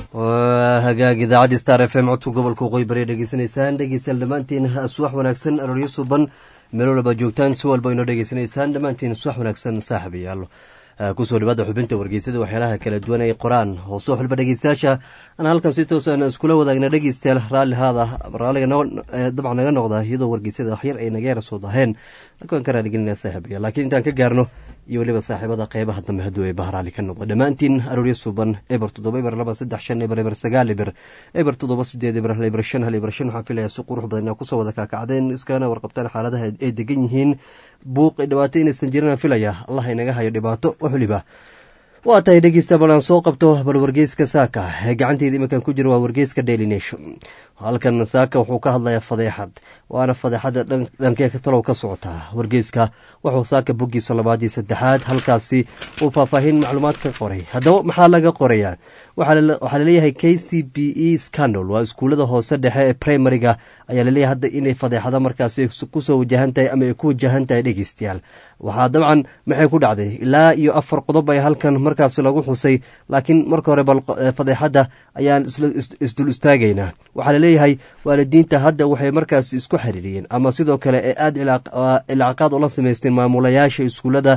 hagaag idaacadda star f m codka gobolka waqooyi bari dhegeysanaysaan dhegeystayaal dhammaantiin suwax wanaagsan arooryo suban meel walba joogtaan si walba inoo dhegeysanaysaan dhammaantiin suwax wanaagsan saaxiibayaal kusoo dhawaada xubinta wargeysada waxyaalaha kala duwan ay qoraan hoosoo xulba dhegeystayaasha aan halkan si toosan iskula wadaagna dhegeystayaal raalli haada raalliga dabcan naga noqda iyadoo wargeysada waxyar ay naga yara soo daheen waan ka raaligelinaa saaxiibaya laakiin intaan ka gaarno iyo weliba saaxiibada qeybaha dambe hadduu ay bahraali ka noqdo dhammaantiin arooryo suban eber toddoba eber laba saddex shan eber eber sagaal eber eber toddoba sideed eber hal eber shan hal eber shan waxaan filayaa si qurux badan inaa kusoo wada kaakacdeen iskana warqabtaan xaaladaha ay degan yihiin buuq dhibaato inaysan jirin aan filaya allah inaga hayo dhibaato wax weliba waa tahay dhegeysta bal aan soo qabto bal wargeyska saaka ee gacanteeda iminkan ku jira waa wargeyska daily nation halkan saaka wuxuu ka hadlayaa fadeexad waana fadeexada dhankee talow ka socotaa wargeyska wuxuu saaka boggiisa labaad iyo saddexaad halkaasi uu faahfaahin macluumaad ka qoray haddaba maxaa laga qorayaa waxaa laleeyahay k c b e scandal waa iskuullada hoose dhexe ee primariga ayaa laleeyahay hadda inay fadeexada markaasi kusoo wajahan tahay ama ay ku wajahan tahay dhegeystayaal waxaa dabcan maxay ku dhacday ilaa iyo afar qodob ay halkan markaasi lagu xusay laakiin marka hore bal fadeexadda ayaan isdul istaagaynaa waxaa laleeyahay waalidiinta hadda waxay markaasi isku xiriiriyeen ama sidoo kale ee aada ilcaqaad ula samaysteen maamulayaasha iskuullada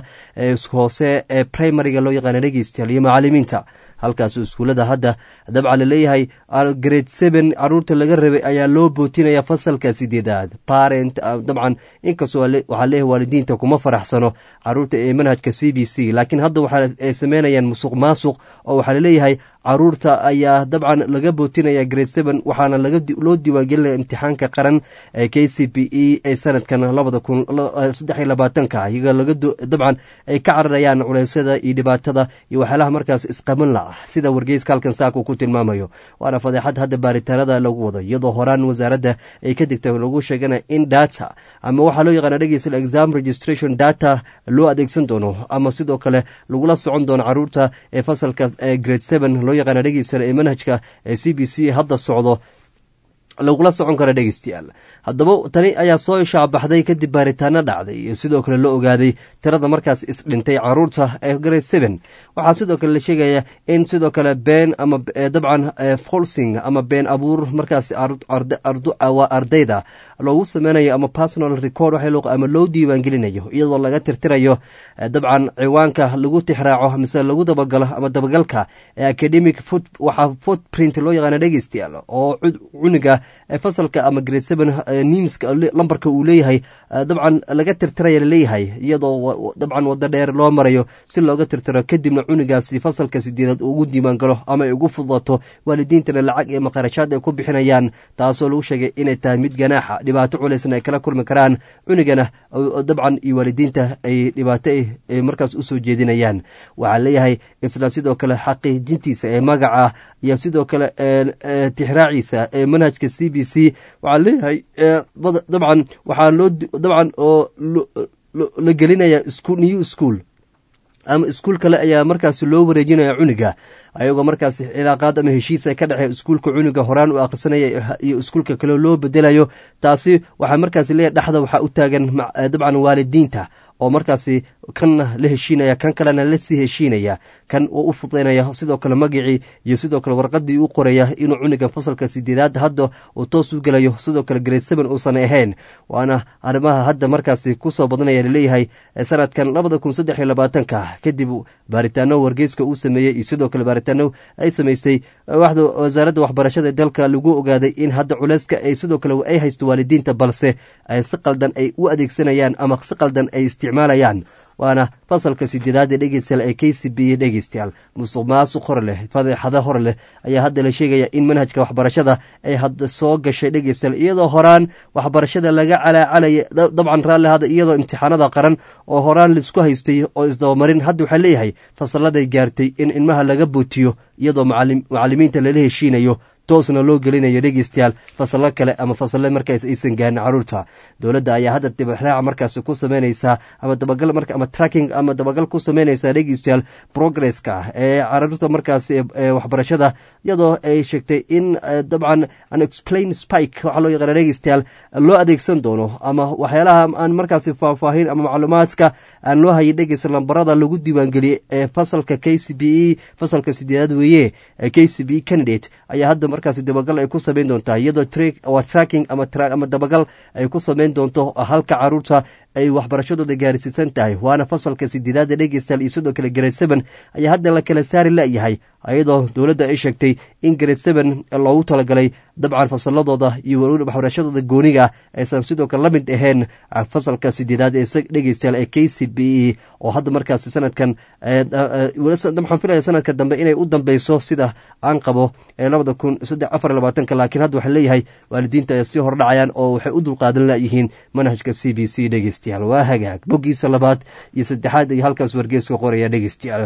hoose ee primariga loo yaqaana dhegeystayaal iyo macalimiinta halkaas iskuullada hadda dabcan laleeyahay grade seven caruurta laga rabay ayaa loo bootinaya fasalka sideedaad parent dabcan inkastoo waxaa leeyahay waalidiinta kuma faraxsano caruurta ee manhajka c b c laakiin hadda waxa ay sameynayaan musuq maasuq oo waxaa laleeyahay caruurta ayaa dabcan laga bootinaya grade seven waxaana loo diiwaangelinaya imtixaanka qaran ee k c b e ee sanadkan labada kun saddex iyo labaatanka iyaga laga dabcan ay ka cararayaan culeysyada iyo dhibaatada iyo waxyaalaha markaas isqaban la ah sida wargeyska halkan saaka uu ku tilmaamayo waana fadeexad hadda baaritaanada lagu wado iyadoo horaan wasaaradda ay ka digtay lagu sheegana in data ama waxaa loo yaqaana dhegeysta exam registration data loo adeegsan doono ama sidoo kale lagula socon doono caruurta ee fasalka grade seven loo yaqaana dhegeysta ee manhajka ee c b c hadda socdo lagula socon kara dhegeystayaal haddaba tani ayaa soo ishaabaxday kadib baaritaano dhacday iyo sidoo kale la ogaaday tirada markaas isdhintay caruurta ee grade seven waxaa sidoo kale la sheegaya in sidoo kale been ama dabcan folsing ama been abuur markaas waa ardayda loogu sameynayo ama personal record ama loo diiwaangelinayo iyadoo laga tirtirayo dabcan ciwaanka lagu tixraaco mise lagu dabagalo ama dabagalka ee academic waxaa footprint loo yaqaana dhegeystayaal oo cuniga fasalka ama grade seven nimska lambarka uu leeyahay dabcan laga tirtiraya laleeyahay iyadoo dabcan wado dheer loo marayo si looga tirtiro kadibna cunigaasi fasalka sideedaad ugu diiwaan galo ama ay ugu fudato waalidiintana lacag iyo maqarashaad ay ku bixinayaan taasoo lagu sheegay inay tahay mid ganaaxa dhibaato culaysna ay kala kulmi karaan cunigana dabcan iyo waalidiinta ay dhibaato markaas usoo jeedinayaan waxaa leeyahay isla sidoo kale xaqiijintiisa ee magaca iyo sidoo kale tixraaciisa ee manhajka c b c waxaa leeyahay dabcan waxaa loo dabcan oo la gelinaya new school ama iskuul kale ayaa markaas loo wareejinaya cuniga ayagoo markaas cilaaqaad ama heshiis ay ka dhexee iskuulka cuniga horaan u akhrisanaya iyo iskuulka kale loo bedelayo taasi waxaa markaas leeyahay dhexda waxaa u taagan dabcan waalidiinta oo markaasi kanna la heshiinaya kan kalena lasii heshiinaya kan uu u fudaynaya sidoo kale magacii iyo sidoo kale warqadii u qoraya inuu cunigan fasalka sideedaad hadda uu toos u gelayo sidoo kale grade seven uusan ahayn waana arrimaha hadda markaasi kusoo badanaya laleeyahay sanadkan labada kun saddex iyo labaatanka kadib baaritaano wargeyska uu sameeyey iyo sidoo kale baaritaano ay samaysay wasaaradda waxbarashada dalka lagu ogaaday in hadda culeyska ay sidoo kale ay haysto waalidiinta balse ay si qaldan ay u adeegsanayaan ama si qaldan ay isticmaalayaan waana fasalka sideedaad ee dhegeystayaal ee k c b dhegeystayaal musuq maasuq hor leh fadeexada hor leh ayaa hadda la sheegaya in manhajka waxbarashada ay hadda soo gashay dhegeystayaal iyadoo horaan waxbarashada laga calaacalaya dabcan raalli hada iyadoo imtixaanada qaran oo horaan laisku haystay oo isdabamarin hadda waxaa leeyahay fasaladay gaartay in ilmaha laga bootiyo iyadoo macalimiinta lala heshiinayo toosna loo gelinayo dhegeystayaal fasallo kale ama fasalle markaas aysan gaarin caruurta dowladda ayaa hadda dibxraaca markaasi ku sameynaysaa ama dabagal ama tracking ama dabagal ku sameynaysaa dhegeystayaal progresska ee caruurta markaasi ee waxbarashada iyadoo ay sheegtay in dabcan an explain spike waxaa loo yaqaana dhegeystayaal loo adeegsan doono ama waxyaalaha aan markaasi faahfaahin ama macluumaadka aan loo hayay dhegeysta lambarada lagu diiwaangeliyey ee fasalka k c b e fasalka sideedaad weeye k c b e candidate ayaa hadda markaasi dabagal ay ku sameyn doontaa iyadoo waa tracking ama dabagal ay ku sameyn doonto halka caruurta ay waxbarashadooda gaarsiisan tahay waana fasalka sideedaada dhegeystayaal iyo sidoo kale grade seven ayaa hadda la kala saari layahay ayadoo dowladda ay sheegtay in grade seven loogu talagalay dabcan fasaladooda iyo weliba waxbarashadooda gooniga aysan sidoo kale la mid ahayn fasalka sideedaad ee dhegeystayaal ee k c b e oo hadda markaasi sanadkan waxaan filaya sanadka dambe inay u dambeyso sida aan qabo ee labada kun saddex afar labaatanka laakiin hadda waxaa leeyahay waalidiinta ay sii hordhacayaan oo waxay u dulqaadan layihiin manhajka c b c dhegeystayaal waa hagaag boggiisa labaad iyo saddexaad iyo halkaas wargeeska qoraya dhegeystayaal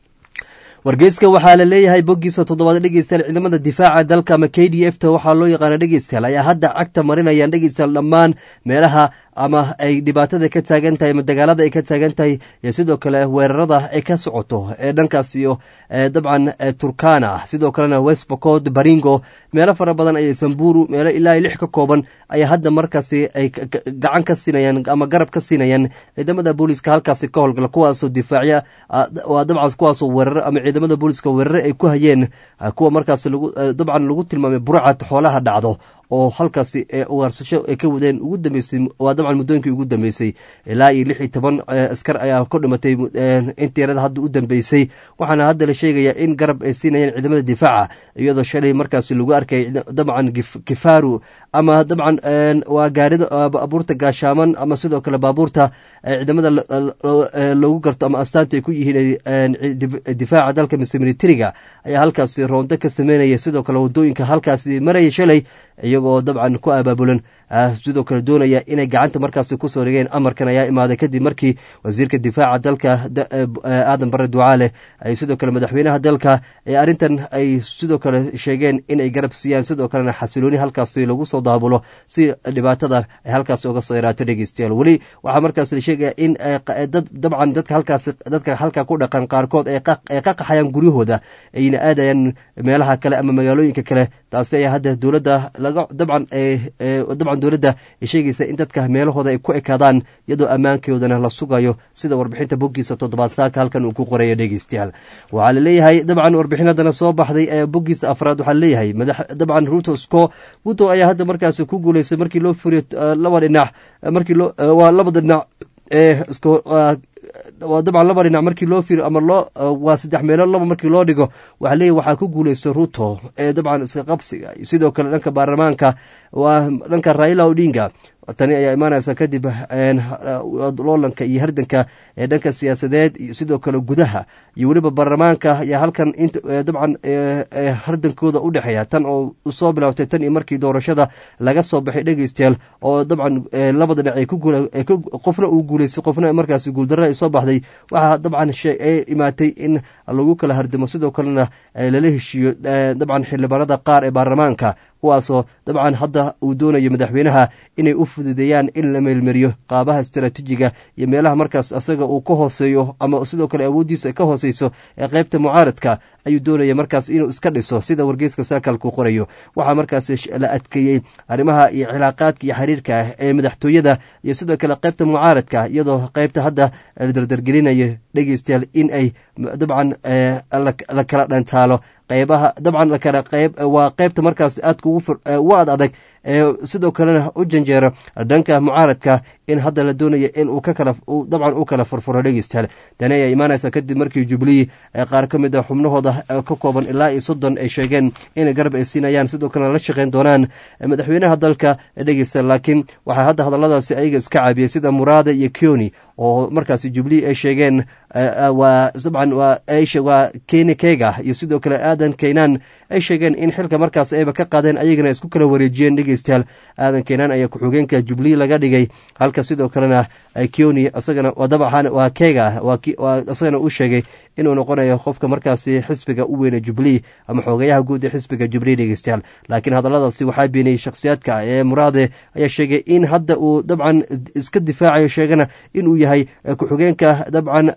wargeyska waxaa la leeyahay boggiisa toddobaad dhegeystayaal ciidamada difaaca dalka ama k d f ta waxaa loo yaqaana dhegeystayaal ayaa hadda cagta marinayaan dhegeystayaal dhammaan meelaha ama ay dhibaatada ka taagan tahay ama dagaalada ay ka taagan tahay iyo sidoo kale weerarada ay ka socoto ee dhankaas iyo dabcan turkana sidoo kalena westbocod baringo meelo fara badan ayay samburu meelo ilaa lix ka kooban ayaa hadda markaasi ay gacan ka siinayaan ama garab ka siinayaan ciidamada booliiska halkaasi ka howlgala kuwaasoo difaacya waa dabcan kuwaasoo weeraro ama ciidamada booliiska weerare ay ku hayeen kuwa markaas dabcan lagu tilmaamay burcad xoolaha dhacdo oo halkaasi waarsasho ay ka wadeen ugu dambeysay waa dabcan muddooyinkii ugu dambeysay ilaa iyo lix iyo toban askar ayaa ku dhimatay inteerada hadda u dambeysay waxaana hadda la sheegayaa in garab ay siinayaan ciidamada difaaca iyadoo shalay markaasi lagu arkay dabcan kifaru ama dabcan waa gaarida baabuurta gaashaaman ama sidoo kale baabuurta ciidamada lagu garto ama astaanta ay ku yihiin difaaca dalka mise militariga ayaa halkaasi roonto ka sameynaya sidoo kale wadooyinka halkaasi maraya shalay iyagoo dabcan ku abaabulan sidoo kale doonaya inay gacanta markaasi kusoo dhigeen amarkan ayaa imaaday kadib markii wasiirka difaaca dalka aadan bare ducaale ay sidoo kale madaxweynaha dalka ee arrintan ay sidoo kale sheegeen inay garab siiyaan sidoo kalena xasilooni halkaasi lagu soo daabulo si dhibaatada ay halkaasi uga soo yaraato dhegeystayaal weli waxaa markaas la sheegaya in dabcan dadka halkaas dadka halka ku dhaqan qaarkood ay qaqaxayaan guryahooda ayna aadayaan meelaha kale ama magaalooyinka kale taasi ayaa hadda dowladda laga dabcan dabcan dowladda ay sheegaysa in dadka meelahooda ay ku ekaadaan iyadoo ammaankoodana la sugayo sida warbixinta boggiisa toddobaad saaka halkan uu ku qoraya dhegeystayaal waxaa laleeyahay dabcan warbixinadana soo baxday ee boggiisa afraad waxaa laleeyahay dabcan ruto sco ruto ayaa hadda markaasi ku guuleystay markii loo furiyo laba dhinac markii loo waa labada dhinac ee waa dabcan laba dhinac markii loo firo ama loo waa saddex meelood laba markii loo dhigo waxaa leeyahy waxaa ku guuleystay ruto ee dabcan iska qabsiga sidoo kale dhanka baarlamaanka waa dhanka raila odinga tani ayaa imaanaysa kadib loolanka iyo hardanka ee dhanka siyaasadeed iyo sidoo kale gudaha iyo weliba baarlamaanka ayaa halkan dabcan hardankooda u dhexeeya tan oo soo bilaabtay tan iyo markii doorashada laga soo baxay dhegeystayaal oo dabcan labada dhinac qofna uu guuleystay qofna markaas guuldarra ay soo baxday waxaa dabcan ay imaatay in lagu kala hardamo sidoo kalena lala heshiiyo dabcan xildhibaanada qaar ee baarlamaanka kuwaasoo dabcan hadda uu doonayo madaxweynaha inay u fududeeyaan in la meelmariyo qaabaha istaraatiijiga iyo meelaha markaas asaga uu ka hooseeyo ama sidoo kale awooddiisa ka hooseyso ee qaybta mucaaradka ayuu doonaya markaas inuu iska dhiso sida wargeyska saakalku qorayo waxaa markaas la adkeeyey arrimaha iyo cilaaqaadka iyo xiriirka ee madaxtooyada iyo sidoo kale qaybta mucaaradka iyadoo qaybta hadda la dardargelinayo dhegeystayaal in ay dabcan la kala dhantaalo qaybaha dabcan lakala qayb waa qaybta markaas aadka ugu ad adag ee sidoo kalena u janjeero dhanka mucaaradka in hadda la doonaya in uu ka kala dabcan u kala furfuro dhegeystayaal tani ayaa imaanaysa kadib markii jubilee qaar ka mid a xubnahooda ka kooban ilaa iyo soddon ay sheegeen inay garab ay siinayaan sidoo kalena la shaqeyn doonaan madaxweynaha dalka dhegeysta laakiin waxaa hadda hadalladaasi ayaga iska caabiyey sida muraada iyo kioni oo markaasi jubilee ay sheegeen waa dabcan waa keni kega iyo sidoo kale aadan keynan ay sheegeen in xilka markaas ayba ka qaadeen ayagana isku kala wareejiyeen dhegeystayaal aadan keynan ayaa ku-xigeenka jubilee laga dhigay halka sidoo kalena kioni isagana dabcan waa kega isagana uu sheegay inuu noqonayo qofka markaasi xisbiga u weyne jubilee ama xoogayaha guud ee xisbiga jubilee dhegeystayaal laakiin hadalladaasi waxaa beeniyey shakhsiyaadka ee muraade ayaa sheegay in hadda uu dabcan iska difaacayo sheegana inuu yahay ku-xigeenka dabcan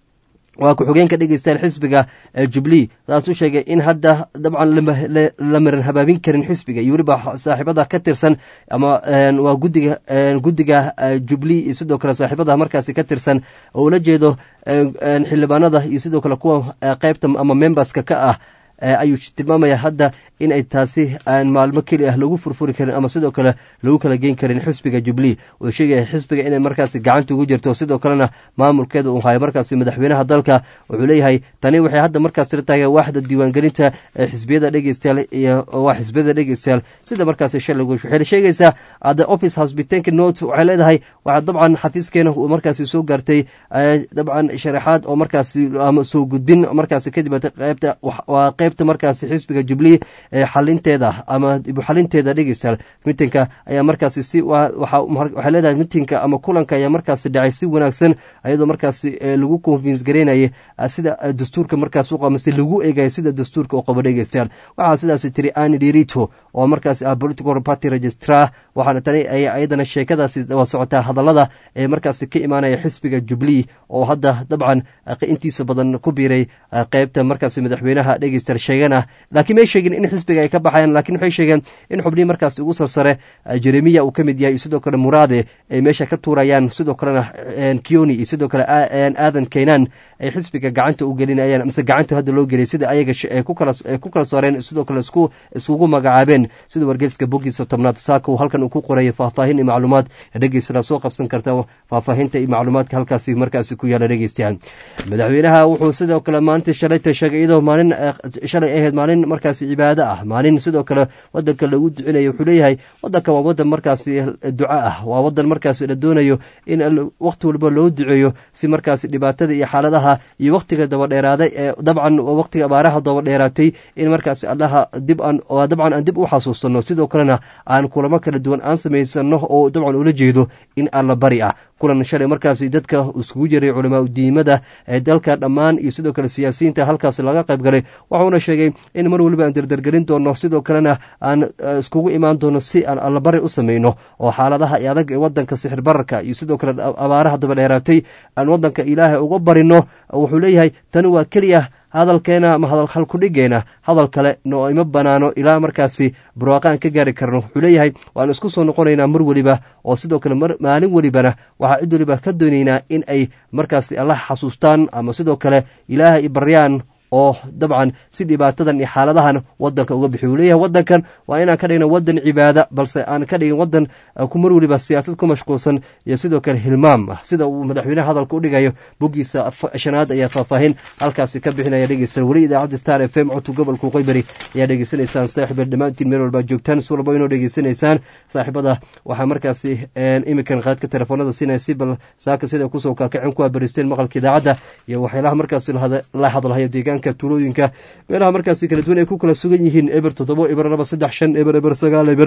waa ku-xigeenka dhegeystayaal xisbiga jubilee saas u sheegay in hadda dabcan la maran habaabin karin xisbiga iyo weliba saaxiibada ka tirsan ama waa gudiga guddiga jubilee iyo sidoo kale saaxiibada markaasi ka tirsan oo ula jeedo xildhibaanada iyo sidoo kale kuwa qeybta ama memberska ka ah ayuu tilmaamaya hadda in ay taasi aan maalmo keli ah lagu furfuri karin ama sidoo kale lagu kala geyn karin xisbiga jubilee uu sheegaya xisbiga inay markaasi gacanta ugu jirto sidoo kalena maamulkeeda uu hayo markaasi madaxweynaha dalka wuxuu leeyahay tani waxay hadda markaas tirtahay waaxda diiwaangelinta xisbiyada dhegeystayaal iyo waa xisbiyada dhegeystayaal sida markaasi shalay waxay sheegaysaa the office has been taken note waxay leedahay waxaa dabcan xafiiskeena uu markaasi soo gaartay dabcan sharaxaad oo markaasi ama soo gudbin markaasi kadib qeybta waa qeybta markaasi xisbiga jubilee xalinteeda ama xalinteeda dhegeystayaal mitinka ayaa markaasi si waxay leedahay mitinka ama kulanka ayaa markaasi dhacay si wanaagsan ayadoo markaasi lagu convince garaynayay sida dastuurka markaas u qamase lagu eegaya sida dastuurka u qabo dhegeystayaal waxaa sidaasi tiri ani dirito oo markaasi ah political party registrar waxaana tani ay ayadana sheekadaasi waa socotaa hadallada ee markaasi ka imaanaya xisbiga jubilee oo hadda dabcan intiisa badan ku biiray qeybta markaasi madaxweynaha dhegeystayaal sheegana laakiin may sheegin in xisbiga ay ka baxayaan lakiin waxay sheegeen in xubnihii markaasi ugu sarsare jeremiya uu ka mid yahay iyo sidoo kale muraade ay meesha ka tuurayaan sidoo kalena kioni iyo sidoo kale aadan keynan ay xisbiga gacanta u gelinayaan mise gacanta hadda loo geliyay sida ayaga ku kala saareen sidoo kale iskugu magacaabeen sida wargeyska bogiisa tobnaad saaka uu halkan uu ku qorayo faahfaahin iyo macluumaad dhegeysana soo qabsan karta faahfaahinta iyo macluumaadka halkaasi markaasi ku yaala dhegeystayaal madaxweynaha wuxuu sidoo kale maanta shalayta sheegay iyadoo maalin shalay ahayd maalin markaasi cibaado ah maalin sidoo kale wadanka lagu ducinayo wuxuu leeyahay wadanka waa wadan markaasi duco ah waa wadan markaasi la doonayo in wakhti walba loo duceeyo si markaasi dhibaatada iyo xaaladaha iyo wakhtiga dabadheeraaday ee dabcan wakhtiga abaaraha dabadheeraatay in markaasi allaha dib aan dabcan aan dib u xasuusanno sidoo kalena aan kulamo kala duwan aan samaysano oo dabcan ula jeedo in alla bari ah kulan shalay markaasi dadka iskugu jiray culamaa udiimada ee dalka dhammaan iyo sidoo kale siyaasiyiinta halkaas laga qayb galay wuxuuna sheegay in mar waliba aan dardargelin doono sidoo kalena aan iskugu imaan doono si aan allabari u samayno oo xaaladaha adag ee wadanka sixir bararka iyo sidoo kale abaaraha dabadheeraatay aan wadanka ilaahay uga barino wuxuu leeyahay tani waa keliya hadalkeena ama hadal halkudhigeena hadal kale no ima banaano ilaa markaasi barwaaqaan ka gaari karno wuxuu leeyahay waan isku soo noqonaynaa mar weliba oo sidoo kale maalin welibana waxaa cid weliba ka doonaynaa in ay markaasi allah xasuustaan ama sidoo kale ilaahay baryaan oo dabcan si dhibaatadan iyo xaaladahan wadanka uga bixi uu leeyahay wadankan waa inaan ka dhigna wadan cibaada balse aan ka dhigin wadan ku mar weliba siyaasad ku mashquulsan iyo sidoo kale hilmaam ah sida uu madaxweyneha hadalka u dhigayo boggiisa shanaad ayaa faahfaahin halkaasi ka bixinaya dhegeysta weli idaacadda star f m codka gobolka qoybari ayaa dhegeysanaysaan saaxiiba dhammaantiin meel walba joogtaan si walba inoo dhegeysanaysaan saaxiibada waxaa markaasi imikan qaadka telefoonada siinaya si bal saaka sida kusoo kaakacen ku abaristeen maqalka idaacadda iyo waxyaalaha markaasi la hadlahaya deegaanka tuulooyinka meelaha markaasi kala duwan ay ku kala sugan yihiin eber toddobo eber laba saddex shan eber eber sagaal eber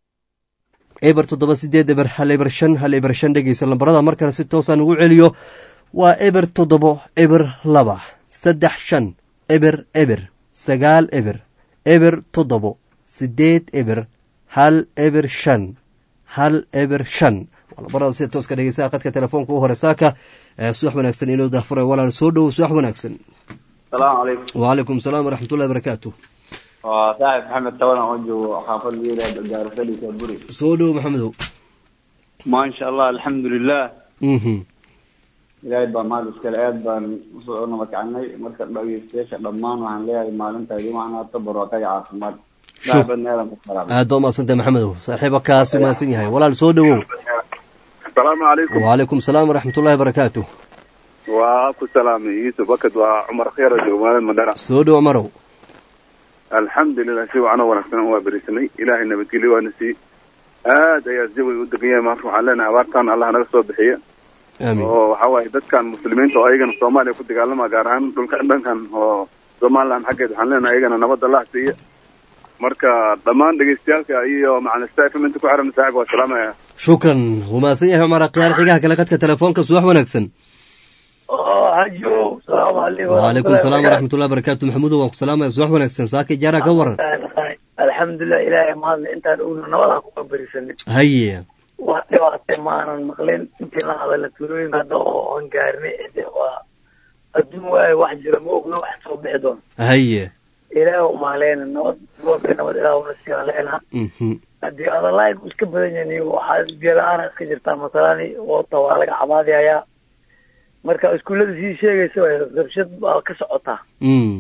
eber toddoba sideed eber hal eber shan hal eber shan dhegeysa lambarada mar kale si toosaan ugu celiyo waa eber toddobo eber laba saddex shan eber eber sagaal eber eber toddobo sideed eber hal eber shan hal eber shan lambarada sida tooska dhegeysaa qadka telefoonka u hore saaka subax wanaagsan inoo dahfuray walaal soo dhowo subax wanaagsan asalaamu calaykum wacalaykum salaam waraxmatullahi barakaatu waa saaxib maxamed tabadan oo joogo xaafad liila gaarfadhiisa buri soo dhowo maxamedow maasha allah alxamdulilah mhm ilaahay baa mahad iskale aad baan usoo nabadkacnay marka dhageystayaasha dhammaan waxaan leeyahay maalinta idin waxnaata barwaaqaya caafimaad daabadna aadan ku salaamay aad baa umaadsantahay maxamedow saaxiiba kaas umahadsan yahay walaal soo dhowow asalaamu calaykum wacalaykum salaam waraxmatullahi barakaatu waa ku salaamay yuusuf bakad waa cumar khayra jogmaalad madhara soo dhowo marow alxamdulilah si wacan oo wanaagsan waa berisanay ilaahay nabadgelyo waana sii aad ayaa jawiga u degan yahay maanta waxaan leenahay abaartan allah naga soo bixiya aamin oo waxa waaye dadkan muslimiinta oo ayagana soomaaliya ku dagaalama gaar ahaan dhulka dhankan oo somaliland xaggeed waxaan leenahay ayagana nabad allah siiya marka dhammaan dhegeystayaalka iyo macalin staff inta ku xiran saaxib waa salaamaya shukran wuu mahadsan yahay cumar akhyaar xigaha kale qadka telefoonka subax wanaagsan xaajiyo salaamu calaykum waalaikum salaam waraxmatullahi barakaatu maxamuudo waan ku salaamaya subax wanaagsan saaka jaara ka waran alxamdulilah ilaahay mahadle intaan ogno nabada ku berisanay haye wax dhibaatay maanan maqlin intii la hadala tuulooyinka hadda oo aan gaarnay de waa adduun waayo wax jira ma ogno wax soo bixi doona haye ilaah umaaleyna nabad goobka nabad ilaah una sii haleena mhm haddii adalayn iska badan yahin waxaa biyo la-aana iska jirtaa masalani wata waa laga cabaadayaa marka iskuullada sii sheegaysa way rabshad baa ka socotaa mm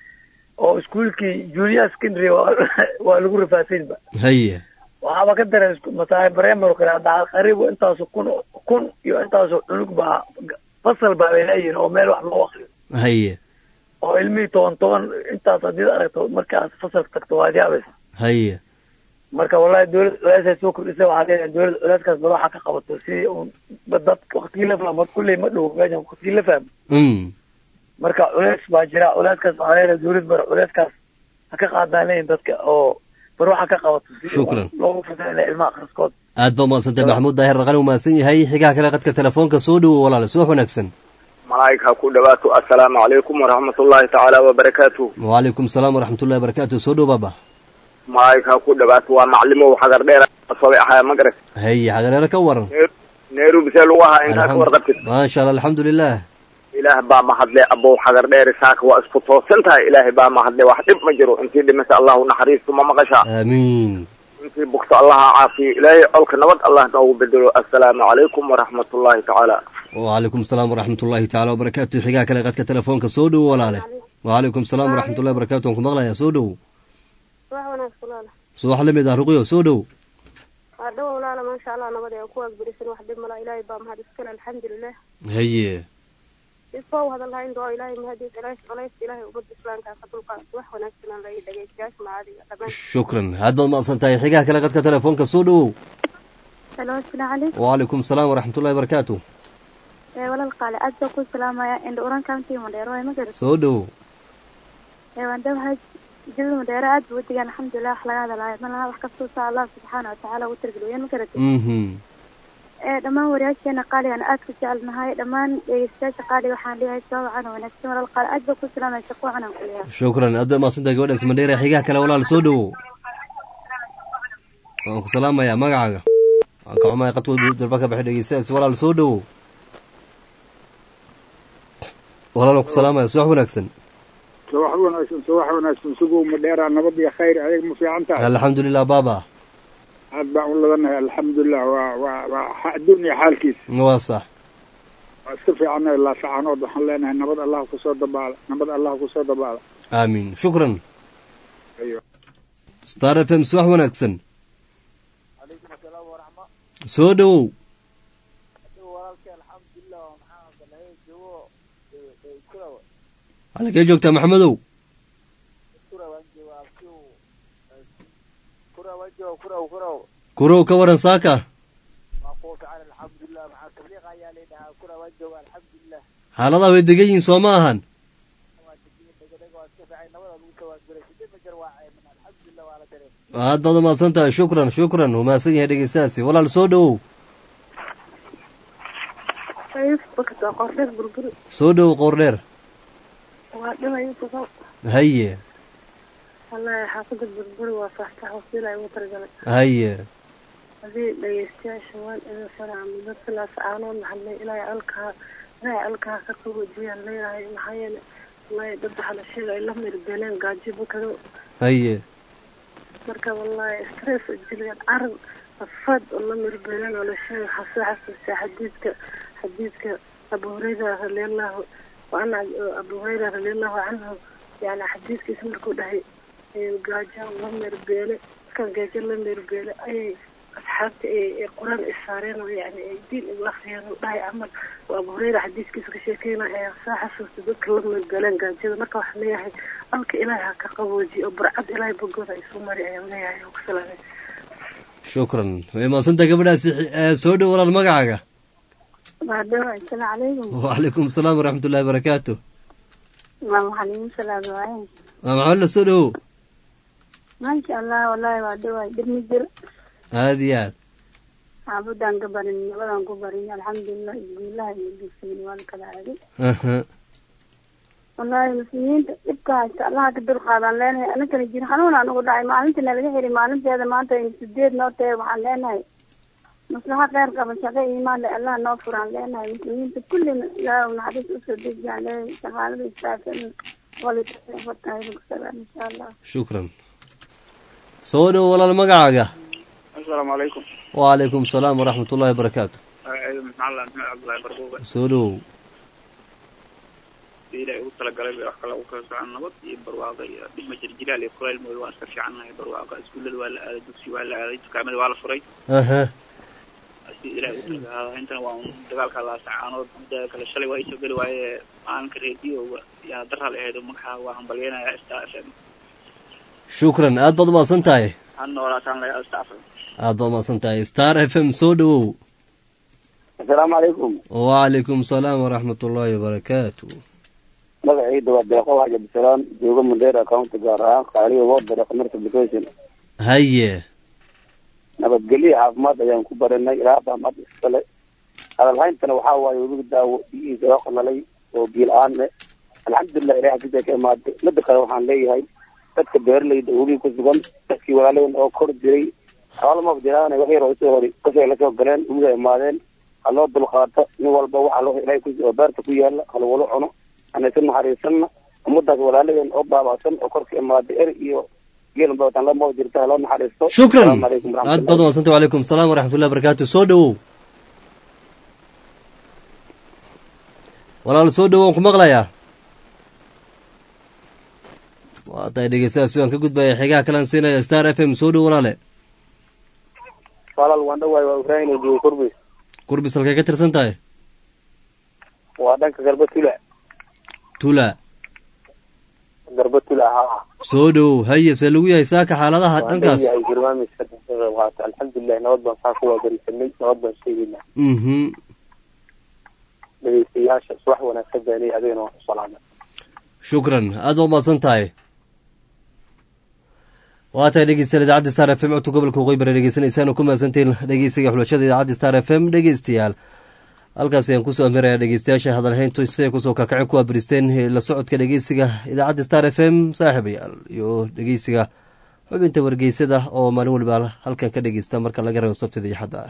oo iskuulkii junior secondary waa waa lagu rafaasanba haye waxaaba ka daray masaai primary kale hadda qariib intaasu kun kun iyo intaasu cunug baa fasal baa bay leeyihin oo meel wax loo akriyo haye oo ilmihii toban toban intaas haddii aragto markaas fasalka tagto waad yaabaysa haye marka wallahi dawlad culeysay soo kordhisay waxaa leeyahay dawlad culeyskaas bal waxaa ka qabato si un dad waktigii la fahmo kulley ma dhow meeshan waktigii la fahmo mm marka culeys baa jira culeyskaas waxaa leeyahay dawlad bar culeyskaas ha ka qaadaan leeyihin dadka oo bar waxaa ka qabato si Shukran. loogu fasaila ilmaha akhriskood aad baa umahadsantay maxamuud daahir raqan umahadsan yahay xigaha kale qadka telefoonka soo dhowo walaale subax wanaagsan malaa'ika ha ku dhawaato assalaamu calaykum waraxmatullaahi tacaala wabarakaatuh waalaikum salaam waraxmatullahi barakaatu soo dhow baaba malaa'ika ha ku dhawaato waa maclimow xagar dheer sabay ahaya magarad haye xagareero ka waran nairobi see lagu ahaa intaa ka warqabtid maasha allah alxamdulilah ilaah baa mahadle abow xagar dheer saaka waa isku toosan tahay ilaahay baa mahadle wax dhib ma jiro intii dhimata allahu naxariisto ma maqashaa aamiin intii bugto allaha caafiyo ilaahay colka nabad allah noogu bedelo assalaamu calaykum waraxmatullaahi tacaala waalaikum salaam waraxmatullahi tacaala wabarakaatu xigaha kale qadka telefoonka soo dhowo walaale waalaikum salaam waraxmatullahi barakatu waan ku maqlayaa soo dhowo wax wanaagsan walaala subax la mid ah ruqyo soo dhow waa dhow walaala maasha allah nabad ee ku waagbrisan wax dhib mala ilaahay baa mahad iskale alxamdulilah haye iskoo hadal lahayn doo ilaahay mahadiis culays culays ilaahay ummadda islaamka ka dulqaad wax wanaagsan aan laga dhegeystayaasha macaadiga dhammaan shukran aad baad mahadsan tahay xigaha kale qadka telefoonka soo dhowow halo asalaamu calaykum waalaikum salaam waraxmatullahi barakaatu ee walal qaale aad baa ku salaamaya indha oran county madheero waay ma garat soo dhowow ee waan dhawahay jilada madheero aad buu wadigaan alxamdulilah wax laga hadalaayo ma laha wax kastoo saa allah subxaana watacaala ugu targeliyeen ma garat mhm ee dhammaan wariyaasheena qaaligan aad ku jecelnahay dhammaan dhegeystayaasha qaaliga waxaan leeyahay soo wacan oo wanaagsan walal qaale aad baa ku salaamaya shaqo wacan aan ku leeyahay shukran aad bay mahadsan tahay gabadhaas mandheera xigaha kale walaal soo dhowow waan ku salaamayaa magacaaga waan ka xumahay qadka dalba ka baxay dhegeystayaas walaal soo dhowow walaal waan ku salaamaya subax wanaagsan subax wanaagsan subax wanaagsan sugow madheera nabad iyo khayr ayaga ma fiican tahay alxamdulilah baaba aad baan u ladanahay alxamdulilah waa waa waa xa- adduunya xaalkiisa waa sax waa iska fiicanahay laasacanood waxaan leenahay nabad allah kusoo dabaala nabad allah kusoo dabaala aamiin shukran Ayo. star f m subax wanaagsan soo dhowow halkee joogtaa maxamedow kurow ka waran saaka xaaladaha way degan yihiin soo ma ahan aad baad umahadsan tahay shukran shukran umahadsan yahay dhegeystahaasi walaal soo dhowow bakta qorsheed burburi soo dhowow qoor dheer waa dhimay kuso haye wallahi xaafada burburi waa faahfaah wasiila ugu talagalay haye hadii dhegeystayaasha waan idin salaamay dad sidaas caanood maxalay ilaahay alkaa ilaahay alkaa ka qaboojiyaan leeyahay maxaa yeele wallahi dad waxaa la sheegay la mirbeeleen gaajibo kado haye marka wallahi stress oo jiliyaan caran afaad oo la mirbeeleen oo la sheegay xasoo xasuusta xadiidka xadiidka abu hurayra radiallahu waana abu hurayra radiallahu canhu yani xadiidkiisa markuu dhahay gaajo la mirbeele markaan gaajo la mirbeele ayay asxaabta ay qur-aan isaareen oo yani ay diin igu akriyeen oo dhahay camal oo abu hurayra xadiiskiisa ka sheekeyna ayaa soo xasuusta dadka la mirbeeleen gaajada marka waxaan leeyahay alka ilaahay ha ka qaboojiyo oo barcad ilaahay bogooda ay soo mari ayaan leeyahay oo ku salaamay shukran way mahadsantahay gabadhaasi Eh, soo dhow walaal magacaaga maadaama asalaamu calaykum wacalaykum asalaam waraxmatullahi barakaatu maam xaliim salaam waaye waa maxamed soo dhowow maasha allah wallahi waa dhawaay dhib ma jiro aad iyo aad xaafadaan ka barin nabadaan ku barin alxamdulilah isguulaha iyo dugsiga waa la kala aaday aha wallaahi muslimiinta dhibka haysta allaha ka dulqaadaan leenahay aninkana jir xanuunaan ugu dhacay maalintii nalaga xiri maalinteeda maanta in sideed noo tahay waxaan leenahay maslaxa kheyr qaba shaqo iimaan leh allah noo furaan leenahay muslimiinta kullina ilaahu naxariis usoo dejiyaan leenahay shaqaalada istaafan walitaafatahaybakusabaan insha allah shukran soo dhow walaal magacaaga asalaamu calaykum wacalaykum asalaam waraxmat ullahi wabarakaatu maxamed maxamed cabdullaahi barbuuga soo dhow si ilaahay ugu talagalay bay wax kale ugu kala socon nabad iyo barwaaqo iyo dhima jirjilaal iyo kulayl mooy waan iska fiicannahay barwaaqo iskuullada waa la aaday dugsi waa la aaday dukaamada waa la furay aha si ilaahay ugu talagalay intana waa un dagaalka laasacaanood midda kale shalay waa isoo geli waaye maalinka reediyoga yaa daral ahayd magaxa waa hambalyanaya star f m shukran aad baad umahadsan tahay ha noolaataan layaa star f m aad baad umahadsan tahay star f m soo dhowow asalaamu calaykum wacalaykum asalaam waraxmat ullaahi wabarakaatu magacayda waa deeqo waaji abdisalaam joogo mandheera county gaar ahaan qaaliga wodare commerce application haye nabadgelyo caafimaad ayaan ku baranay ilaa baamad iskale hadalhayntana waxaa waaye webiga daawo biyihiisa oo qalalay oo biyo la-aan leh alxamdulilah ilahay xaggiisa ka imaaday mida kale waxaan leeyahay dadka beeralayda webiga ku sugan dadkii walaalayan oo kor jiray xoolama jiraan wax yar oo usoo hori kasoo lasoo galeen webiga imaadeen ha loo dulqaato nin walba waxa loo ilahay ku oo beerta ku yaala halwalo cuno anaysa naxariisanna ummadaas walaalayan oo baaba'san oo korka imaaday er iyo geelan badan lama jirta ha loo naxariisto shukran Asalaamu calaykum aad waraxmatullahi. baad umahadsan tahay wacalaykum asalaam waraxmat ullahi wabarakaatu soo dhowow walaal soo dhowow waan ku maqlayaa waa tahay dhegeystayaasi waan ka gudbaya xigaha kalan siinaya star f m soo dhow walaale walaal waan dhawaay waa ibraahim oo joogo kurbis kurbis halkay ka tirsan tahay waa dhanka garba tula tula garba tula haa soo dhowow haye see lagu yahay saaka xaaladaha waan dhankaas leeyahay barnaamijka ka qayb qaata alxamdulilah nabad baan saa ku waabarisanay nabad baan sheegaynaa mhm dhegeystayaasha subax wanaagsan beenay adigana waan ku salaamay shukran aad baad umahadsan tahay waa tahay dhegeystayaal idaacadda star f m codka gobolka waqooyi bari dhegeysanaysaan oo ku mahadsantiin dhegeysiga xulashada idaacadda star f m dhegeystayaal halkaas ayaan kusoo amiraya dhegeystayaasha hadalhayntu siday kusoo kakacay ku abiristeen la socodka dhegeysiga idaacadda star f m saaxiibayaal iyo dhegeysiga xubinta wargeysada oo maalin waliba halkan ka dhegeysta marka laga reebo sabtida iyo xadda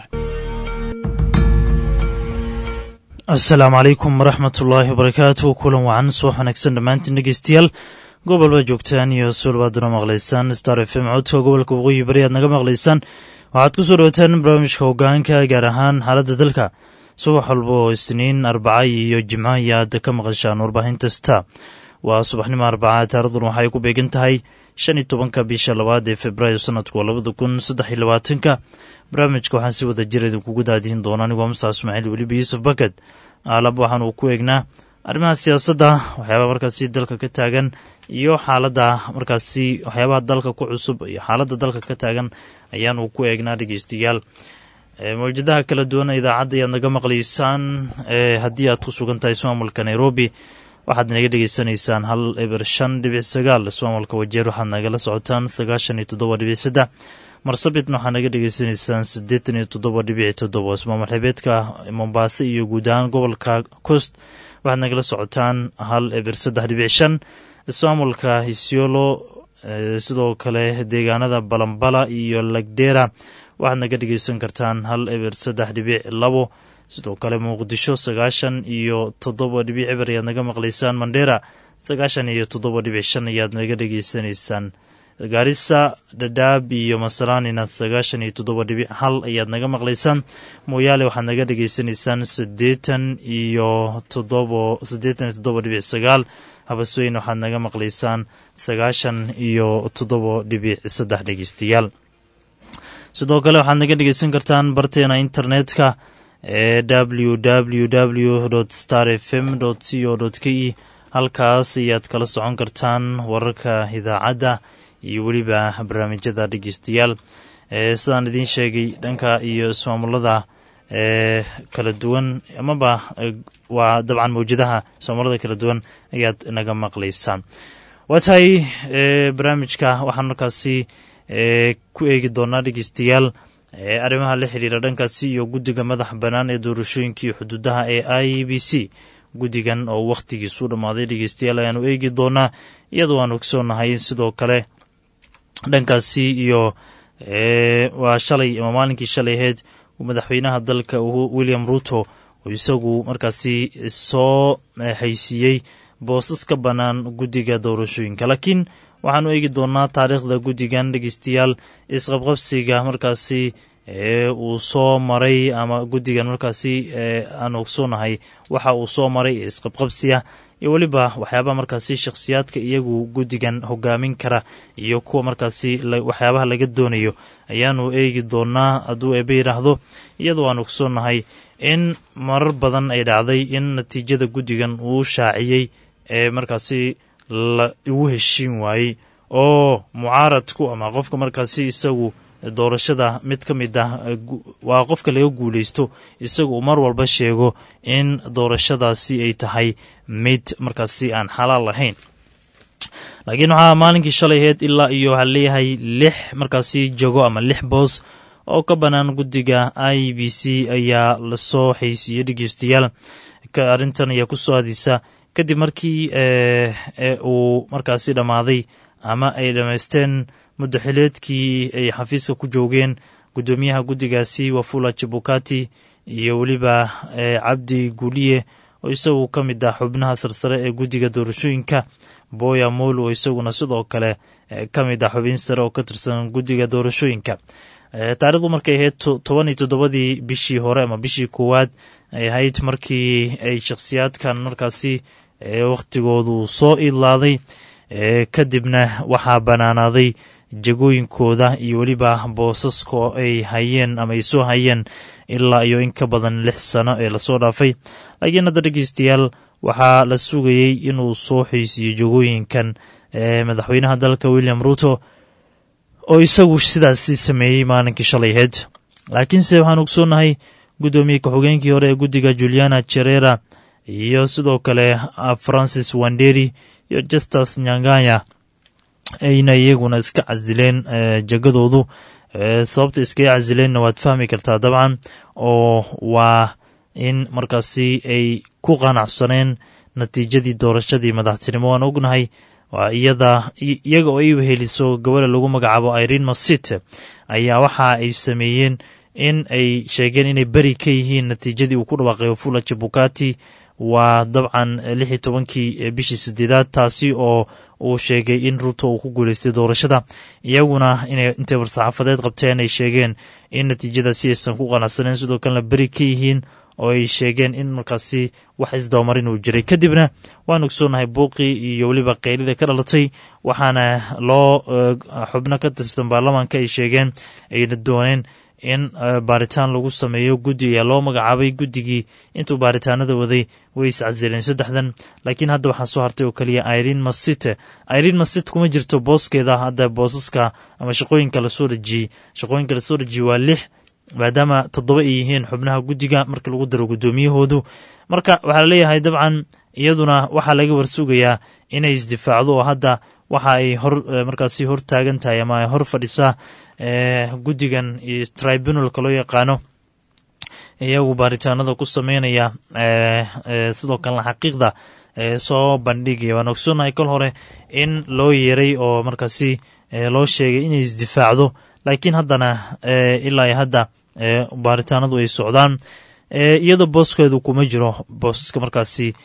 asalaamu calaykum waraxmat ullaahi wabarakaatu kulan wacan subax wanaagsan dhammaantiin dhegeystayaal gobolba joogtaan iyo suulbaaduna maqlaysaan star f m codka gobolka waqooyi bari aad naga maqlaysaan waxaad ku soo dhawaataan barnaamijka hogaanka gaar ahaan xaaladda dalka subax walba oo isniin arbaca iyo jimco ayaad ka maqashaan warbaahinta sta waa subaxnimo arbaca taarikhdan waxay ku beegan tahay shan iyo tobanka bisha labaad ee februaayo sanadku waa labada kun saddex iyo labaatanka barnaamijka waxaan si wada jir idinkugu daadihin doona anigoo musa ismaaciil weliba yuusuf bakad aalab waxaan uu ku eegnaa arrimaha siyaasadda waxyaabaha markaasi dalka ka taagan iyo xaaladda markaasi waxyaabaha dalka ku cusub iyo xaaladda dalka ka taagan ayaan uu ku eegnaa dhegeystayaal mawjadaha kala duwan idaacadda ayaad naga maqlaysaan haddii aad ku sugan tahay ismaamulka nairobi waxaad naga dhegeysanaysaan hal eber shan dhibic sagaal ismaamulka wajeer waxaad nagala socotaan sagaashan iyo toddoba dhibic saddex marsabitna waxaad naga dhegeysanaysaan siddeetan iyo toddoba dhibic toddoba ismaamul xibeedka mombaaso iyo guud ahaan gobolka coast waxaad nagala socotaan hal eber saddex dhibic shan ismaamulka hisiolo sidoo kale deegaanada balambala iyo lagdera waxaad naga dhegeysan kartaan hal eber saddex dhibic labo sidoo kale muqdisho sagaashan iyo toddoba dhibic eber ayaad naga maqlaysaan mandheera sagaashan iyo toddoba dhibic shan ayaad naga dhegeysanaysaan gaarisa dhadhaab iyo masalaanina sagaashan iyo toddoba dhibic hal ayaad naga maqlaysaan mooyaale waxaad naga dhegeysanaysaan siddeetan iyo toddobo siddeetan iyo toddoba dhibic sagaal habasweyn waxaad naga maqlaysaan sagaashan iyo toddoba dhibic saddex dhegeystayaal sidoo kale waxaad naga dhegeysan kartaan barteena internetka ee w w w star f m c o k e halkaas ayaad kala socon kartaan wararka idaacadda iyo weliba barnaamijyada dhegeystayaal sidaan idiin sheegay dhanka iyo ismaamulada ee kala duwan amaba waa dabcan mawjadaha ismaamulada kala duwan ayaad naga maqlaysaan waa tahay barnaamijka waxaan markaasi ku eegi doonaa dhegeystayaal arrimaha la xiriira dhankaasi iyo guddiga madaxa bannaan ee doorashooyinka iyo xuduudaha ee i b c guddigan oo wakhtigiisu dhammaaday dhegeystayaal ayaanu eegi doonaa iyadoo aan ogsoonahay sidoo kale dhankaasi iyo waa shalay ama maalinkii shalay aheyd madaxweynaha dalka william ruto oo isagu markaasi soo haysiiyey boosas ka bannaan guddiga doorashooyinka laakiin waxaanu eegi doonaa taariikhda guddigan dhegeystayaal isqabqabsiga markaasi uu soo maray ama guddigan markaasi aan ogsoonahay waxa uu soo maray ee isqabqabsiga iyo weliba waxyaabaha markaasi shakhsiyaadka iyagu guddigan hogaamin kara iyo kuwa markaasi waxyaabaha laga doonayo ayaanu eegi doonaa hadduu eebe yidhaahdo iyadoo aan ogsoonahay in marar badan ay dhacday in natiijada guddigan uu shaaciyey ee markaasi la igu heshiin waayey oo mucaaradku ama qofka markaasi isagu doorashada mid ka mid ah waa qofka laga guulaysto isagu uu mar walba sheego in doorashadaasi ay tahay mid markaasi aan xalaal lahayn laakiin waxaa maalinkii shalay aheyd ilaa iyo waxaa leeyahay lix markaasi jago ama lix boos oo ka bannaan guddiga i b c ayaa lasoo xaysiiyey dhegeystayaal arrintan ayaa ku soo hadisa kadib markii uu markaasi dhammaaday ama ay dhammaysteen muddaxileedkii ay xafiiska ku joogeen guddoomiyaha guddigaasi wafula jabukati iyo weliba cabdi guuliye oo isagu ka mid ah xubnaha sarsare ee guddiga doorashooyinka boya mool oo isaguna sidoo kale ka mid ah xubin sare oo ka tirsan guddiga doorashooyinka taarikhdu markay ahayd toban iyo toddobadii bishii hore ama bishii koowaad ay ahayd markii ay shakhsiyaadkan markaasi wakhtigoodu soo idlaaday kadibna waxaa bannaanaaday jagooyinkooda iyo weliba boosaska ay hayeen ama ay soo hayeen ilaa iyo in ka badan lix sano ee lasoo dhaafay laakiin hadda dhegeystayaal waxaa la sugayey inuu soo xeysiiyo jagooyinkan madaxweynaha dalka william ruto oo isagu sidaasi sameeyey maalinkii shalay aheyd laakiinse waxaan ogsoonahay guddoomiye ka-xogeenkii hore ee guddiga juliana jerera iyo sidoo kale francis wanderi iyo justus nyanganya ayna iyaguna iska casileen jagadoodu sababta iskaga casileenna waad fahmi kartaa dabcan oo waa in markaasi ay ku qanacsaneen natiijadii doorashadii madaxtinimo waan ognahay waa iyada iyaga oo ay weheliso gabadha lagu magacaabo irene masit ayaa waxa ay sameeyeen in ay sheegeen inay beri ka yihiin natiijadii uu ku dhawaaqay wafula jabukati waa dabcan lix iyo tobankii bishii sideedaad taasi oo uu sheegay in ruto uu ku guuleystay doorashada iyaguna inay intay war-saxaafadeed qabteen ay sheegeen in natiijadaasi aysan ku qanacsaneen sidoo kalena beri ka yihiin oo ay sheegeen in markaasi wax isdabamarin uu jiray kadibna waan ogsoonahay buuqii iyo weliba keylida ka dhalatay waxaana loo xubno ka tirsan baarlamaanka ay sheegeen ayna dooneen in baaritaan lagu sameeyo guddi ayaa loo magacaabay guddigii intuu baaritaanada waday way iscasileen saddexdan laakiin hadda waxaa soo hartay oo keliya irene masite irene masit kuma jirto booskeeda hadda boosaska ama shaqooyinka lasoo dhejiyey shaqooyinka lasoo dhejiyey waa lix maadaama toddoba ay yihiin xubnaha guddiga marka lagu daro guddoomiyahoodu marka waxaa laleeyahay dabcan iyaduna waxaa laga warsugayaa inay isdifaacdo oo hadda waxa ay hor markaasi hor taagan tahay ama ay hor fadhisaa guddigan iyo tribunalka loo yaqaano iyagu baaritaanada ku sameynaya sidoo kalena xaqiiqda soo bandhigaya waan ogsoonahay kol hore in loo yeeray oo markaasi loo sheegay inay isdifaacdo laakiin haddana ilaa iyo hadda baaritaanadu ay socdaan iyadoo booskeedu kuma jiro boosaska markaasi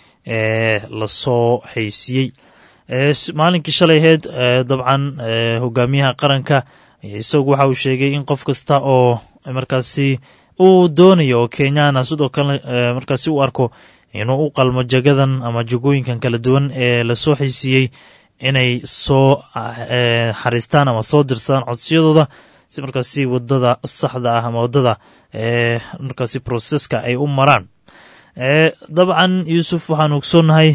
lasoo haysiiyey maalinkii shalay aheyd dabcan hogaamiyaha qaranka isagu waxa uu sheegay in qof kasta oo markaasi uu doonayo oo kenyaana sidoo kale markaasi u arko inuu u qalmo jagadan ama jagooyinkan kala duwan ee lasoo xaysiiyey inay soo xariistaan ama soo dirsaan codsiyadooda si markaasi wadada saxda ah ama wadada markaasi proseska ay u maraan dabcan yuusuf waxaan ogsoonnahay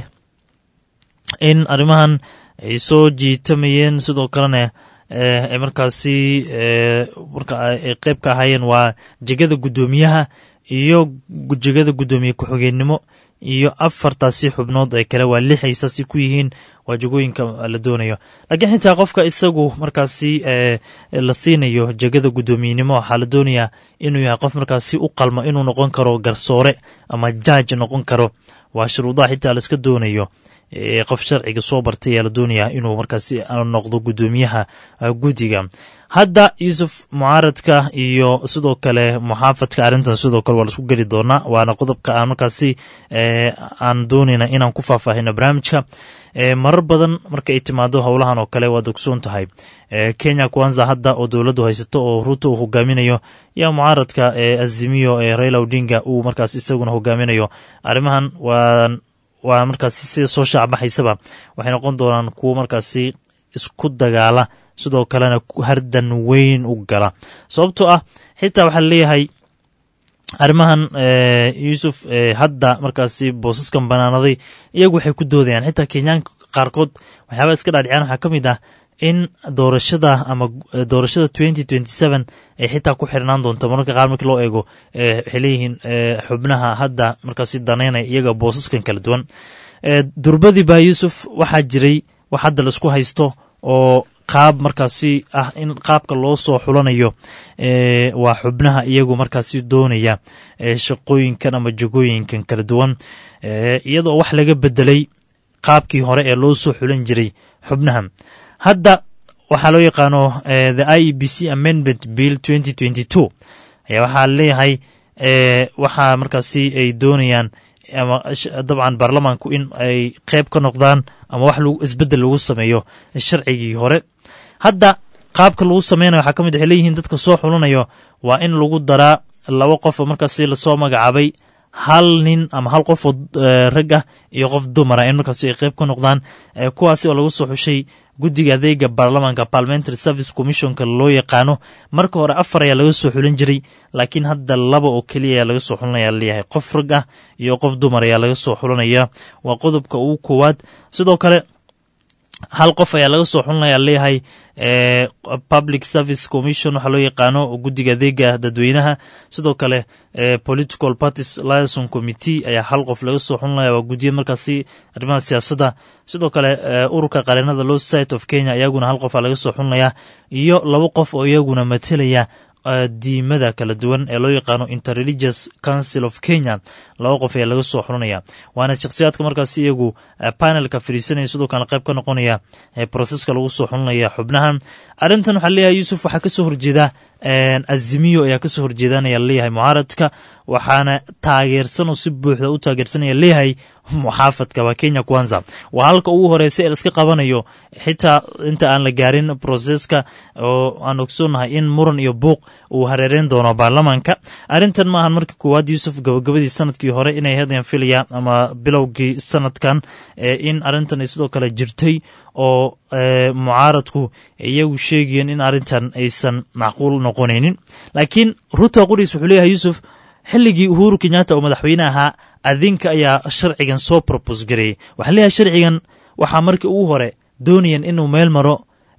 in arrimahan ay soo jiitamayeen sidoo kalena ay markaasi marka ay qeyb ka ahaayeen waa jegada guddoomiyaha iyo jegada guddoomiye ku-xigeenimo iyo afartaasi xubnood ee kale waa lix ay saasi ku yihiin waa jagooyinka la doonayo laakiin xitaa qofka isagu markaasi la siinayo jegada guddoomiyenimo waxaa la doonayaa inuu yahay qof markaasi u qalmo inuu noqon karo garsoore ama jaaj noqon karo waa shuruudaha xitaa laiska doonayo qof sharciga soo bartay ayaa la doonayaa inuu markaasi noqdo guddoomiyaha guddiga hadda yuusuf mucaaradka iyo sidoo kale muxaafadka arrintan sidoo kale waa laisku geli doonaa waana qodobka aan markaasi aan doonayna inaan ku faahfaahino barnaamijka marar badan marka ay timaado howlahan oo kale waad ogsoon tahay kenya kwanza hadda oo dowladdu haysato oo ruuto uu hogaaminayo yaa mucaaradka azimiyo ee raila odinga uu markaas isaguna hogaaminayo arrimahan waa waa markaasi sida soo shaacbaxaysaba waxay noqon doonaan kuwo markaasi isku dagaala sidoo kalena hardan weyn u gala sababtoo ah xitaa waxaa leeyahay arrimahan yuusuf hadda markaasi boosaskan banaanaday iyagu waxay ku doodayaan xitaa kenyaanka qaarkood waxyaabaa iska dhaadhiciyaan waxaa ka mid ah in doorashada ama doorashada twenty twenty seven ay xitaa ku xirnaan doonto mararka qaar markii loo eego waxay leeyihiin xubnaha hadda markaasi daneynaya iyaga boosaskan kala duwan durbadii baa yuusuf waxaa jiray wax hadda laisku haysto oo qaab markaasi ah in qaabka loo soo xulanayo waa xubnaha iyagu markaasi doonaya shaqooyinkan ama jagooyinkan kala duwan iyadoo wax laga bedelay qaabkii hore ee loo soo xulan jiray xubnaha hadda waxaa loo yaqaano the i e b c amendment bill twenty twenty two ayaa waxaa leeyahay waxaa markaasi ay doonayaan ama dabcan baarlamaanku in ay qeyb ka noqdaan ama wax isbedel lagu sameeyo sharcigii hore hadda qaabka lagu sameynayo waxaa ka mid waxay leeyihiin dadka soo xulanayo waa in lagu daraa laba qof oo markaasi lasoo magacaabay hal nin ama hal qof oo rag ah iyo qof dumara in markaasi ay qeyb ka noqdaan kuwaasi oo lagu soo xushay guddiga adeega baarlamaanka parliamentary service commissionka loo yaqaano marka hore afar ayaa laga soo xulin jiray laakiin hadda laba oo keliya ayaa laga soo xulanaya leeyahay qof rag ah iyo qof dumar ayaa laga soo xulanaya waa qodobka ugu koowaad sidoo kale hal qof ayaa laga soo xulanaya leeyahay public service commission waxaa loo yaqaano guddiga adeega dadweynaha sidoo kale political parties liason committee ayaa hal qof laga soo xulanaya waa guddiya markaasi arrimaha siyaasadda sidoo kale ururka qareenada law society of kenya iyaguna hal qofa laga soo xulanaya iyo laba qof oo iyaguna matelaya diimada kala duwan ee loo yaqaano interreligious council of kenya laba qof ayaa laga soo xulanaya waana shakhsiyaadka markaasi iyagu panelka fadhiisanaya sidoo kale qayb ka noqonaya proseska lagu soo xulanaya xubnahan arrintan waxaa leeyahay yuusuf waxaa kasoo horjeeda azimiyo ayaa kasoo horjeedanaya leeyahay mucaaradka waxaana taageersan oo si buuxda u taageersanaya leeyahay muxaafadka waa kenya kwanza waa halka ugu horeysa ee laiska qabanayo xitaa inta aan la gaarin proseska oo aan ogsoonahay in muran iyo buuq uu hareereyn doono baarlamaanka arrintan maahan markii koowaad yuusuf gabagabadii sanadkii hore inay hadyan filaya ama bilowgii sanadkan in arrintan ay sidoo kale jirtay oo mucaaradku iyagu sheegayeen in arrintan aysan macquul noqonaynin laakiin ruto quriis wuxuu leeyahay yuusuf xilligii uhuru kenyatta oo madaxweyne ahaa adinka ayaa sharcigan soo probos gareeyey waxaa leeyahay sharcigan waxaa markii ugu hore doonayeen inuu meel maro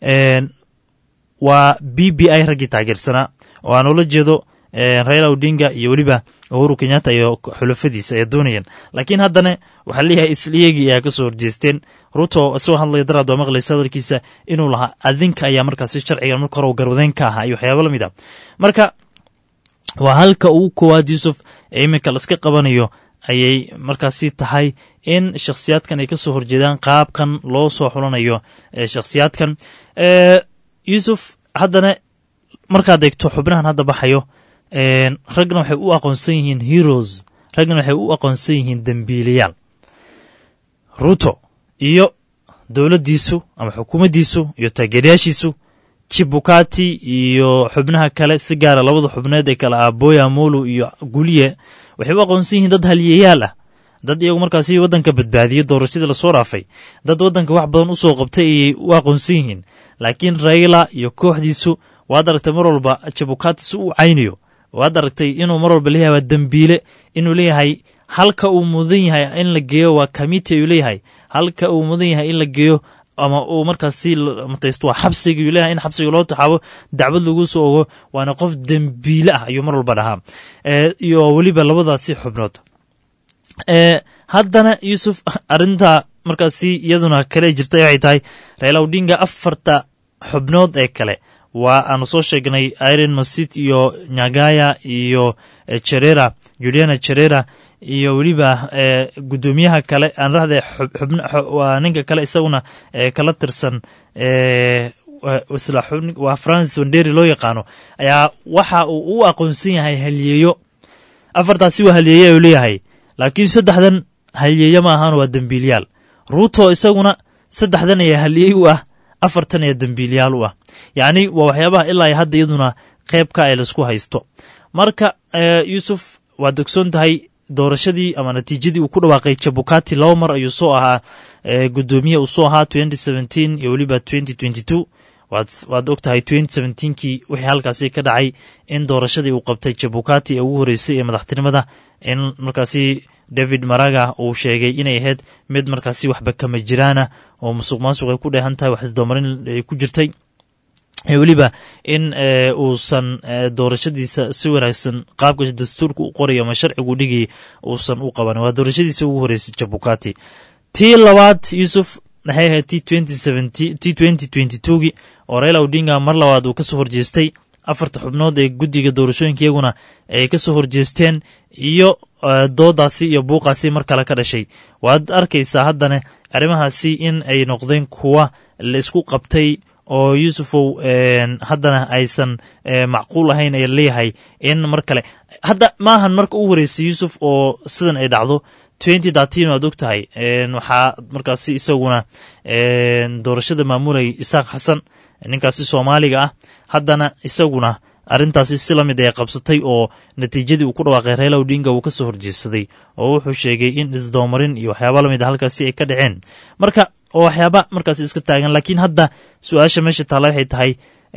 waa b b i raggii taageersanaa oo aan ula jeedo raila odinga iyo weliba uhuru kenyatta iyo xulafadiisa ayaa doonayeen laakiin haddana waxaa leeyahay isliyagii ayaa kasoo horjeesteen ruto isagoo hadlaya daraad waa maqlaysa hadalkiisa inuu lahaa adinka ayaa markaasi sharcigan marka hore garwadeen ka ahaa iyo waxyaaba lamid a marka waa halka ugu koowaad yuusuf ee iminka laiska qabanayo ayay markaasi tahay in shakhsiyaadkan ay kasoo horjeedaan qaabkan loo soo xulanayo shakhsiyaadkan yuusuf haddana markaad eegto xubnahan hadda baxayo ragna waxay u aqoonsan yihiin heroes ragna waxay u aqoonsan yihiin dembiilayaal ruto iyo dowladdiisu ama xukuumaddiisu iyo taageerayaashiisu jibukati iyo xubnaha kale si gaara labada xubneed ee kale ah boya molu iyo guliye waxay u aqoonsan yihiin dad haliyayaal ah dad iyagu markaasi waddanka badbaadiyey doorashadii lasoo dhaafay dad waddanka wax badan u soo qabtay ayay u aqoonsan yihiin laakiin raila iyo kooxdiisu waad aragtay mar walba jabukati si uu caynayo waad aragtay inuu mar walba leeyahay waa dembiile inuu leeyahay halka uu mudan yahay in la geeyo waa committee ayuu leeyahay halka uu mudan yahay in la geeyo ama uu markaasi mataysto waa xabsiga ayuu leeyahay in xabsiga loo taxaabo dacwad lagu soo ogo waana qof dembiile ah ayuu mar walba dhahaa iyo weliba labadaasi xubnood haddana yuusuf arrinta markaasi iyaduna kale jirta waxay tahay raila odinga afarta xubnood ee kale waa aanu soo sheegnay iron masit iyo nyagaya iyo cherera juliana cherera iyo weliba gudoomiyaha kale aan rahde waa ninka kale isaguna kala tirsan waa francis wanderi loo yaqaano ayaa waxa uu u aqoonsan yahay halyeeyo afartaasi waa halyeeye ayuu leeyahay laakiin saddexdan halyeeye ma ahaan waa dembiilyaal ruuto isaguna saddexdan ayaa halyeey u ah afartan ayaa dembiilyaal u ah yacni waa waxyaabaha ilaa hadda iyaduna qeybka ay laisku haysto marka yuusuf waad ogsoon tahay doorashadii ama natiijadii uu ku dhawaaqay jabukati laba mar ayuu soo ahaa gudoomiye uu soo ahaa iyo weliba waad og tahay kii wixii halkaasi ka dhacay in doorashadii uu qabtay jabukati ee ugu horeysay ee madaxtinimada in markaasi david maraga uu sheegay inay ahayd mid markaasi waxba kama jiraana oo musuq maasuq ay ku dheehan tahay wax isdoomarin ay ku jirtay weliba in uusan doorashadiisa si wanaagsan qaabka dastuurka u qoray ama sharcigu dhigay uusan u qaban waa doorashadiisa ugu horeysay jabukati tii labaad yuusuf maxay ahayd t gii oo raila odinga mar labaad uu kasoo horjeestay afarta xubnood ee guddiga doorashooyinka iyaguna ay kasoo horjeesteen iyo doodaasi iyo buuqaasi mar kale ka dhashay waad arkaysaa haddana arrimahaasi in ay noqdeen kuwa la isku qabtay oo yuusufow haddana aysan macquul ahayn ay leeyahay in mar kale hadda maahan marka u horeysay yuusuf oo sidan ay dhacdo waad og tahay waxaa markaasi isaguna doorashada maamulay isaaq xasan ninkaasi soomaaliga ah haddana isaguna arrintaasi si lamid ay qabsatay oo natiijadii uu ku dhawaaqay reela odinga uu kasoo horjeedsaday oo wuxuu sheegay in isdoomarin iyo waxyaaba lamid a halkaasi ay ka dhaceen marka oo waxyaaba markaasi iska taagan laakiin hadda su-aasha meesha taalla waxay tahay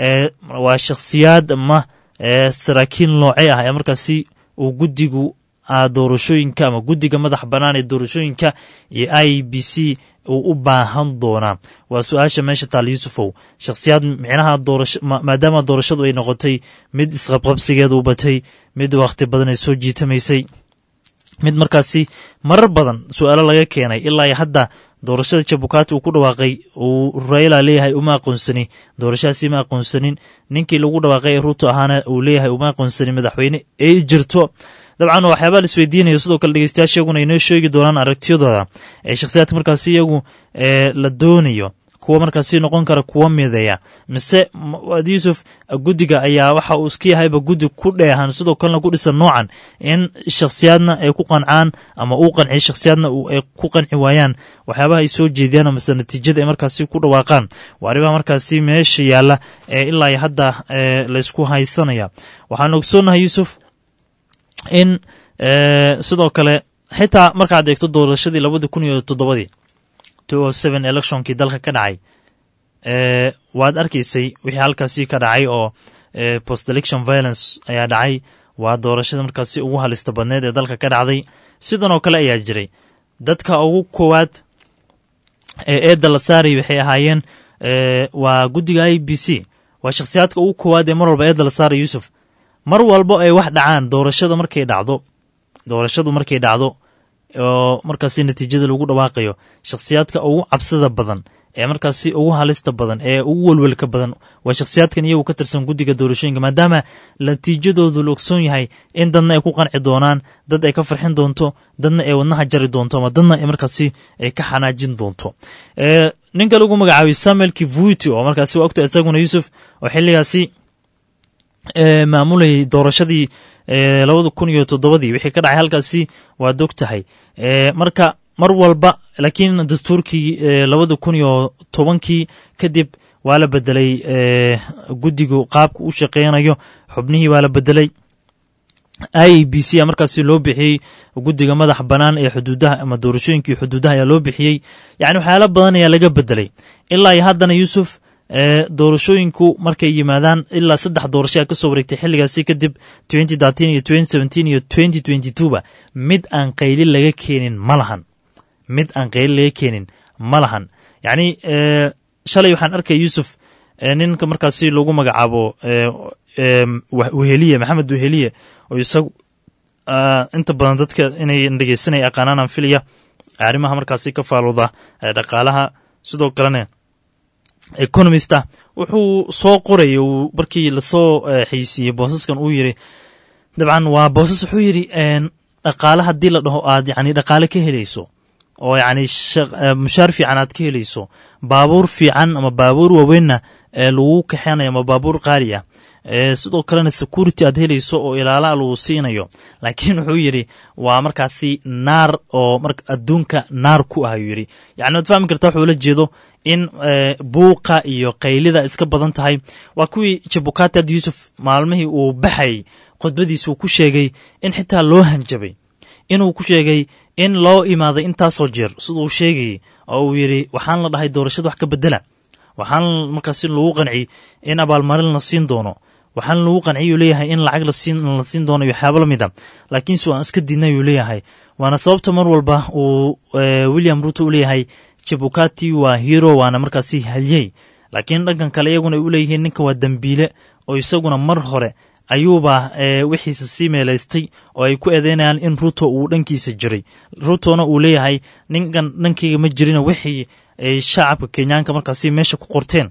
waa shakhsiyaad ama saraakiin noocee ah ee markaasi uu guddigu doorashooyinka ama guddiga madax bannaan ee doorashooyinka iyo i b c uu u baahan doonaa waa su-aasha meesha taal yuusufow shakhsiyaad micnaha doorasho maadaama doorashadu ay noqotay mid isqabqabsigeeda u batay mid wakhti badan ay soo jiitamaysay mid markaasi marar badan su-aalo laga keenay ilaa hadda doorashada jabukati uu ku dhawaaqay uu raila leeyahay uma aqoonsani doorashadaasi ma aqoonsanin ninkii lagu dhawaaqay ee ruuto ahaana uu leeyahay uma aqoonsanin madaxweyne ay jirto dabcan waxyaabaa la isweydiinayo sidoo kale dhegeystayaasha iyaguna inoo sheegi doonaan aragtiyadooda ee shakhsiyaadka markaasi iyagu la doonayo kuwa markaasi noqon kara kuwa mideeya mise waad yuusuf guddiga ayaa waxa uu iska yahayba guddi ku dheehan sidoo kalena ku dhisan noocan in shakhsiyaadna ay ku qancaan ama uu qanciyo shakhsiyaadna ay ku qanci waayaan waxyaabaha ay soo jeediyaan mase natiijada ay markaasi ku dhawaaqaan waa arrimaha markaasi meesha yaalla ee ilaa iyo hadda laysku haysanaya waxaan ogsoonahay yuusuf in sidoo kale xitaa markaad eegto doorashadii labadii kun iyo toddobadii electionkii dalka ka dhacay waad arkaysay wixii halkaasi ka dhacay oo post election violence ayaa dhacay waa doorashada markaasi ugu halista badneed ee dalka ka dhacday sidan oo kale ayaa jiray dadka ugu koowaad ee eedda la saarayay waxay ahaayeen waa guddiga i b c waa shakhsiyaadka ugu koowaad ee mar walba eedda la saaraya yuusuf mar walbo ay wax dhacaan doorashada markay dhacdo doorashadu markay dhacdo oo markaasi natiijada lagu dhawaaqayo shakhsiyaadka ugu cabsida badan ee markaasi ugu halista badan ee ugu welwelka badan waa shakhsiyaadkan iyagu ka tirsan guddiga doorashooyinka maadaama natiijadoodu la ogsoon yahay in dadna ay ku qanci doonaan dad ay ka farxin doonto dadna ay wadnaha jari doonto ama dadna ay markaasi ay ka xanaajin doonto ninka lagu magacaabay samuel kivuiti oo markaasi waa ogta isaguna yuusuf oo xilligaasi maamulayay doorashadii labada kun iyo toddobadii wixii ka dhacay halkaasi waad og tahay marka mar walba laakiin dastuurkii labada kun iyo tobankii kadib waa la bedelay guddigu qaabka u shaqeynayo xubnihii waa la bedelay i b c a markaasi loo bixiyey guddiga madax bannaan ee xuduudaha ama doorashooyinkii xuduudaha ayaa loo bixiyey yacni waxyaalo badan ayaa laga bedelay ilaa iyo haddana yuusuf doorashooyinku markay yimaadaan ilaa saddex doorasho a ka soo wareegtay xilligaasi kadib iyo iyo ba mid aan qayli laga keenin ma lahan mid aan qayli laga keenin ma lahan yacni shalay waxaan arkay yuusuf ninka markaasi lagu magacaabo weheliye maxamed weheliye oo isagu inta badan dadka inay dhegeysanaya aqaanaan aan filaya arrimaha markaasi ka faalooda dhaqaalaha sidoo kalena economista wuxuu soo qoraya uu markii lasoo xaysiiyey boosaskan uu yiri dabcan waa boosas wuxuu yidhi dhaqaale haddii la dhaho aad yani dhaqaale ka helayso oo yacni mushaar fiican aad ka helayso baabuur fiican ama baabuur waaweynna ee lagu kaxeynayo ama baabuur qaali ah sidoo kalena security aad helayso oo ilaala lagu siinayo laakiin wuxuu yidhi waa markaasi naar oo adduunka naar ku ah ayuu yidhi yani waad fahmi kartaa wuxuu la jeedo in buuqa iyo qaylida iska badan tahay waa kuwii jabukati ad yuusuf maalmihii uu baxayy khudbadiisa uu ku sheegay in xitaa loo hanjabay inuu ku sheegay in loo imaaday intaasoo jeer siduu sheegayay oo uu yidhi waxaan la dhahay doorashada wax ka bedela waxaan markaasi lagu qanciyey in abaalmarin la siin doono waxaan lagu qanciyay uu leeyahay in lacag la siin doono iyo waxyaabo lamid a laakiinse waan iska diidnay uu leeyahay waana sababta mar walba uu william ruto u leeyahay jabukati waa hero waana markaasi halyey laakiin dhankan kale iyaguna ay u leeyihiin ninka waa dembiile oo isaguna mar hore ayuuba wixiisa sii meelaystay oo ay ku eedeynayaan in ruto uu dhankiisa jiray rutona uu leeyahay ninkan dhankeyga ma jirina wixii ay shacabka kenyaanka markaasi meesha ku qorteen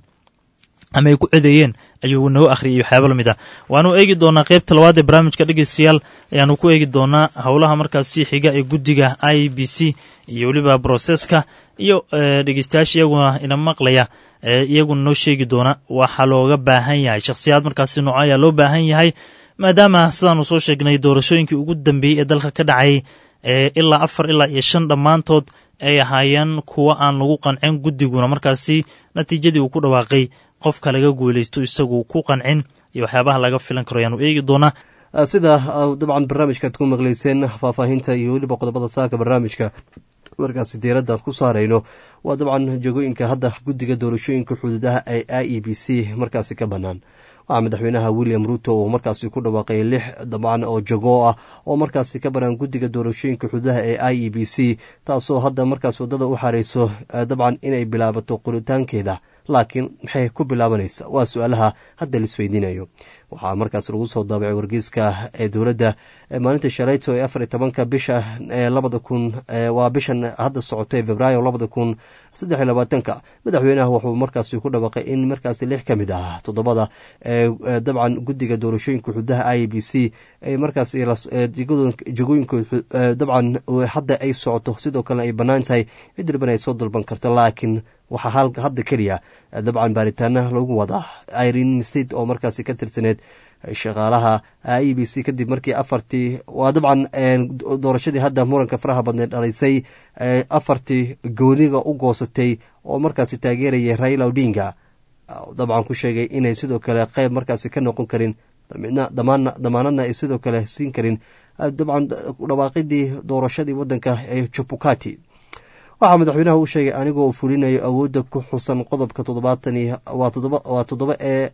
ama ay ku cedeeyeen ayuu noo akhriyay waxyaaba lamid ah waanu eegi doonaa qeybta labaad ee barnaamijka dhegeystayaal ayaanu ku eegi doonaa howlaha markaasi xiga ee guddiga i b c iyo weliba broseska iyo dhegeystayaasha iyaguna ina maqlaya iyaguna noo sheegi doona waxaa looga baahan yahay shakhsiyaad markaasi nooco ayaa loo baahan yahay maadaama sidaanu soo sheegnay doorashooyinkii ugu dambeeyey ee dalka ka dhacay ilaa afar ilaa iyo shan dhammaantood ay ahaayeen kuwa aan lagu qancin guddiguna markaasi natiijadii uu ku dhawaaqay qofka laga guulaysto isagu ku qancin iyo waxyaabaha laga filan karo ayaanu eegi doonaa sida dabcan barnaamijkaad ku maqlayseen faahfaahinta iyo weliba qodobada saaka barnaamijka markaasi diiradda ku saarayno waa dabcan jegooyinka hadda guddiga doorashooyinka xuduudaha ee i e b c markaasi ka bannaan waxaa madaxweynaha william ruto uu markaasi ku dhawaaqay lix dabcan oo jagoo ah oo markaasi ka banaan guddiga doorashooyinka xuduudaha ee i e b c taasoo hadda markaas waddada u xareyso dabcan inay bilaabato qoritaankeeda laakiin maxay ku bilaabanaysa waa su-aalaha hadda laisweydiinayo waxaa markaas lagu soo daabacay wargeyska ee dowladda maalinta shalayto ee afar iyo tobanka bisha labada kun waa bishan hadda socotay februaayo labada kun saddex iyo labaatanka madaxweynaha wuxuu markaasi ku dhawaaqay in markaasi lix ka mid ah toddobada dabcan guddiga doorashooyinka xududaha i b c markaas jagooyinkood dabcan hadda ay socoto sidoo kalena ay bannaan tahay cid walbana ay soo dalban karto laakiin waxaa hadda keliya dabcan baaritaana lagu wadaa irene state oo markaasi ka tirsaneed shaqaalaha i b c kadib markii afartii waa dabcan doorashadii hadda muranka faraha badneed dhalisay afartii gooniga u goosatay oo markaasi taageerayay raila odinga dabcan ku sheegay inay sidoo kale qeyb markaasi ka noqon karin damaanadna ay sidoo kale siin karin dabcan dhawaaqidii doorashadii wadanka ee jabukati waxaa madaxweynaha u sheegay anigoo fulinayo awoodda ku xusan qodobka toddobaatan waa toddoba ee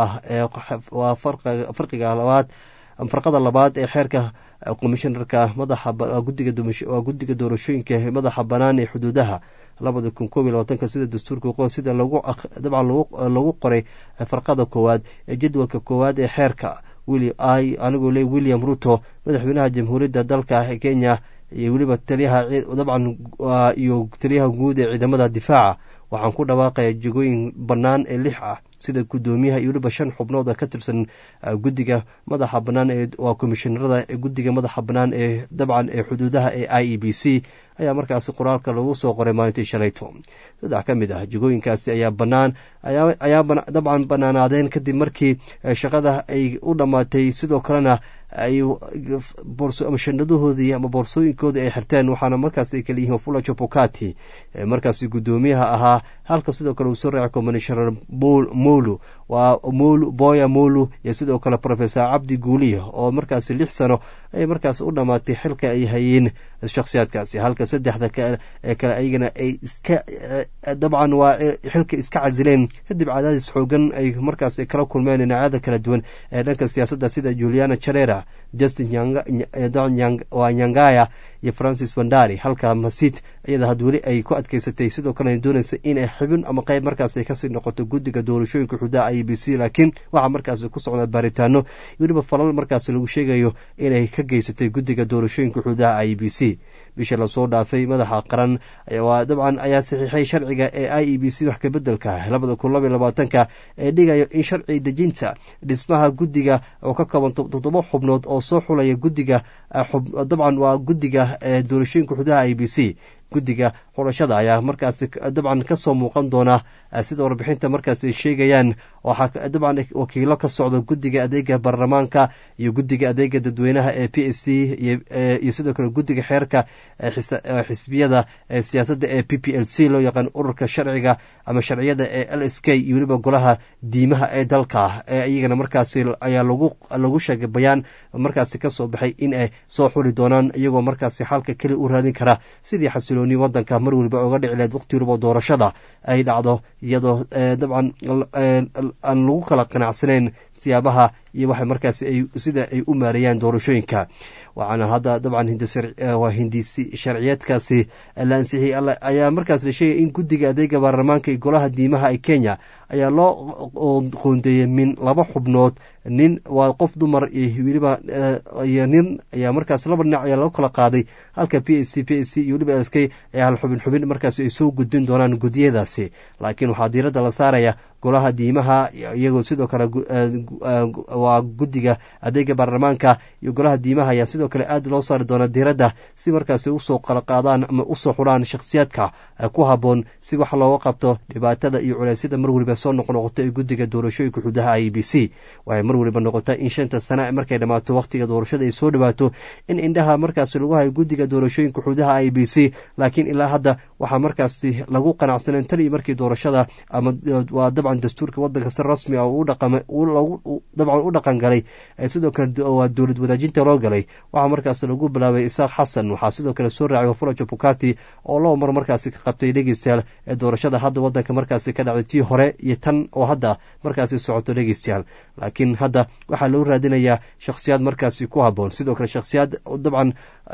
waa farqiga labaad farqada labaad ee xeerka komishinarka madaxawaa guddiga doorashooyinka madaxa banaan ee xuduudaha labada kun koob iyo labaatanka sida dastuurka sida dabcan lagu qoray farqada koowaad ee jadwalka koowaad ee xeerka anigoo le william ruto madaxweynaha jamhuuriyadda dalka kenya iyo weliba taliyaha dabcan iyo taliyaha guud ee ciidamada difaaca waxaan ku dhawaaqaya jegooyin bannaan ee lix ah sida guddoomiyaha iyo weliba shan xubnood ka tirsan guddiga madaxa bannaan ee waa komishinarada ee guddiga madaxa bannaan ee dabcan ee xuduudaha ee i e b c ayaa markaasi qoraalka lagu soo qoray maalintii shalayto saddex ka mid ah jegooyinkaasi ayaa bannaan ayaa dabcan bannaanaadeen kadib markii shaqada ay u dhammaatay sidoo kalena ay shandadahoodii ama boorsooyinkoodii ay xirteen waxaana markaas ay kala yihiin fula jabukati markaasi guddoomiyaha ahaa halka sidoo kale uu soo raacay commishoner molu waa molu boya molu iyo sidoo kale professor cabdi guuliya oo markaasi lix sano ay markaas u dhammaatay xilka ay hayeen shakhsiyaadkaasi halka saddexda kale ayagana ay iska dabcan waa xilka iska casileen kadib cadaadis xoogan ay markaas kala kulmeen dhinacyada kala duwan ee dhanka siyaasadda sida juliana jarera justin waa nyangaya iyo francis wandari halka masid iyada had weli ay ku adkeysatay sidoo kalena doonaysa inay xibin ama qayb markaas ay kasii noqoto guddiga doorashooyinka xuduudaha i b c laakiin waxaa markaas ku socda baaritaano weliba falal markaas lagu sheegayo inay ka geysatay guddiga doorashooyinka xuduudaha i b c bisha lasoo dhaafay madaxa qaran waa dabcan ayaa saxiixay sharciga ee i e b c wax kabedelka labada kun labaiy labaatanka ee dhigayo in sharci dejinta dhismaha guddiga oo ka kooban toddoba xubnood oo soo xulaya guddiga dabcan waa guddiga doorashooyinka xuduudaha i b c guddiga xulashada ayaa markaasi dabcan kasoo muuqan doona sida warbixinta markaas ay sheegayaan waxaa dabcan wakiilo ka socda guddiga adeega baarlamaanka iyo guddiga adeega dadweynaha ee p s c iyo sidoo kale guddiga xeerka xisbiyada siyaasadda ee p p l c loo yaqaan ururka sharciga ama sharciyada ee l s k iyo weliba golaha diimaha ee dalka ee iyagana markaasi ayaa lagu sheegay bayaan markaasi kasoo baxay in ay soo xuli doonaan iyagoo markaasi xalka keli u raadin kara sidii xasilooni wadanka mar weliba oga dhici leed waqti waliba doorashada ay dhacdo iyadoo dabcan aan lagu kala qanacsanayn siyaabaha iyo waxa markaas sida ay u maareeyaan doorashooyinka waxaana hadda dabcan waa hindisi sharciyeedkaasi la ansixiyey ayaa markaas la sheegay in guddiga adeega baarlamaanka iyo golaha diimaha ee kenya ayaa loo qoondeeyey min laba xubnood nin waa qof dumar iyo weliba iyo nin ayaa markaas laba dhinac ayaa loo kala qaaday halka p s c p s c iyo weliba l k ayaa hal xubin xubin markaas ay soo gudbin doonaan guddiyadaasi laakiin waxaa diiradda la saaraya golaha diimaha iyagoo sidoo kale waa guddiga adeega baarlamaanka iyo golaha diimaha ayaa sidoo kale aad loo saari doona diiradda si markaas usoo kala qaadaan ama usoo xulaan shakhsiyaadka ku haboon si wax looga qabto dhibaatada iyo culeysyada mar weliba soo noqnoqoto ee guddiga doorashooyinka xuduudaha i b c waxay mar weliba noqota in shanta sana markay dhammaato wakhtiga doorashada ay soo dhawaato in indhaha markaasi lagu hayo guddiga doorashooyinka xuduudaha i b c laakiin ilaa hadda waxaa markaasi lagu qanacsaneen tan iyo markii doorashada ama waa dabcan dastuurka wadanka si rasmi ah dabcan u dhaqan galay sidoo kale waa dowlad wadaajinta loo galay waxaa markaas lagu bilaabay isaaq xasan waxaa sidoo kale soo raacay wafulajo bukati oo laba mar markaasi ka qabtay dhegeystayaal ee doorashada hadda wadanka markaasi ka dhacday tii hore iyo tan oo hadda markaasi socoto dhegeystayaal laakiin hadda waxaa loo raadinayaa shakhsiyaad markaasi ku haboon sidoo kale shakhsiyaad dabcan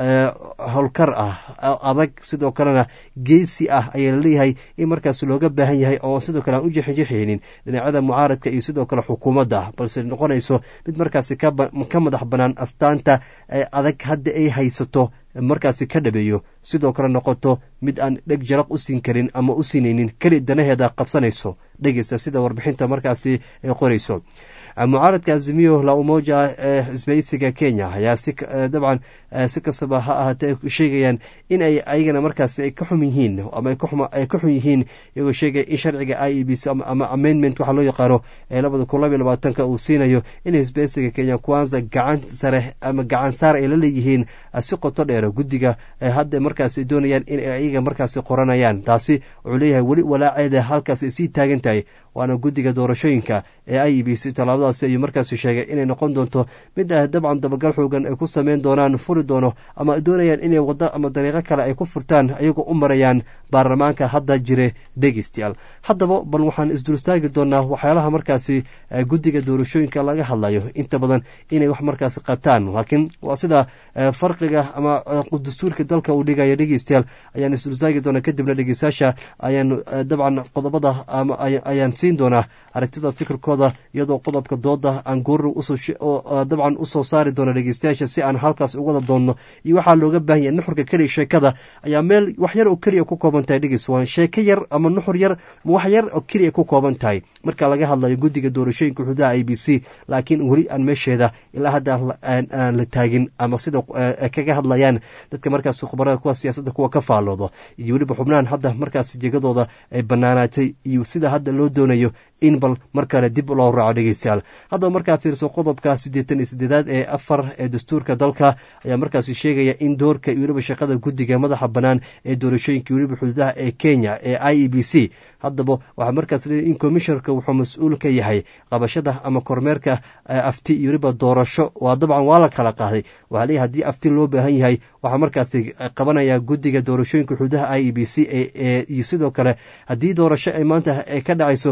howlkar ah adag sidoo kalena geesi ah ayaa laleeyahay in markaas looga baahan yahay oo sidoo kale aan u jexinjexaynin dhinacyada mucaaradka iyo sidoo kale xukuumadda balse noqonayso mid markaasi ka madax banaan astaanta adag hadda ay haysato markaasi ka dhabeeyo sidoo kale noqoto mid aan dheg jaraq u siin karin ama u siinaynin keli danaheeda qabsanayso dhegeysta sida warbixinta markaasi ay qorayso mucaaradka azimiyo la umoja ee xisbaysiga kenya ayaa si dabcan si kastaba ha ahaatee sheegayaan in ay ayagana markaas ay ka xum yihiin ama ay ka xun yihiin iyagoo sheegaya in sharciga i e b c ama amendment waxaa loo yaqaano ee labada kun labaiy labaatanka uu siinayo in xisbaysiga kenya kwanza gacan sare ama gacan saar ay la leeyihiin si qoto dheer guddiga hadda markaas doonayaan in ay ayaga markaasi qoranayaan taasi wuxuu leeyahay weli walaaceeda halkaas ay sii taagan tahay waana guddiga doorashooyinka ee i e b c tallaabadaasi ayuu markaasi sheegay inay noqon doonto mid ah dabcan dabagal xoogan ay ku sameyn doonaan furi doono ama doonayaan inay waddo ama dariiqo kale ay ku furtaan ayagoo u marayaan baarlamaanka hadda jire dhegeystayaal haddaba bal waxaan isdulstaagi doonaa waxyaalaha markaasi guddiga doorashooyinka laga hadlayo inta badan inay wax markaasi qabtaan laakiin waa sida farqiga ama dastuurka dalka uu dhigayo dhegeystayaal ayaan isdulstaagi doonaa kadibna dhegeystayaasha ayaan dabcan qodobada ayaan siin doonaa aragtida fikirkooda iyadoo qodobka dooda aan goori dabcan usoo saari doono dhegeystayaasha si aan halkaas uga wada doonno iyo waxaa looga baahan yahay nuxurka keliya sheekada ayaa meel wax yar oo keliya ku kooban tahay dhegeys waa sheeko yar ama nuxur yar ma wax yar oo keliya ku kooban tahay marka laga hadlayo guddiga doorashooyinka xuduudaha i b c laakiin weli aan meesheeda ilaa hadda aan la taagin ama sida kaga hadlayaan dadka markaas khubarada kuwa siyaasadda kuwa ka faalloodo iyo weliba xubnahan hadda markaas jegadooda ay banaanaatay iyo sida hadda loo doonayo in bal mar kale dib loo raaco dhegeystayaal haddaba markaa fiirso qodobka siddeetan iyo siddeedaad ee afar ee dastuurka dalka ayaa markaasi sheegaya in doorka iyo weliba shaqada guddiga madaxa bannaan ee doorashooyinka weliba xuduudaha ee kenya ee i e b c haddaba waxaa markaas leeyahy in commishonerka wuxuu mas-uul ka yahay qabashada ama kormeerka afti iyo weliba doorasho waa dabcan waa la kala qaaday waxaa leeyahy haddii afti loo baahan yahay waxaa markaasi qabanaya guddiga doorashooyinka xuduudaha i e b c iyo sidoo kale haddii doorasho ay maanta ay ka dhacayso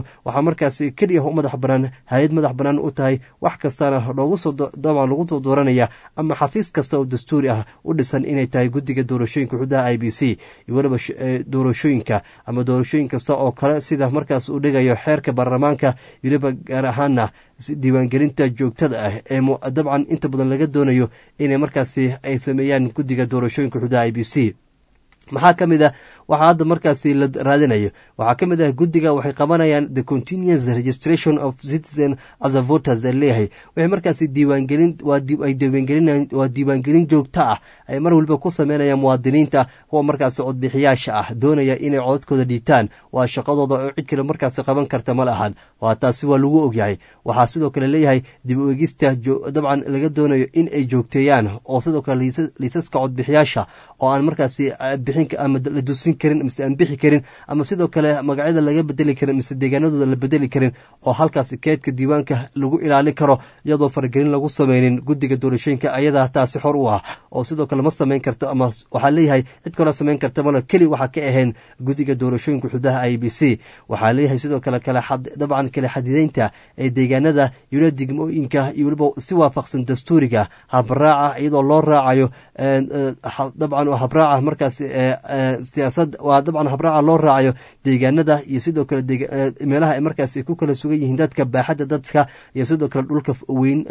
waxaa markaasi keliya u madax banaan hay-ad madax banaan u tahay wax kastana loogu soo dabcan lagu soo dooranaya ama xafiis kasta oo dastuuri ah u dhisan inay tahay guddiga doorashooyinka xududaha i b c iyo weliba doorashooyinka ama doorashooyin kasta oo kale sida markaas uu dhigayo xeerka baarlamaanka weliba gaar ahaana diiwaangelinta joogtada ah ee dabcan inta badan laga doonayo inay markaasi ay sameeyaan guddiga doorashooyinka xududaha i b c maxaa ka mid ah waxaa hadda markaasi la raadinayo waxaa ka mid ah guddiga waxay qabanayaan the continuous registration of citizen as a voters ee leeyahay waxay markaasi diiwaangelin ay diiwaangelin waa diiwaangelin joogto ah ay mar waliba ku sameynayaan muwaadiniinta kuwa markaasi codbixiyaasha ah doonaya inay codadkooda dhiibtaan waa shaqadooda oo cid kale markaasi qaban karta ma lahan waa taasi waa lagu ogyahay waxaa sidoo kale leeyahay dib u egista dabcan laga doonayo in ay joogteeyaan oo sidoo kale liisaska codbixiyaasha oo aan markaasi ama la dusin karin mise aan bixi karin ama sidoo kale magacyada laga bedeli karin mise deegaanadooda la bedeli karin oo halkaasi keedka diiwaanka lagu ilaalin karo iyadoo faragelin lagu sameynin guddiga doorashooyinka ayadaa taasi xor u ah oo sidoo kale ma samayn karto ama waxaa leeyahay cid kaloo samayn karta malo keli waxaa ka ahayn guddiga doorashooyinka xudaha i b c waxaa leeyahay sidoo kale dabcan kale xadideynta ee deegaanada yula degmooyinka iyo weliba si waafaqsan dastuuriga habraaca iyadoo loo raacayo dabcan habraaca markaas siyaasad waa dabcan habraaca loo raacayo deegaanada iyo sidoo kale meelaha ay markaas ku kala sugan yihiin dadka baaxadda dadka iyo sidoo kale dhulka weyn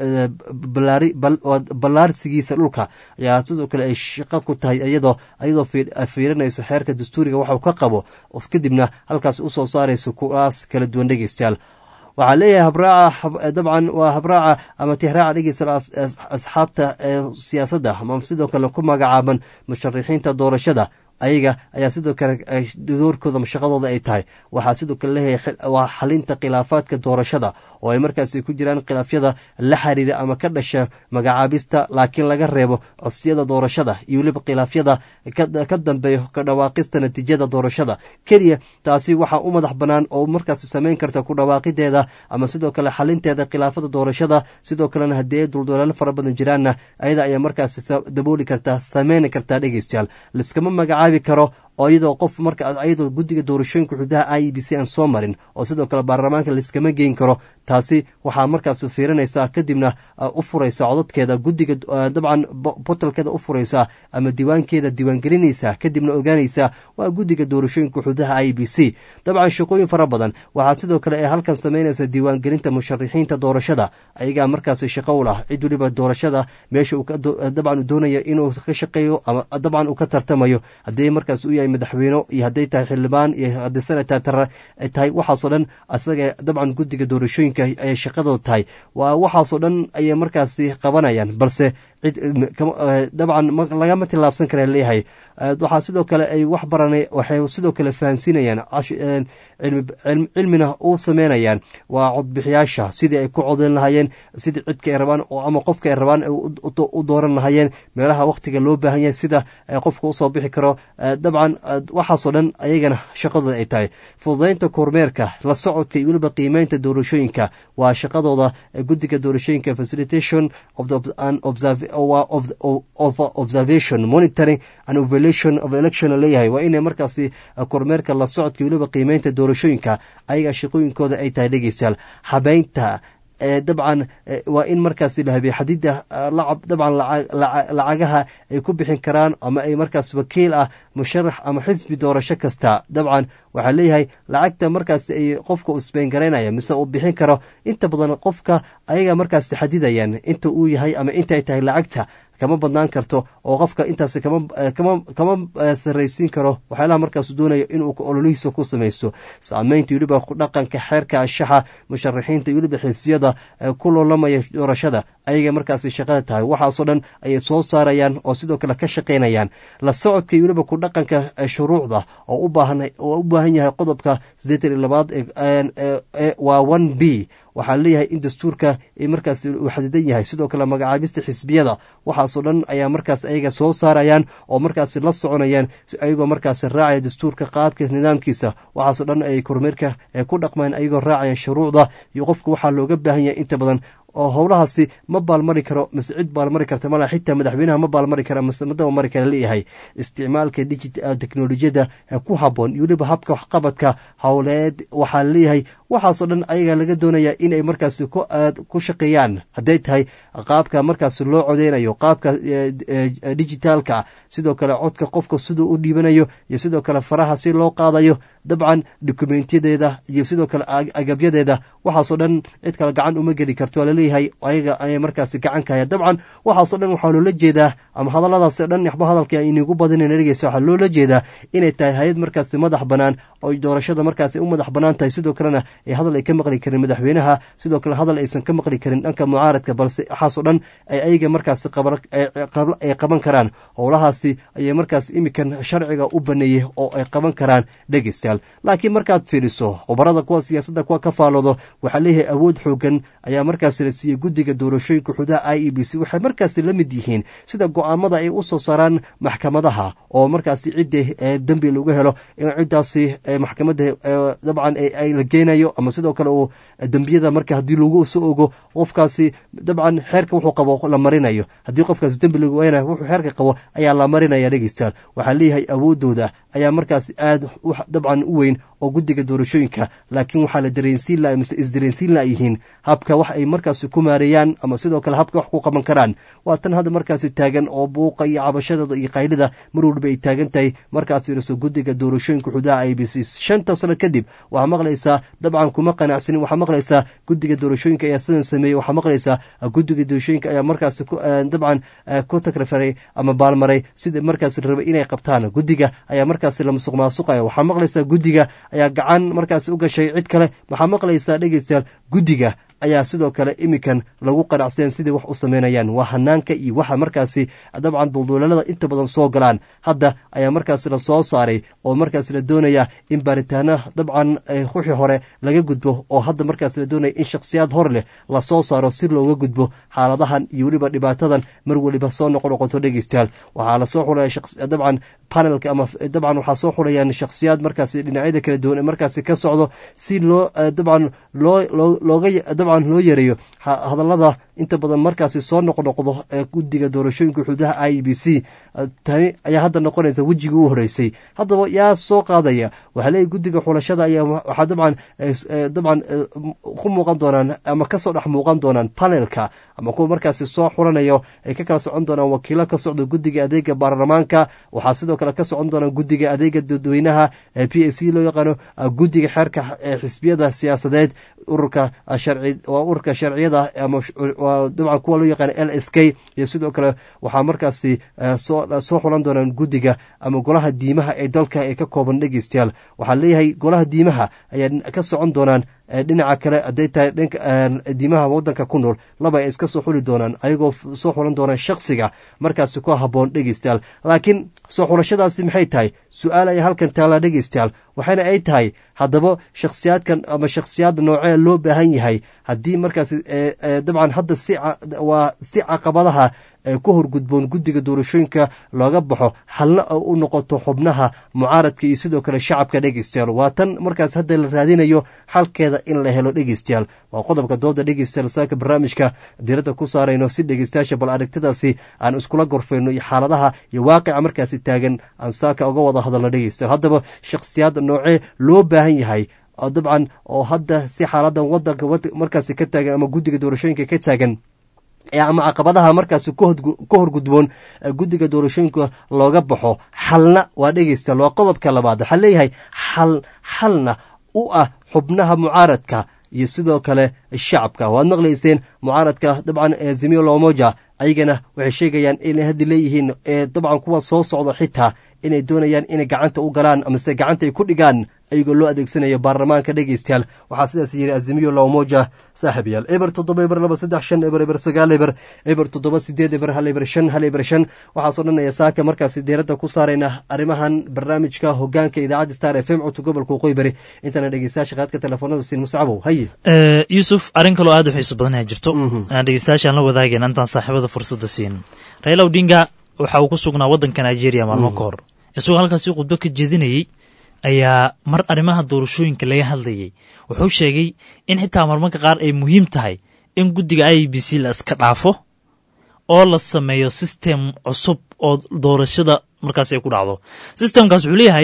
ballaarsigiisa dhulka ayaa sidoo kale ay shaqo ku tahay iyadoo iyadoo fiirinayso xeerka dastuuriga waxuu ka qabo kadibna halkaas usoo saarayso kuwaas kala duwan dhegeystayaal waxaa leeyahay habraaca dabcan waa habraaca ama tihraaca dhegeysta asxaabta siyaasadda ama sidoo kale ku magacaaban musharixiinta doorashada ayaga ayaa sidoo kale doorkooda shaqadooda ay tahay waxaa sidoo kale leeyahay waa xalinta khilaafaadka doorashada oo ay markaasi ku jiraan khilaafyada la xiriira ama ka dhasha magacaabista laakiin laga reebo codsiyada doorashada iyo weliba khilaafyada ka dambeeyo ka dhawaaqista natiijada doorashada keliya taasi waxaa u madax bannaan oo markaasi samayn karta ku dhawaaqideeda ama sidoo kale xalinteeda khilaafada doorashada sidoo kalena haddii ay duldolaalo fara badan jiraanna ayada ayaa markaasi dabooli kartaa sameyni kartaa dhegeystayaal liskama magacaab karo oo iyadoo qof marka iyadoo guddiga doorashooyinka xududaha i b c aan soo marin oo sidoo kale baarlamaanka laiskama geyn karo taasi waxaa markaas fiirinaysaa kadibna u furaysa codadkeeda guddiga dabcan botalkeeda u furaysaa ama diiwaankeeda diiwaangelinaysaa kadibna ogaanaysaa waa guddiga doorashooyinka xududaha i b c dabcan shaqooyin fara badan waxaa sidoo kale ay halkan samaynaysa diiwaangelinta musharixiinta doorashada ayagaa markaas shaqo u lah cid weliba doorashada meesha dabcan doonaya inuu ka shaqeeyo ama dabcan uu ka tartamayo haddii markaas u yahay madaxweyne iyo hadday tahay xildhibaan iyo haddii senatar ay tahay waxaasoo dhan asaga dabcan guddiga doorashooyinka ayay shaqadooda tahay waa waxaasoo dhan ayay markaasi qabanayaan balse cid dabcan lagama tillaabsan kara leeyahay waxaa sidoo kale ay wax baranay waxay sidoo kale fahansiinayaan cilmina u sameynayaan waa codbixiyaasha sidii ay ku codeyn lahaayeen sidii cidka ay rabaan ama qofka ay rabaan u dooran lahaayeen meelaha wakhtiga loo baahan yahay sida qofka usoo bixi karo dabcan waxaasoo dhan ayagana shaqadooda ay tahay fududaynta kormeerka la socodka iyo weliba qiimeynta doorashooyinka waa shaqadooda guddiga doorashooyinka facilitation of observation monitoring and evaluation of election leeyahay waa inay markaasi kormeerka la socodka weliba qiimeynta doorashooyinka ayagaa shaqooyinkooda ay tahay dhegeystayaal habeynta dabcan waa in markaasi la habiye xadida dabcan lacagaha ay ku bixin karaan ama ay markaas wakiil ah musharax ama xisbi doorasho kasta dabcan waxaa leeyahay lacagta markaas ay qofka u sbeengaraynaya mise uu bixin karo inta badan qofka ayaga markaas xadidayaan inta uu yahay ama intaay tahay lacagta kama badnaan karto oo qofka intaas kama saraysiin karo waxyaalaha markaas doonaya inuu ololihiisa ku samaysto saameynta weliba dhaqanka xeerka ashaxa musharaxiinta weliba xibsiyada ku loolamaya doorashada ayaga markaas shaqada tahay waxaasoo dhan ayay soo saarayaan oo sidoo kale ka shaqaynayaan la socodka weliba ku dhaqanka shuruucda oo u baahan yahay qodobka sideetan iyo labaad waa one b waxaa leeyahay in dastuurka markaas uu xadidan yahay sidoo kale magacaabista xisbiyada waxaasoo dhan ayaa markaas ayaga soo saarayaan oo markaas la soconayaan ayagoo markaas raacaya dastuurka qaabka nidaamkiisa waxaasoo dhan ay kormeerka ku dhaqmaan ayagoo raacaya shuruucda iyo qofka waxaa looga baahan yahay inta badan oo howlahaasi ma baalmari karo mise cid baalmari karta mala xitaa madaxweynaha ma baalmari kara mise madaba mari kara leeyahay isticmaalka digit teknolojiyada ku haboon iyo weliba habka waxqabadka howleed waxaa leeyahay waxaasoo dhan ayaga laga doonaya inay markaasi ku shaqeeyaan hadday tahay qaabka markaasi loo codeynayo qaabka digitaalka sidoo kale codka qofka siduu u dhiibanayo iyo sidoo kale faraha si loo qaadayo dabcan dokumentiyadeeda iyo sidoo kale agabyadeeda waxaasoo dhan cid kale gacan uma geli karto waa laleeyahay ayaga ayay markaasi gacan ka haya dabcan waxaasoo dhan waxaa loola jeedaa ama hadalladaas dhan waxba hadalka inigu badinayna dhegeysa waxaa loola jeedaa inay tahay hay-ad markaasi madax bannaan oo doorashada markaasi u madax bannaan tahay sidoo kalena ay hadal ay ka maqli karin madaxweynaha sidoo kale hadal aysan ka maqli karin dhanka mucaaradka balse waxaasoo dhan ay ayaga markaasi ay qaban karaan howlahaasi ayay markaas imikan sharciga u baneeyey oo ay qaban karaan dhegeystayaal laakiin markaad fiiriso khubarada kuwa siyaasadda kuwa ka faaloodo waxaa leeyahay awood xoogan ayaa markaasi la siiyey guddiga doorashooyinka xudaha i e b c waxay markaasi la mid yihiin sida go-aamada ay u soo saaraan maxkamadaha oo markaasi cidda dembi lagu helo in ciddaasi maxkamadda dabcan la geenayo ama sidoo kale uu dembiyada marka haddii lagu soo ogo qofkaasi dabcan xeerka wuxuu qabo la marinayo haddii qofkaasi dembi lagu weynayo wuxuu xeerka qabo ayaa la marinaya dhegeystayaal waxaa leeyahay awoodooda ayaa markaasi aad dabcan u weyn oo guddiga doorashooyinka laakiin waxaa la dareensiin la mise isdareensiin la yihiin habka wax ay markaasi ku maareeyaan ama sidoo kale habka wax ku qaban karaan waa tan hadda markaasi taagan oo buuqa iyo cabashadooda iyo qaylida mar walba ay taagan tahay markaad fiiriso guddiga doorashooyinka xudaha i b c shanta sano kadib waxaa maqlaysaa dabcan kuma qanacsanin waxaa maqlaysaa guddiga doorashooyinka ayaa sidan sameeyey waxaa maqlaysaa guddiga doorashooyinka ayaa markaasi dabcan ku tagrafaray ama baalmaray sida markaasi rabay inay qabtaan guddiga ayaa markaasi la musuq maasuqaya waxaa maqlaysaa guddiga ayaa gacan markaasi u gashay cid kale waxaa maqlaysaa dhegeystayaal guddiga ayaa sidoo kale imikan lagu qanacsaen sidai wax u sameynayaan waa hanaanka iyo waxa markaasi dabcan dulduulalada inta badan soo galaan hadda ayaa markaasi la soo saaray oo markaasi la doonaya in baaritaana dabcan ruuxii hore laga gudbo oo hadda markaasi la doonaya in shakhsiyaad hor leh lasoo saaro si looga gudbo xaaladahan iyo weliba dhibaatadan mar weliba soo noqo noqoto dhegeystayaal waxaa lasoo xulaya dabcan panelka ama dabcan waxaa soo xulayaan shakhsiyaad markaasi dhinacyada kala duwan ee markaasi ka socdo si loo dabcan loo looga dabcan loo yareeyo hadallada inta badan markaasi soo noqnoqdo ee guddiga doorashooyinka xududaha i b c tani ayaa hadda noqonaysa wejigii u horeysay haddaba yaa soo qaadaya waxaa leeyahy guddiga xulashada ayaa waxaa dabcan dabcan ku muuqan doonaan ama kasoo dhex muuqan doonaan panelka ama kuwa markaasi soo xulanayo ay ka kala socon doonaan wakiilo ka socda guddiga adeega baarlamaanka waxaa sidoo kale ka socon doonaan guddiga adeega dadweynaha p a c loo yaqaano guddiga xeerka xisbiyada siyaasadeed ururka sharci waa ururka sharciyada ama dabcan kuwa loo yaqaano l s k iyo sidoo kale waxaa markaasi soo xulan doonaan guddiga ama golaha diimaha ee dalka ee ka kooban dhegeystayaal waxaa leeyahay golaha diimaha ayaa ka socon doonaan dhinaca kale hadday tahay dhanka diimaha wadanka ku nool laba ay iska soo xuli doonaan ayagoo soo xulan doonaan shaksiga markaasi ku haboon dhegeystayaal laakiin soo xulashadaasi maxay tahay su-aal ayaa halkan taallaa dhegeystayaal waxayna ay tahay haddaba shakhsiyaadkan ama shakhsiyaad noocee loo baahan yahay haddii markaasi dabcan hadda si waa si caqabadaha ku horgudboon guddiga doorashooyinka looga baxo halna u noqoto xubnaha mucaaradka iyo sidoo kale shacabka dhegeystayaal waa tan markaas hadda la raadinayo xalkeeda in la helo dhegeystayaal waa qodobka dooda dhegeystayaal saaka barnaamijka diiradda ku saarayno si dhegeystayaasha bal aragtidaasi aan iskula gorfayno iyo xaaladaha iyo waaqica markaasi taagan aan saaka uga wada hadalno dhegeystayaal haddaba shakhsiyaad noocee loo baahan yahay dabcan oo hadda si xaaladan wadanka markaasi ka taagan ama guddiga doorashooyinka ka taagan ama caqabadaha markaasi ka horgudboon guddiga doorashooyinka looga baxo xalna waa dhegeystayaal waa qodobka labaad waxaa leeyahay xal xalna u ah xubnaha mucaaradka iyo sidoo kale shacabka waad maqlayseen mucaaradka dabcan zimio lomoja ayagana waxay sheegayaan inay hadda leeyihiin dabcan kuwa soo socda xitaa inay doonayaan inay gacanta u galaan amase gacanta ay ku dhigaan ayagoo loo adeegsanayo baarlamaanka dhegeystayaal waxaa sidaas yiri azimiyo lawmoja saaxiibayaal eber toddoba eber laba saddex shan eber eber sagaal eber eber toddoba sideed eber hal eber shan hal eber shan waxaasoo dhan ayaa saaka markaasi diiradda ku saarayna arrimahan barnaamijka hogaanka idaacadda star f m codka gobolka waqooyi bari intana dhegeystayaasha qaadka telefoonada siin muscabow haye yuusuf arrin kaloo aad u xiiso badan ayaa jirto aan dhegeystayaashaan la wadaagayna intaan saaxiibada fursadda siin raila odinga waxa uu ku sugnaa waddanka nigeria maalmo ka hor isagoo halkaasi khudbo ka jeedinayey ayaa mar arrimaha doorashooyinka laga hadlayay wuxuu sheegay in xitaa marmarka qaar ay muhiim tahay in guddiga i b c la iska dhaafo oo la sameeyo sistem cusub oo doorashada markaas ay ku dhacdo sistemkaas wuxuu leeyahay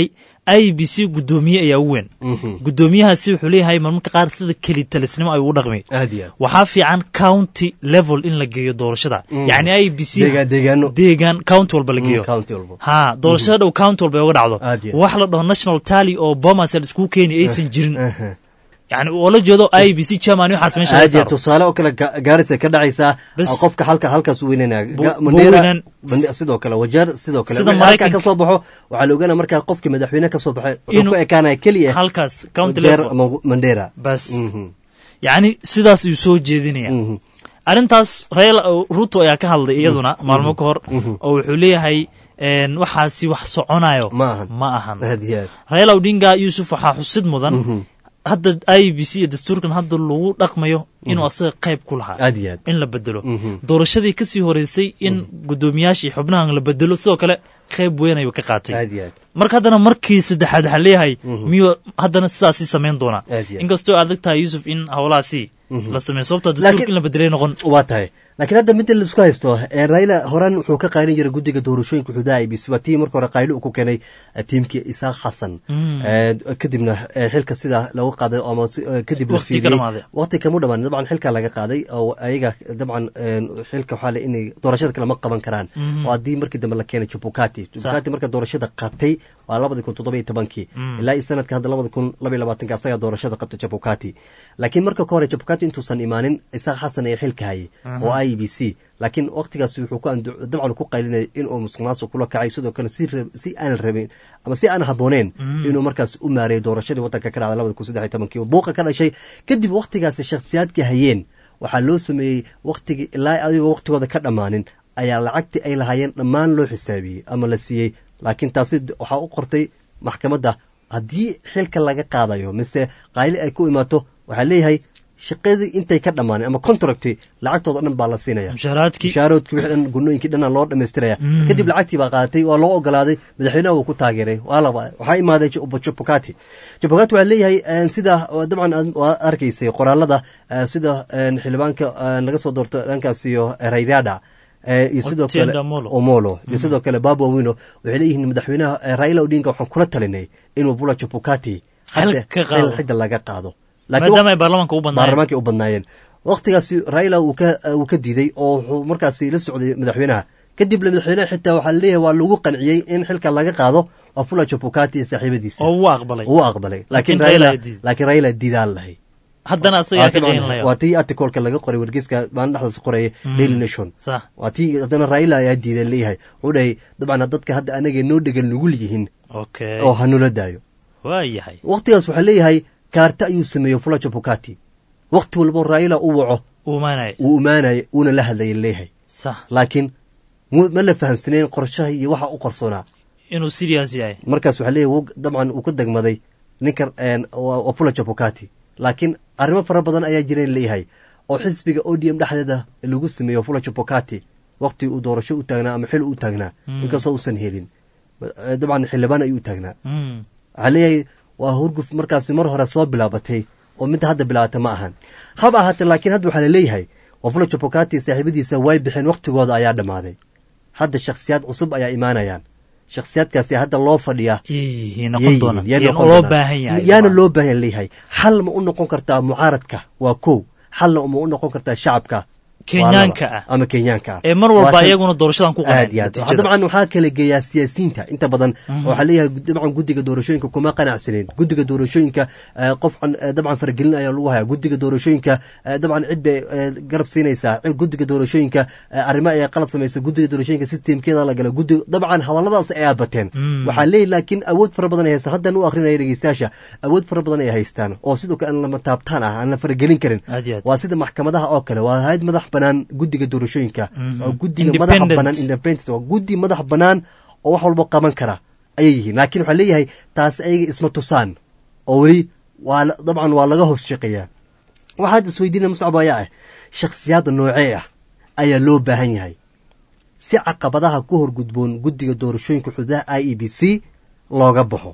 i b c guddoomiye ayaa u weyn guddoomiyahaasi wuxuu leeyahay marmarka qaar sida keli talisnimo ay ugu dhaqmi aad iyo aad waxaa fiican county level in la geeyo doorashada yacni i b c deegaan deegaano deegaan county walba la geeyo county walba ha doorashada dhow county walba ay uga dhacdo Aad iyo aad. wax la dhaho national tally oo bomas la iskugu keeni aysan jirin Aha. yani oo la jeedo i b c chairman iyo waxaas meesha laga aad iyo saaro tusaale oo kale ga- gaarisa ka dhacaysaa Bas. ah, qofka halka halkaas u weynanaya Bu- Ga- bu Mandera- weynaan. Mande- sidoo kale wajeer sidoo kale Sida wixii halkaa Maraykanka. ka soo baxo waxaa la ogaanaya markaa qofkii madaxweyne ka soo baxay wuxuu Inuu- ku ekaanaya keliya halkaas county wajeer level ama mandera bas Mhm. yacni sidaas ayuu soo jeedinaya Mhm. arrintaas raila ruto ayaa ka hadlay iyaduna maalmo ka hor oo wuxuu leeyahay een, waxaasi wax soconayo ma ahan ma ahan aad iyo aad raila odinga yuusuf waxaa xusid mudan hadda i b c iyo dastuurkan hadda lagu dhaqmayo inuu asaga qayb ku lahaa aad iyo aad in la bedelo Mhm. doorashadii kasii horeysay in guddoomiyaashii xubnahan la bedelo sidoo kale qayb weyn ayuu ka qaatay aad iyo aad marka haddana markii saddexaad waxaa leeyahay miyuu haddana sidaasii samayn doonaa Aad iyo aad. inkastoo adag tahay yuusuf in howlahaasi la sameeyo sababtoo Laakiin- dastuurka in la bedelay noqon waa tahay laakiin hadda midda laisku haysto ee raila horan wuxuu ka qaylin jiray guddiga doorashooyinka xuduudaha i b c waa tii marka hore qaylo uu ku keenay eh, tiimkii isaaq xasan Eh, kadibna eh, xilka sida lagu qaaday ama si- eh, kadib la Waqti ka fiiriyey dhamaaday. waqti kamu dhamaan dabcan xilka laga qaaday oo ayaga dabcan eh, xilka waxaa le inay doorashada kale ma qaban karaan oo haddii markii dambe la keenay jubukati jubukati marka doorashada qabtay waa labadi kun toddoba iyo tobankii ilaa iyo sanadka hadda labadi kun laba iyo labaatanka asagaa doorashada qabtay jabukati laakiin marka ka hore jabukati intuusan imaanin isaaq xasan ee xilka hayay oo i b c laakiin waqtigaasi wuxuu ku andu- dabcan ku qaylinayay inuu musuq maasuq kula kacay sidoo kale si rab- si aan rabin ama si aan habooneen inuu markaas u maareeyay doorashadii waddanka ka dhacday labada kun saddex iyo tobankii oo buuqa ka dhashay kadib waqtigaasi shakhsiyaadkii hayeen waxaa loo sameeyey waqtigii ilaa adigoo waqtigooda ka dhammaanin ayaa lacagtii ay lahaayeen dhammaan loo xisaabiyey ama la siiyey laakiin taasi d- waxaa u qortay maxkamadda haddii xilka laga qaadayo mise qayli ay ku imaato waxaa leeyahay shaqadii intay ka dhammaanin ama contracti lacagtooda dhan baa la siinaya mushaaraadkii mushaaroodkii wixii dhan gunooyinkii dhanna loo dhammaystiraya kadib lacagtii baa qaadatay waa loo ogolaaday madaxweynaha wuu ku taageeray waa laba waxaa imaaday Ju- jubukati jubukati waxaa leeyahay eh, sida oo dabcan aad- waa arkaysay qoraalada eh, sida eh, xildhibaanka eh, laga soo doorto dhankaas iyo eh, rayrada eh, iyo sidoo kale Otiende Amolo. omolo iyo sidoo kale babo wino waxay leeyihiin madaxweynaha eh, raila odinga waxaan kula talinay inuu bula jubukati hadda Xil ka qaado. xil xidda laga qaado maadaama ay baarlamaanka u badnaayeen baarlamaanka u badnaayeen waqtigaasi raila uu ka uu ka diiday oo wuxuu markaasi la socday madaxweynaha kadib madaxweynaha xitaa waxaa leeyahay waa lagu qanciyey in xilka laga qaado waa fula jabukati iyo saaxiibadiisa oo wuu aqbalay uu aqbalay laakiin Laakiin Raila raila diiday. laakiin raila diidaan lahay haddana asagaa ka qeyn layo waa tii articolka laga qoray wargeyska maalin dhexdaas qoraya daily nation sax waa tii haddana raila ayaa diidan leeyahay wuxuu dhahay dabcan dadka hadda anaga noo dhegan nugul yihiin okay oo hanula daayo waa yahay waqtigaas waxaa leeyahay kaarta ayuu sameeyey fula jabukati waqti walbo raila u waco uu imaanaya wuu imaanaya uuna la hadlaya leeyahay sax laakiin mu- ma la fahamsanayn qorshaha iyo waxa u qarsoonaa inuu serious yahay markaas waxaa leeyahay wuu- dabcan uu ka degmaday ninka een, waa waa fula jabukati laakiin arrimo fara badan ayaa jireen leeyahay oo xisbiga o d m dhexdeeda lagu sameeyo fula jabukati waqti uu doorasho u taagnaa ama xil u taagnaa inkastoo uusan helin Eh, dabcan xildhibaan ayuu u taagnaa Mm. waxaa leeyahay waa hurguf markaasi mar hore soo bilaabatay oo midda hadda bilaabata ma ahan haba ahaatee laakiin hadda waxaa laleeyahay wafula jabukati saaxiibadiisa way bixeen waqtigooda ayaa dhammaaday hadda shakhsiyaad cusub ayaa imaanayaan shakhsiyaadkaasi hadda loo fadhiyaa Yey, noqon doonaan Yay Yaan noqon loo doonaan. baahan yahay yaana loo baahan leeyahay xal ma u noqon kartaa mucaaradka waa kow xalna ma u noqon kartaa shacabka Kenyaanka ah. ama kenyaanka ah ee mar walba Waa tan- iyaguna doorashadan ku aad iyo aad natiijada. dabcan waxaa kala geeyaa siyaasiyiinta inta badan oo waxaa leeyahay dabcan guddiga doorashooyinka kuma qanacsaneyn guddiga doorashooyinka eh, qof can- eh, dabcan faragelin ayaa lagu hayaa guddiga doorashooyinka eh, dabcan cid bay eh, garab siinaysaa cid- guddiga doorashooyinka eh, arrimo ayaa qalad samaysa guddiga doorashooyinka systemkeeda la gala guddiga dabcan hadalladaas ayaa bateen waxaa leeyahay laakiin awood fara badan ay haystaan haddan u akrinaya dhegeystayaasha awood fara badan ay haystaan oo sidoo kale aan lama taabtaan ah aan la faragelin karin Aad iyo aad. waa sida maxkamadaha oo kale waa hayad madax banaan guddiga doorashooyinka waa guddiga madaxa Independent. banaan independence waa guddi madax banaan oo wax walba qaban kara ayay yihiin laakiin waxaa leeyahay taas ayaga isma tusaan oo weli waa la- dabcan waa laga hoos shaqeeyaa waxaad isweydiina muscab ayaa ah shakhsiyaadda noocee ah ayaa loo baahan yahay si caqabadaha ku horgudboon guddiga doorashooyinka xuduudaha i e b c looga baxo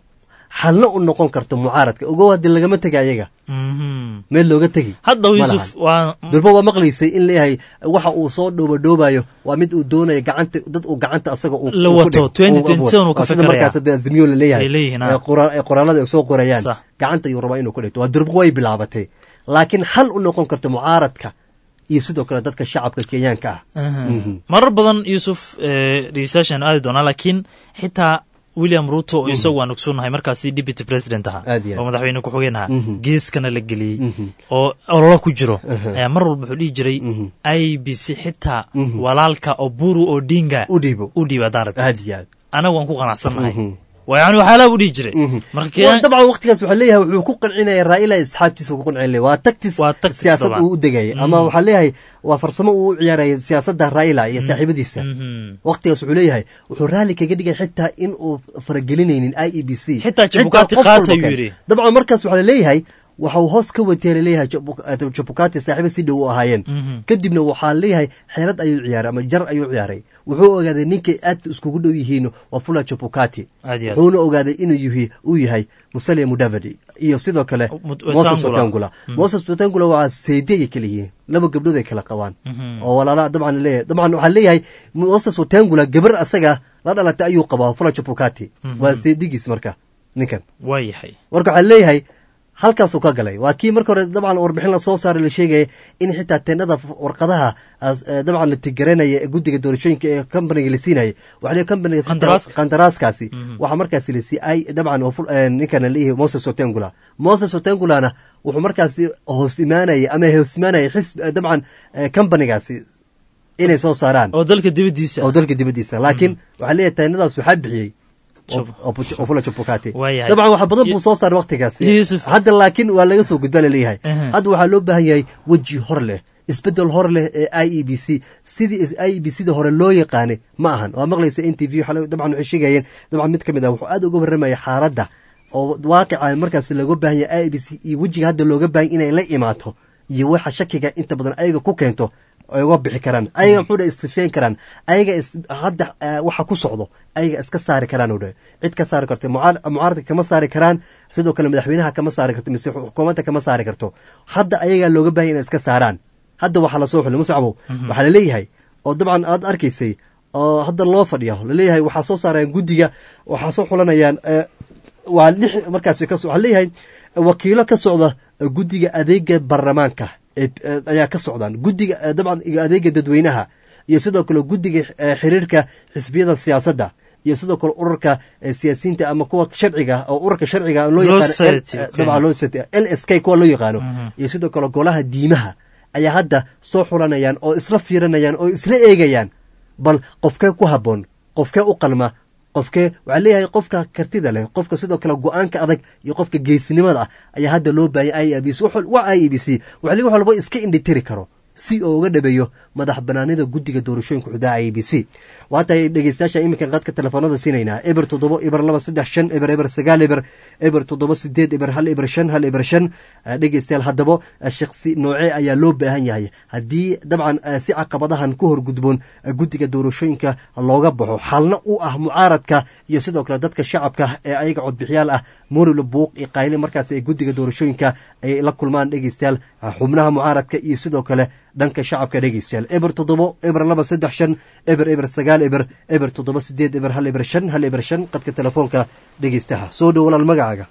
xalna u noqon karto mucaaradka ogow haddii lagama tega ayaga Mhm. meel looga tegi hadda ma yuusuf lahan. waa durba waa maqlaysay in leeyahay waxa uu soo dhoobadhoobayo waa mid uu doonayo gacanta dad uu gacanta asaga uu- La uu ku wato, dhig- 2027 uu ka waa sida fekeraya. markaas hadda azimio la leeyahay Ay leeyihiin, ah. ee qora- ee qoraalada ay soo qorayaan Sax. gacanta ayuu rabaa inuu ku dhigto waa durba way bilaabatay laakiin xal u noqon karto mucaaradka iyo sidoo kale dadka shacabka kenyaanka ah Mhm. marar badan yuusuf dhegeystayaashaanu aadi doonaa laakiin xitaa william ruto oo isagu waan ogsoonnahay markaasi deputy president ahaa Aad iyo aad. oo madaxweyne ku-xigeen ahaa Mhm. geeskana la geliyey Mhm. oo ololo ku jiro Aha. ayaa mar walba wuxuu dhihi jiray Mhm. i b c xitaa Mhm. walaalka oburu odinga u dhiibo u dhiiba haddaan rabtid aad iyo aad anagu waan ku qanacsannahay Mhm. waa yani waxyaalaha u dhihi jiray marka Waa Kenya- dabcan waqtigaas waxaa leeyahay wuxuu ku qancinaya raa'ila asxaabtiisa ku qancin waa tagtis Waa tactics siyaasad dabcan. uu u degayay ama Mhm. waxaa leeyahay waa farsamo uu u ciyaaraya siyaasadda raa'ila iyo saaxiibadiisa Mhm. waqtigaas wuxuu leeyahay wuxuu raalli kaga dhigay xitaa in uu faragelinaynin i e b c Xitaa Chebukati qof qaata walba ayuu keen. yidhi. dabcan markaas waxaa laleeyahay waxa uu hoos ka watee laleeyahay jabukati saaxiibo si dhow u ahaayeen Mhm. kadibna waxaa leeyahay xeelad ayuu ciyaaray ama jar ayuu ciyaaray wuxuu ogaaday ninkay aad iskugu dhow yihiin waa fula jabukati Aad iyo aad. wuxuuna ogaaday inuu yuhi uu yahay musalia mudavadi iyo sidoo kale Mut- moses Wetangula. watangula Mm. moses watangula waa seydiyay kala yihiin laba gabdhood ay kala qabaan Mhm. oo walaala dabcan leeyahay dabcan waxaa leeyahay moses watangula gabar asaga la dhalatay ayuu qabaa fula jabukati Mhm. waa seydigiis marka ninkan waa yahay marka waxaa leeyahay halkaasuu ka galay waa kii marka hore dabcan warbixin la soo saaray la sheegaya in xitaa teenada warqadaha as- eh, dabcan la tigaranaya ee guddiga doorashooyinka ee companiga la siinayay waxaa leeyahay companiga Qandaraaska. qandaraaskaasi Mhm. waxaa markaasi la siiyey ay dabcan oo ful- eh, ninkan la leeyahay moses otengula moses otengulana wuxuu markaasi hoos imaanayay ama hoos imaanayay xisb eh, dabcan eh, companigaasi inay soo saaraan oo dalka dibaddiisa oo dalka dibaddiisa laakiin waxaa leeyahay teenadaas waxaa bixiyey Chab- ofula jabukati Waayahay. dabcan wax badan buu soo saaray waqtigaasi Yusuf. hadda laakiin waa laga soo gudbaa laleeyahay Aha. hadda waxaa loo baahan yahay weji hor leh isbedel hor leh ee i e b c sidii i e b c da hore loo yaqaanay ma ahan waa maqlaysa n t v waxaa la- dabcan waxay sheegayeen dabcan mid ka mid ah wuxuu aad uga warramaya xaaladda oo waaqica markaas looga baahan yahay i e b c iyo wejiga hadda looga baahan inay la imaato iyo waxa shakiga inta badan ayaga ku keento ay uga bixi karaan ayaga muxuu dhahay istifeen karaan ayaga is- hadda eh, waxa ku socdo ayaga iska saari karaan uu dhahay cid ka saari karto mucaar- mucaaradka kama saari karaan sidoo kale madaxweynaha kama saari karto mise xukuumadda kama saari karto hadda ayagaa looga baahan inay iska saaraan hadda waxaa lasoo xulay musacbow waxaa laleeyahay oo dabcan aad arkaysay oo hadda loo fadhiyo laleeyahay waxaa soo saarayaan guddiga waxaa soo xulanayaan eh, waa lix markaasi ka so- waxaa leeyahay wakiilo ka socda eh, guddiga adeega baarlamaanka ee- ee- ayaa ka socdaan guddiga eh, dabcan iyo adeega dadweynaha iyo sidoo kale guddiga eh, xiriirka xisbiyada siyaasadda iyo sidoo kale ururka eh, siyaasiyiinta ama kuwa sharciga oo ururka sharciga loo Law yaqaano Society, L- eh, okay. dabcan loo Society, l s k kuwa loo yaqaano iyo sidoo kale golaha diimaha ayaa hadda soo xulanayaan oo isla fiirinayaan oo isla eegayaan bal qofkee ku habboon qofkee u qalma qofkee waxaa leeyahay qofka kartida leh qofka sidoo kale go-aanka adag iyo qofka geesinimada ah ayaa hadda loo baahayay i e b c waa i e b c waxa leeyahay wax walba iska indhitiri karo si oo uga dhabeeyo madax banaanida guddiga doorashooyinka xudaha i b c waatahay dhegeystayaasha iminka qadka telefoonada siinaynaa eber toddobo eber laba saddex shan eber eber sagaal eber eber toddoba sideed eber hal eber shan hal eber shan Eh, dhegeystayaal haddaba eh, shakhsi noocee ayaa loo baahan yahay haddii dabcan eh, si caqabadahan ku horgudboon eh, guddiga doorashooyinka looga baxo xalna u ah mucaaradka iyo sidoo kale dadka shacabka ee ayaga codbixiyaal ah morilo buuq iyo qayli markaas ay guddiga doorashooyinka ay la kulmaan dhegeystayaal eh, xubnaha mucaaradka iyo sidoo kale dhanka shacabka dhegeystayaal eber toddobo eber laba saddex shan eber eber sagaal eber eber toddoba sideed eber hal eber shan hal eber shan qadka telefoonka dhegeystaha soo dhow walaal magacaaga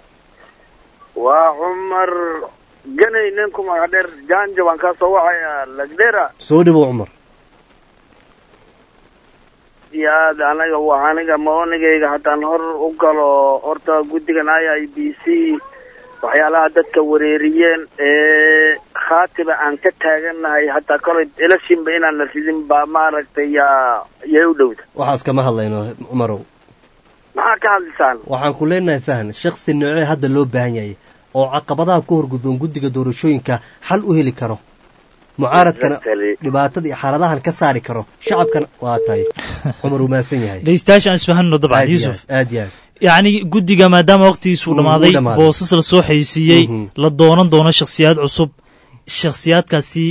waa cumar ganay ninku magac dheer jaanja waan kaa soo wacayaa lagdera soo dhowow cumar iyo aad anaga waa aniga maonigayga haddaan hor u galo horta guddigan i i b c waxyaalaha dadka wareeriyeen ee khaatiba aan ka taagannahay hataa kolay elashinba inaan la ridin baa maaragtay yaa yay u dhowda waxaas kama hadlayno cumarow maxaa ka hadlisaan waxaan ku leenahay fahan shakhsi noocee hadda loo baahan yahay oo caqabadaha ku horgudboon guddiga doorashooyinka xal u heli karo mucaaradkana Exactly. dhibaatada iyo xaaladahan ka saari karo shacabkana waa tahay cumar uu mahadsan yahay dhegeystayaasha aan isfahanno dabcan aad iyo yuusuf aad aad iyo aad yacni guddiga maadaama waqtigiisu Mm, dhammaaday uu dhammaaday. boosas la soo xaysiiyey Mhm. la doonan doono shakhsiyaad cusub shakhsiyaadkaasi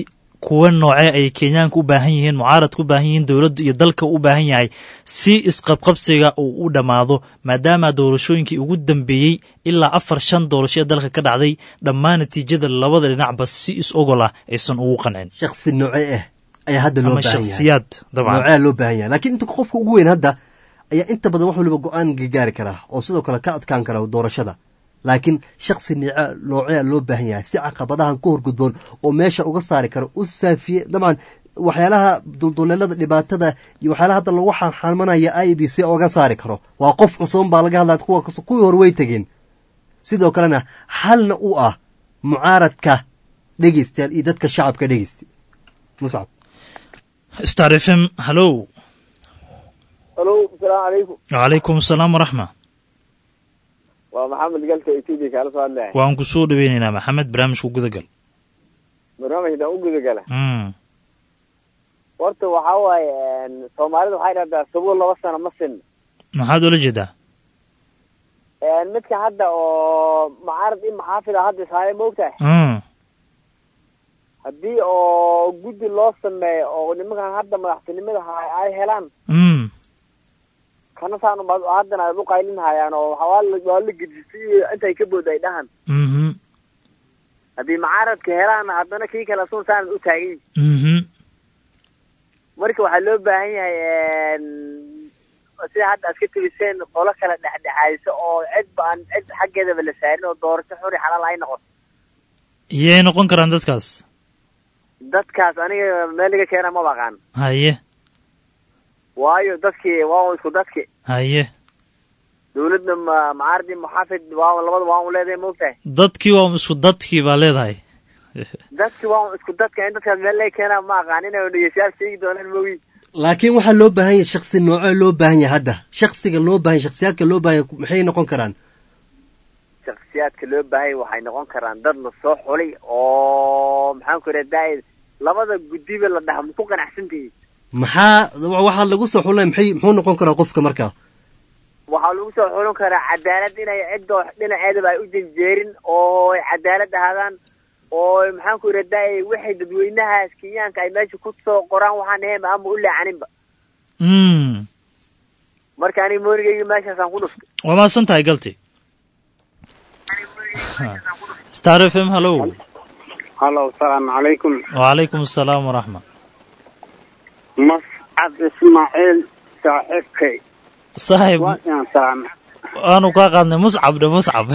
kuwa noocee ay kenyaanka u baahan yihiin mucaaradka u baahan yihiin dowladdu iyo dalka u baahan yahay si isqabqabsiga uu u dhammaado maadaama doorashooyinkii ugu dambeeyey ilaa afar shan doorasho ee dalka ka dhacday dhammaan natiijada labada dhinacba si is ogol ah aysan ugu qancin shaksi noocee ah ayaa hadda loo ama baahan yahay shakhsiyaad dabcan noocea loo baahan yahay laakiin inta qofka ugu weyn hadda ayaa inta badan wax waliba go-aan gaari karaa oo sidoo kale ka adkaan kara doorashada laakiin shaksi niica noocea loo baahan yahay si caqabadahan ku horgudboon oo meesha uga saari karo u saafiye dabcan waxyaalaha dulduleelada dhibaatada iyo waxyaalaha hadda lagu xanxalmanaya i b c oga saari karo waa qof cusuban baa laga hadlaya kuwa kuwii hore way tegeen sidoo kalena halna u ah mucaaradka dhegeystayaal iyo dadka shacabka dhegeysta muscab star f m hallow alo asalaamu calaykum wacalaykum asalaam waraxma waa maxamed galka etoobiya kaala soo hadlaya waan ku soo dhaweynaynaa maxamed barnaamijka gudagal barnaamijkan u gudagala mm. horta waxaa waaye soomaalida waxay dhahdaa sabuul laba sano ma sin maxaad ula jeedaa midka hadda oo mucaarad in maxaafid a hadda ishaaya maogtahay mm. haddii oo guddi loo sameeyo oo nimankan hadda madaxtinimada hay ay helaan mm. kana saan uba- haddana ay u qaylin hayaan oo waa la waa la gedisay intay ka bood ay dhahan mhm haddii mucaaradka helaan haddana kii kale sun saan u taagan mhm marka waxaa loo baahan yahay sida hadda aad ka tebiseen qolo kala dhexdhexaadiso oo cidba aan cid xaggeedaba la saarin oo doorasho xuri xalaal ay noqoto yay noqon karaan dadkaas dadkaas aniga meel laga keena ma baqaan haye waayo dadkii waa un isku dadki haye dawladna ma mucaaradii muxaafid waa un labada waa un leedahay maogtahay dadkii waa isku dadkii baa leedahay dadki waa un isku dadka in dadkaas meel laga keenaa ma aqaan inay dhegeystayaal sheegi doonaan mogi laakiin waxaa loo baahan yahay shaksi noocee loo baahan yahay hadda shaksiga loo baahan yahay shaksiyaadka loo baahan yahay maxay noqon karaan shaksiyaadka loo baahanya waxay noqon karaan dad la soo xulay oo maxaan ku radaa labada guddiba la dhaha maku qanacsantihi maxaa waxaa lagu soo xulay maxay muxuu noqon karaa qofka markaa waxaa lagu soo xulin karaa cadaalad inay ciddo dhinaceedaba ay u janjeerin oo ay cadaalad ahaadaan oo maxaan ku radaa waxay dadweynahaas kenyaanka ay meesha ku soo qoraan waxaan ahayn ama u leecaninba mm. marka aniga moonigayga meeshaasaan ku dhuftay waa mahadsan tahay galti star f m hallow hallo asalaamu calaykum wacalaykum asalaam waraxma mascad ismaaciil saaxiibkay saaxib waa inaan salaamay waanu kaa qaadnay muscab dhe muscab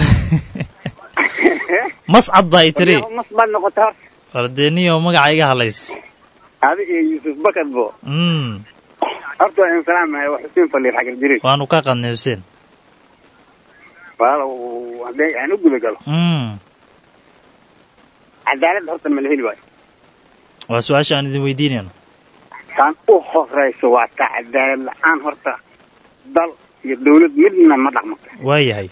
mascad baa i tiri mas baad noqota horta wardeeniyo magaca iga halays adi iyo yuusuf bakad bo mm. horta waa inaan salaamaya waa xuseen faliir xagar jiray waanu kaa qaadnay xuseen walaalow haddii aan u guda galo mm. cadaalad horta ma la heli waayo waa su-aasha aan idin weydiinayno taan u horeyso waa ta cadaalad la-aan horta dal iyo dawlad midna ma dhaqmo waayahay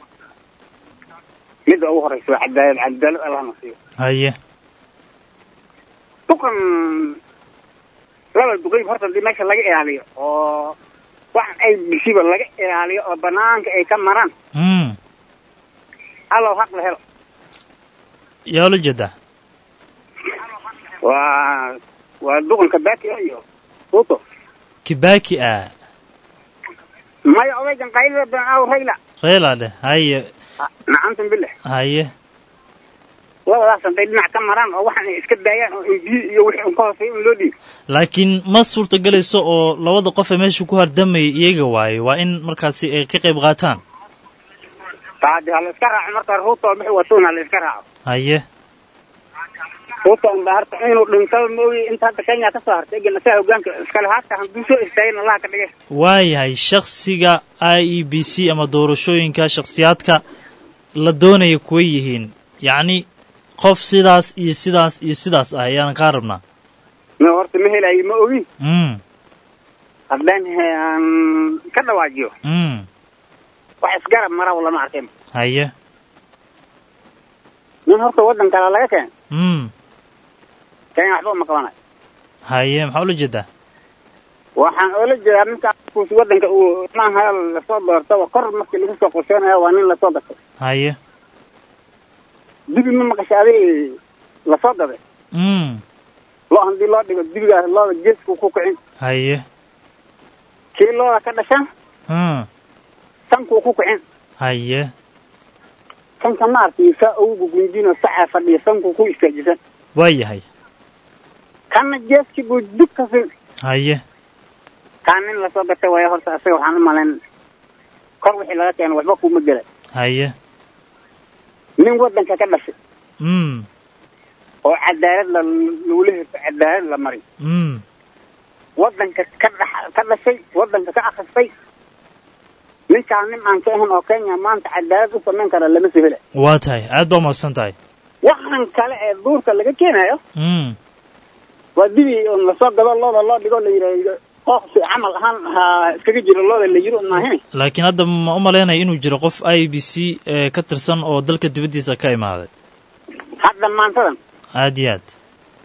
midda ugu horeysa waa cadaalad cadaalad allahna siiyo haye duqan laba duqeyb horta hadii meesha laga ilaaliyo oo wax ay bishiba laga ilaaliyo oo banaanka ay ka maraan mm. allow haq la helo yaa ula jeedaa waa waa duqanka baati iyo ruto kibaki ah maya odaygan qaylada badan aw rayla reela dheh haye nacantan billah haye labadaas hadday dhinac ka maraan oo waxaan ay iska daayaan oo inbiyi iyo wixii un ka hooseeya in loo dhiibo laakiin ma suurtagelayso oo labada qof ee meesha ku hardamayay iyaga waaye waa in markaasi ay ka qayb qaataan taadi ha la iska raaco marka ruto bixi watuun ha la iska raaco haye ruto unba harta inuu dhintaba maogi inta hadda kenya ka soo hartay egan asaga hogaanka iskale haata hadduu soo istaagin allaha ka dhige waayahay shaksiga i e b c ama doorashooyinka shakhsiyaadka la doonaya kuwa yihiin yacni qof sidaas iyo sidaas iyo sidaas ah ayaanan kaa rabnaa ma horta ma helayo ma ogi mm. haddaan he- aan ka dhawaajiyo mm. wax isgarab maraw lama arkin haye nin horta waddan kale laga keen mm. kenya waxba uma qabanayo haye maxaa ula jeedaa waxaan oola jeedaa ninkaas waddanka uu maaha lasoo doortaba kor markii lagu soo qorsheynayo waa nin lasoo gatay haye dibi ma maqasha adi lasoo gaday mm. lo haddii loo dhigo dibigaas looda geesku ku kicin haye kii looda ka dhasha hmm sankuu ku kicin haye sanka maaragtay saa ugu gunjino sacaa fadhiya sankuu ku istaajisan waa yahay kanna geeskii buu dib ka sin haye kaan nin lasoo gatay waayo horta asaga waxaan u malayn kor wixii laga keeno waxba kuma gela haye nin waddanka ka dhashay mm oo cadaalad la lagula hirto cadaalad la mari mm waddanka ka dhax ka dhashay waddanka ka akhristay ninkaan nin aan ka ahayn oo kenya maanta cadaalad u samayn kara lama soo hela waa tahay aad baa umahadsan tahay waxaan kale ee duurka laga keenayo mm waa dibi on lasoo gado looda loo dhigo la yidhaahdo qooqsi camal ahaan ha iskaga jiro looda la yiro maahin laakiin hadda ma u malaynaya inuu jiro qof i b c ee ka tirsan oo dalka dibaddiisa ka imaaday hadda maantadan aad iyo aad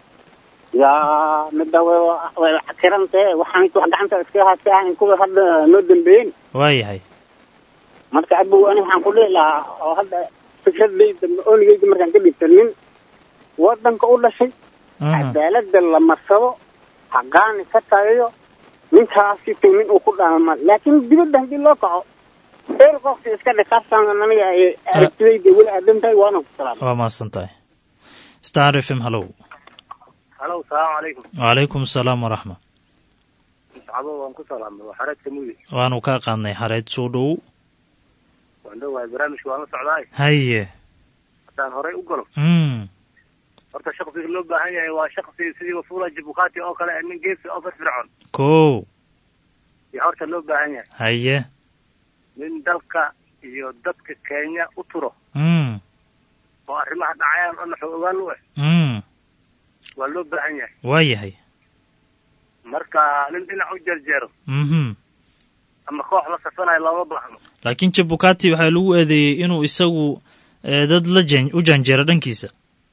yaa midda way way kirantee waxaan wax gacanta iskaga haasta ahayn kuwa hadda noo dambeeyeen waa yahay marka abow ani waxaan ku dhihi lahaa oo hadda fikradayda oonigayda markaan ka dhigta nin waddanka u dhashay cadaalada la marsado haqaani ka tagayo ninkaasi to nin uu ku dhaama laakiin dibadda haddii loo kaco eer qofki iska dhikaasaan aniga ay aragtidayda weli aadan tahay waana ku salaam waa mahadsan tahay star f m hallow halo salaamu calaykum wacalaykum asalaam waraxma sacabo waan ku salaamay waa xareedka mudi waanu kaa qaadnay xareed soo dhow waan dhowahay barnaamijka waan la socdaay haye haddaan horey u galo mm horta shaksiga loo baahan yahay waa shaksi sidii wafula jibukati oo kale nin geesi oo firfircoon kow yaa horta loo baahan yahay haye nin dalka iyo dadka kenya u turo mm oo arrimaha dhacayaan oo naxo ogaan u eh mm waa loo baahan yahay waa yahay marka nin dhinac u jeerjeero mhm ama koox la safanayo looma baahno laakiin jabukati waxaa lagu eedeeyey inuu isagu eh, dad la jan u janjeero dhankiisa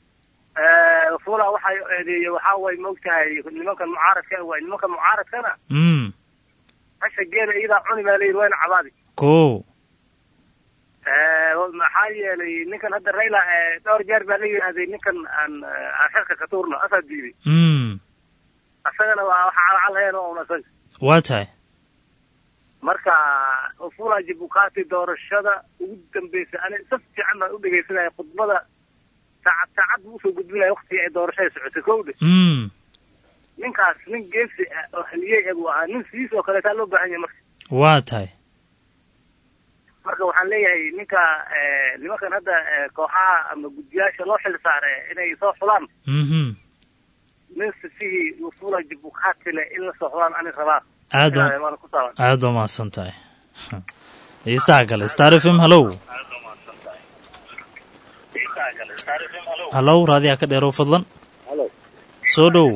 wafula waxay eedeeyey waxaa way maogtahay nimankan mucaaradka ah waay nimankan mucaaradkana mm hasha geela iyadaa cuni baa layidhi wayna cabaadi kow maxaa yeelay ninkan hadda rayla dhowr jeer baa la yidhaahday ninkan aan aan xilka ka tuurno asaa diiday mm isagana waa waxa calcalhayan oo un isaga waa tahay marka ufula jibukati doorashada ugu dambeysa ani si fiican baan u dhegaysanaya khudbada saacad saacad buu usoo gudbinaya waktigii ay doorashada socotay kowda mm ninkaas nin geesi ah oo haliyey ah buu ahaa nin sidiis oo kaleetaa loo baahan yahay marka waa tahay marka waxaan leeyahay ninka nimankan hadda kooxaha ama guddiyaasha loo xil saare inay soo xulaan mhm nin sifihii ufula jibukati leh in la soo xulaan ani rabaa aad Ilaahay waa waana ku saaban aad waa mahadsan tahay dhegeystaha kale star f m hallow hallow raadiyaa ka dheerow fadlan Hello. soo dhow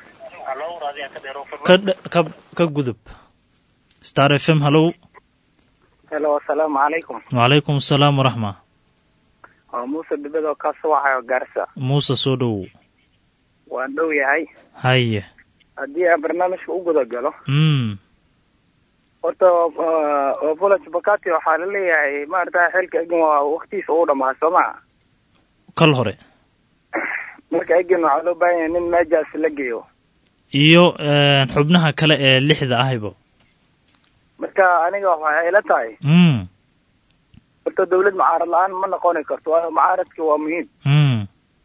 ka dhe- ka ka gudub star f m hallow helo asalaamu calaykum wacalaykum asalaam waraxma waa muuse dibadoo ka subaxayo gaarsa muuse soo dhow waan dhow yahay haye haddii aan barnaamijka u guda galo mm horta wafula jibakati waxaa la leeyahay maarata xilka egan waa waktiisa uu dhamaa soo maa kal hore marka egan waxaa loo baahan yahay nin meejaas la geeyo iyo eh, xubnaha kale ee lixda ahayba marka aniga waxay ila tahay mm horta dawlad mucaarad la-aan ma noqoni karto waayo mucaaradka waa muhiim mm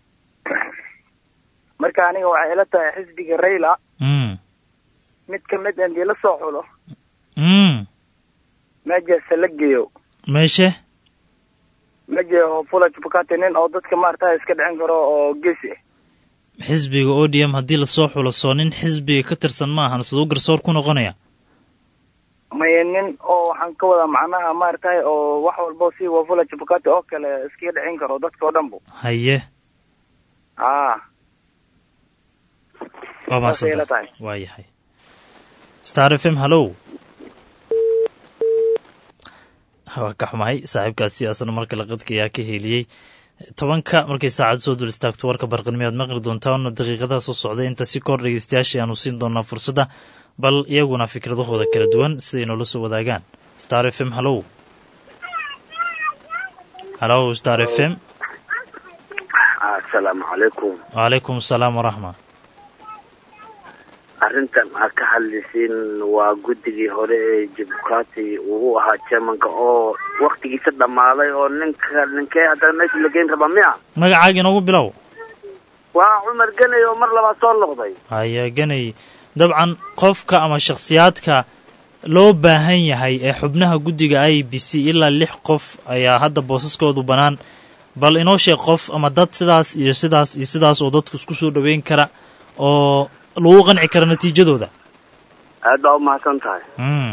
marka aniga waxay ila tahay xisbiga rayla mm mid ka mid hadii la soo xulo mm meejaasa la geeyo meeshe meja wafula jibakati nin oo dadka maarata iska dhicin karo oo geesi ah xisbiga o d m haddii lasoo xulo soo nin xisbiga ka tirsan ma ahan siduu garsoor ku noqonaya maya nin oo waxaan ka wadaa macnaha maaragtay oo wax walbo si wafula jibakati oo kale iskaga dhicin karo dadka oo dhan bu haye aa waa saasay ila mahadsantahay tahay waa yahay star f m hallow waa ka xumahay saaxiibkaasi asna marka laqadka ayaa ka heliyey tobanka markay saacad soo dul istaagto warka barqanimo aad maqli doontaan daqiiqadaha soo socday inta si kor dhegeystayaasha aanu siin doonaa fursadda bal iyaguna fikradahooda kala duwan siday noola soo wadaagaan star f m hallow hallow star f m asalaamu calaykum wacalaykum asalaam waraxma arrintan aad ka hadlisiin waa guddigii hore ee jibukati uu u ahaa jermanka oo waktigiisa dhammaaday oo ninka ninkee haddana meesha la geyn rabaa miya magacaaga inoogu bilow waa cumar ganay oo mar labaad soo noqday haya ganay dabcan qofka ama shakhsiyaadka loo baahan yahay ee xubnaha guddiga i b c ilaa lix qof ayaa hadda boosaskoodu bannaan bal inoo sheeg qof ama dad sidaas iyo sidaas iyo sidaas oo dadku isku soo dhoweyn kara oo lagu qanci kara natiijadooda aad baa umahadsan tahay mm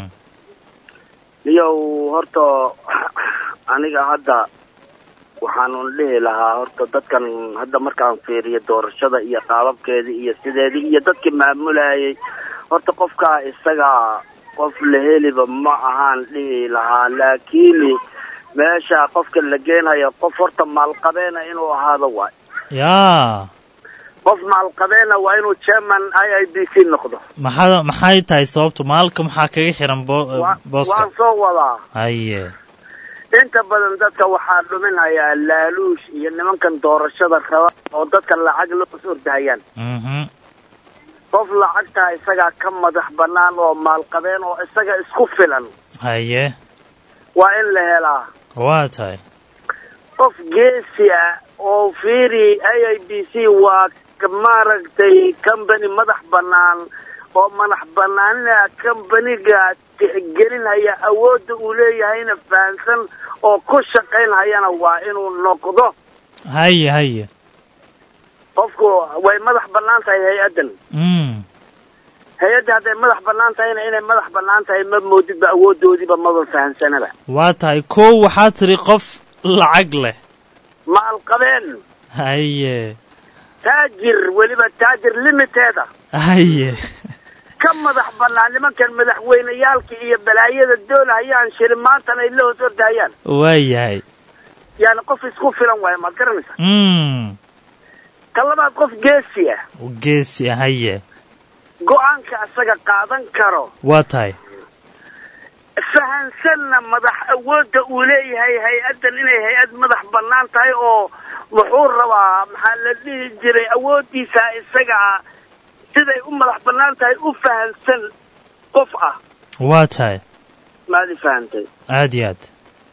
niyow horta aniga hadda waxaanun dhihi lahaa horta dadkan hadda markaan fiiriyo doorashada iyo qaababkeedii iyo sideedii iyo dadkii maamulayay horta qofkaa isaga qof la heliba ma ahaan dhihi lahaa laakiin meesha qofka la geenayo qof horta maalqabeena inuu ahaado waay yaa qof maalqabeena waa inuu chairman i i b c noqdo maxaa maxay tahay sababtu maalka maxaa kaga xiran bo- Wa- booska waan soo wadaa haye inta badan dadka waxaa dhuminayaa laaluush iyo nimankan doorashada raba oo dadka lacag loo ordahayaan mhm qof lacagtaa isagaa ka madax bannaan oo maalqabeen oo isaga isku filan haye waa in la helaa waa tahay qof geesi ah oo fiiri i i b c waa ka- maaragtay company madax bannaan oo madax bannaanina companiga tixgelinhaya awoodda uu leeyahayna fahansan oo ku shaqaynhayana waa inuu noqdo haye haye qofku way madax bannaan tahay hay-addan mm hay-adda hadday madax bannaan tahayna inay madax bannaan tahay ma moodidba awooddoodiiba maba fahansanaba waa tahay kow waxaa tiri qof lacag leh maalqabeen haye taajir weliba taajir limiteeda haye ka madax bannaan nimankan madaxweyneyaalka iyo balaayada doolahayaan shiri maantana ay la hoos ordahayaan waa yahay yaani qof isku filan waayo maad garanaysaa mm ka labaad qof geesi ah geesi ah haye go-aanka isaga qaadan karo waa tahay fahansanna madax awoodda uu leeyahay hay-addan inay hay-ad madax bannaan tahay oo wuxuu rabaa maxaa la dhihi jiray awooddiisa isaga ah siday u madax bannaan tahay u fahansan qof ah waa tahay maadi fahantay aad iyo aad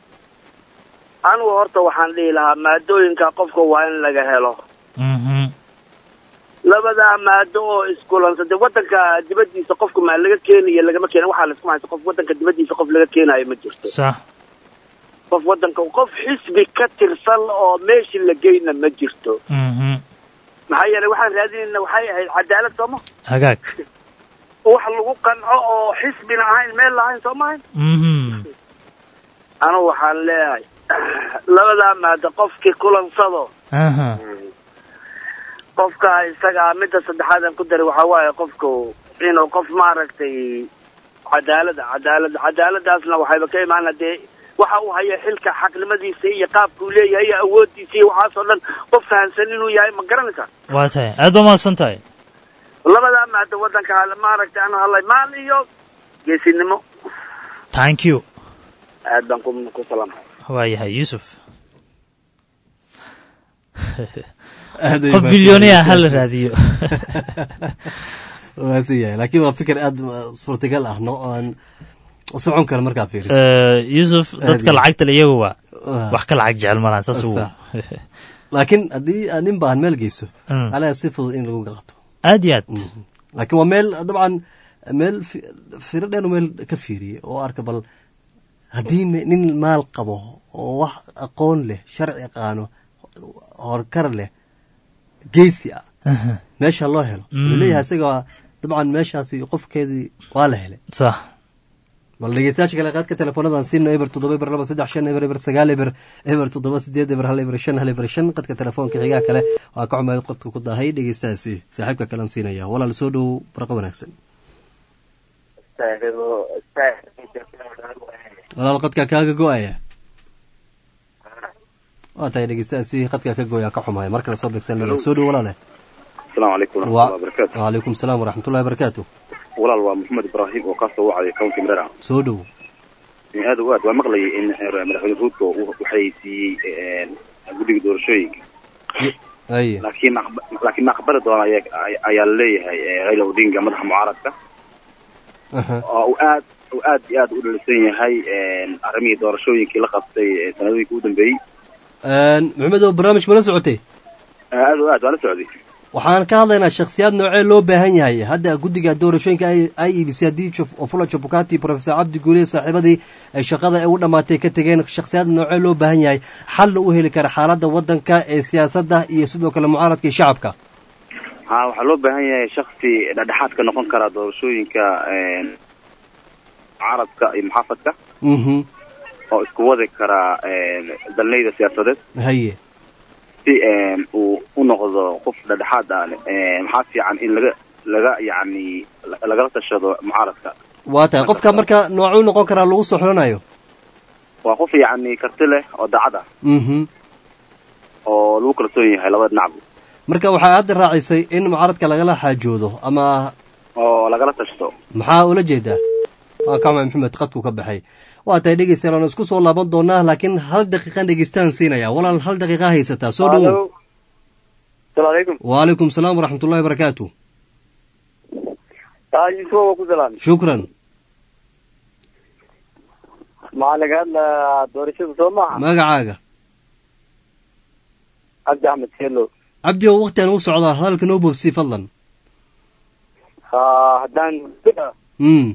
anigu horta waxaan dhihi lahaa maadooyinka qofka waa in laga helo mhm labadaa maado oo iskulansa de wadanka dibadiisa qofka maa laga keenayo lagama keena waxaa la isku haysta qof wadanka dibadiisa qof laga keenayo ma jirto sax qof wadanka qof xisbi ka tirsan oo meeshii la geyna ma jirto mhm maxaa yeelay waxaan raadinayna waxay ahayd cadaalad sooma hagaag wax lagu qanco oo xisbina ahayn meel lahayn soo mahayn mhm anigu waxaan leeyahay labadaa maado qofkii kulansado aha qofka isaga midda saddexaad aan ku daray waxaa waaye qofku inuu qof maaragtay cadaalada cadaalad cadaaladaasna waxayba ka imaan dee waxa uu haya xilka xaqnimadiisa iyo qaabka uu leeyahay iyo awooddiisa iyo waxaasoo dhan qof fahansan inuu yahay ma garanaysaa waa tahay aad baa mahadsan tahay labadaa maado wadanka hal- maaragtay anu hadlay maal iyo geesinimo thank you aad baan ku ku salaamay waa yahay yuusuf Aad ay qof mahadsan bilyooniya yihiin. ha la raadiyo waa si yahay laakiin waa fikir aad suurtagal ah no aan socon kara markaa fiiriso Eh, yuusuf dadka Aad iyo- lacagta le iyagu waa Ah. wax ka lacag jecel malahan saas uu Sax. laakiin haddii aad nin baahan meel geyso Mm. alaa si fudud in lagu qaato aad iyo aad laakiin waa meel dabcan meel fi- firo dheer meel ka fiiriye oo arka bal haddii me- nin maal qabo oo wax aqoon leh sharci yaqaano horkar leh geesi ah Aha. meesha loo helo Mm. wuxuu leeyahay isaga dabcan meeshaasi qofkeedii waa la helay sax bal dhegeystayaasha kale qaadka teleefoonadan siino eber toddoba eber laba saddex shan eber eber sagaal eber eber toddoba sideed eber hal eber shan hal eber shan qadka telefoonka xigaa kale waa ka xumayd qodka ku dahay dhegeystahaasi saaxiibka kalean siinaya walaal soo dhow barqa wanaagsan walaal qadka kaaga go-aya waa tahay dhegeystahaasi qadka ka gooya ka xumaaya mar kale soo beegsan maya soo dhow walaale asalaamu calaykum Wa- waraxmatullahi wabarakaatu waalaikum salaam waraxmatullahi wabarakaatu walaal waa maxamed ibraahim oo kaasoo wacday county mrera soo dhow aad u aad waa maqlayay in madaxweyne ruudko uu waxay siiyey guddiga doorashooyinka haye laakiin aqba- laakiin ma aqbali doona ayaa ayaa laleeyahay eh, raila odinga madaxa mucaaradka aha oo uu aad uu aad iyo aad u dhalisan yahay een, arrimihii doorashooyinkii la qabtay ee sanadooyinkii u dambeeyey maxamed oo barnaamij ma la socotay Eh, aad o aad waa la socday waxaan ka hadlaynaa shakhsiyaad noocee loo baahan yahay hadda guddiga doorashooyinka i e b c haddii Jof- ofula jabukati professor cabdi guule saaxiibadii ay shaqada ay u dhammaatay ka tegeen shakhsiyaad noocee loo baahan yahay xalna u heli kara xaaladda waddanka ee siyaasadda iyo sidoo kale mucaaradka iyo shacabka ha waxaa loo baahan yahay shaksi dhexdhexaad ka noqon kara doorashooyinka een, mucaaradka iyo muxaafadka mhm oo isku wadi kara een, dalnayda siyaasadeed haye si een, uu u noqdo qof dhexdhexaad ah een, maxaa fiican in laga laga yacni la- lagala tashado mucaaradka waa tahay qofka marka noocuu noqon karaa lagu soo xulanayo waa qof yacni karti leh oo daacad ah mhm oo lagu kalsoon yahay labada dhinacba marka waxaa hadda raacisay in mucaaradka lagala xaajoodo ama oo lagala tashto maxaa ula jeedaa waa kama maxamed qadku ka baxay waa tahay dhegeystayaal waan isku soo laaban doonaa laakiin hal daqiiqan dhegeystaan siinaya walaal hal daqiiqa haysataa soo dhowow salaamu calaykum waalaykum salaam waraxmat ullahi barakaatu aa yusuf waa ku salaam shukran maxaa laga hadlayaa doorashada soo maaha magacaaga cabdi axmed selo cabdi oo waktigan u socdaa hadalka noo boobsii fadlan ha haddaan mm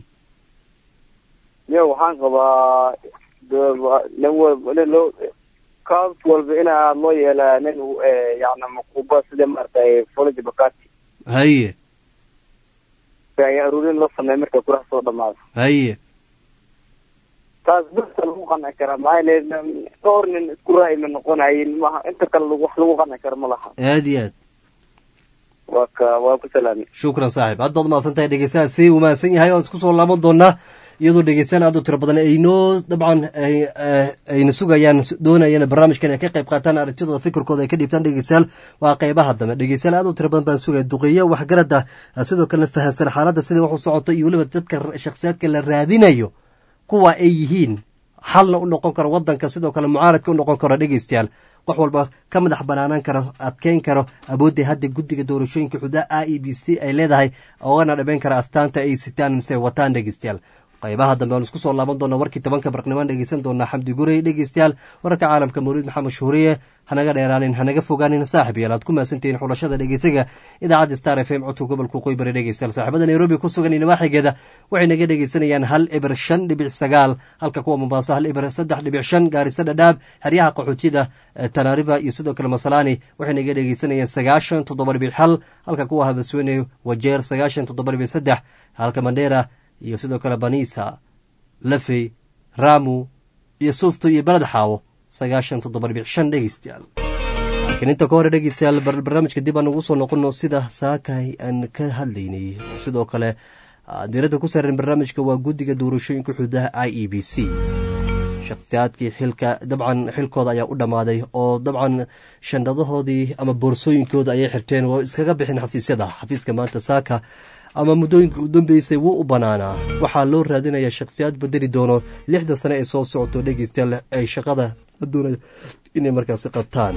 yo waxaan qabaa do- nin wa- nin loo kaas walba inaa loo yeelaa nin eh, yacni maquuba sida maaragtay folaji bakati haye ayaa aruurin loo sameeya markay kurax soo dhamaado haye taas dadka lagu qanci karaa maxaa yeele dhowr nin isku ra'yi ma noqonayin maha inta kale lagu- wax lagu qanci karo ma laha aad iyo aad waa ka waa ku salaamay shukran saaxib haddaad mahadsan tahay dhegeystaha si uu mahadsan yahay waan isku soo laaban doonaa iyadoo dhegeystaan aad u tiro badan ay noo dabcan ay- eh, ayna sugayaan doonayaan barnaamijkan ay ka qayb qaataan aragtidooda fikirkooda ay ka dhiibtaan dhegeystayaal waa qeybaha dambe dhegeystayaal aad u tiro badan baan sugaya duqeeyo waxgarad ah sidoo kalena fahamsan xaaladda sida wax u socoto iyo weliba dadka shakhsiyaadka la raadinayo kuwa ay yihiin xalna u noqon karo wadanka sidoo kale mucaaradka u noqon karo dhegeystayaal wax walba ka madax banaanaan karo adkeyn karo awoodda hadda guddiga doorashooyinka xudaa i e b c ay leedahay oogana dhameyn kara astaanta ay sitaan mise wataan dhegeystayaal qaybaha dambe aan isku soo laaban doona warkii tobanka barqnimaan dhegeysan doonaa xamdi gurey dhegeystayaal wararka caalamka mawliid maxamed shuhuriye hanaga dheeraanin hanaga fogaanin saaxib yaal aad ku mahadsantihiin xulashada dhegeysaga idaacadda star f m codka gobolka waqooyi bari dhegeystayaal saaxiibada nairobi ku sugan iyo nawaaxigeeda waxay naga dhegeysanayaan hal ibir shan dhibic sagaal halka kuwa mombaaso hal ibir saddex dhibic shan gaarisa dhadhaab xeryaha qaxootida eh, tanaariba iyo sidoo kale masalaani waxay naga dhegeysanayaan sagaashan toddoba dhibic hal halka kuwa habaswene wajeer sagaashan toddoba dhibic saddex halka mandheera iyo sidoo kale banisa lafey ramu iyo suufto iyo beled xaawo sagaashan toddoba dhibic shan dhegeystayaal laakiin inta ka hore dhegeystayaal bar- barnaamijka dib aan ugu soo noqono sida saakay aan ka hadlaynay oo sidoo kale ah, diiradda ku saaran barnaamijka waa guddiga doorashooyinka xuduudaha i e b c shakhsiyaadkii xilka dabcan xilkooda ayaa u dhammaaday oo dabcan shandadahoodii ama boorsooyinkooda ayay xirteen waa iskaga bixin xafiisyada xafiiska maanta saaka ama muddooyinka u dambeysay wuu u bannaanaa waxaa loo raadinayaa shakhsiyaad bedeli doono lixda sane ee soo socoto dhegeystayaal ay shaqada la doonaya inay markaasi qabtaan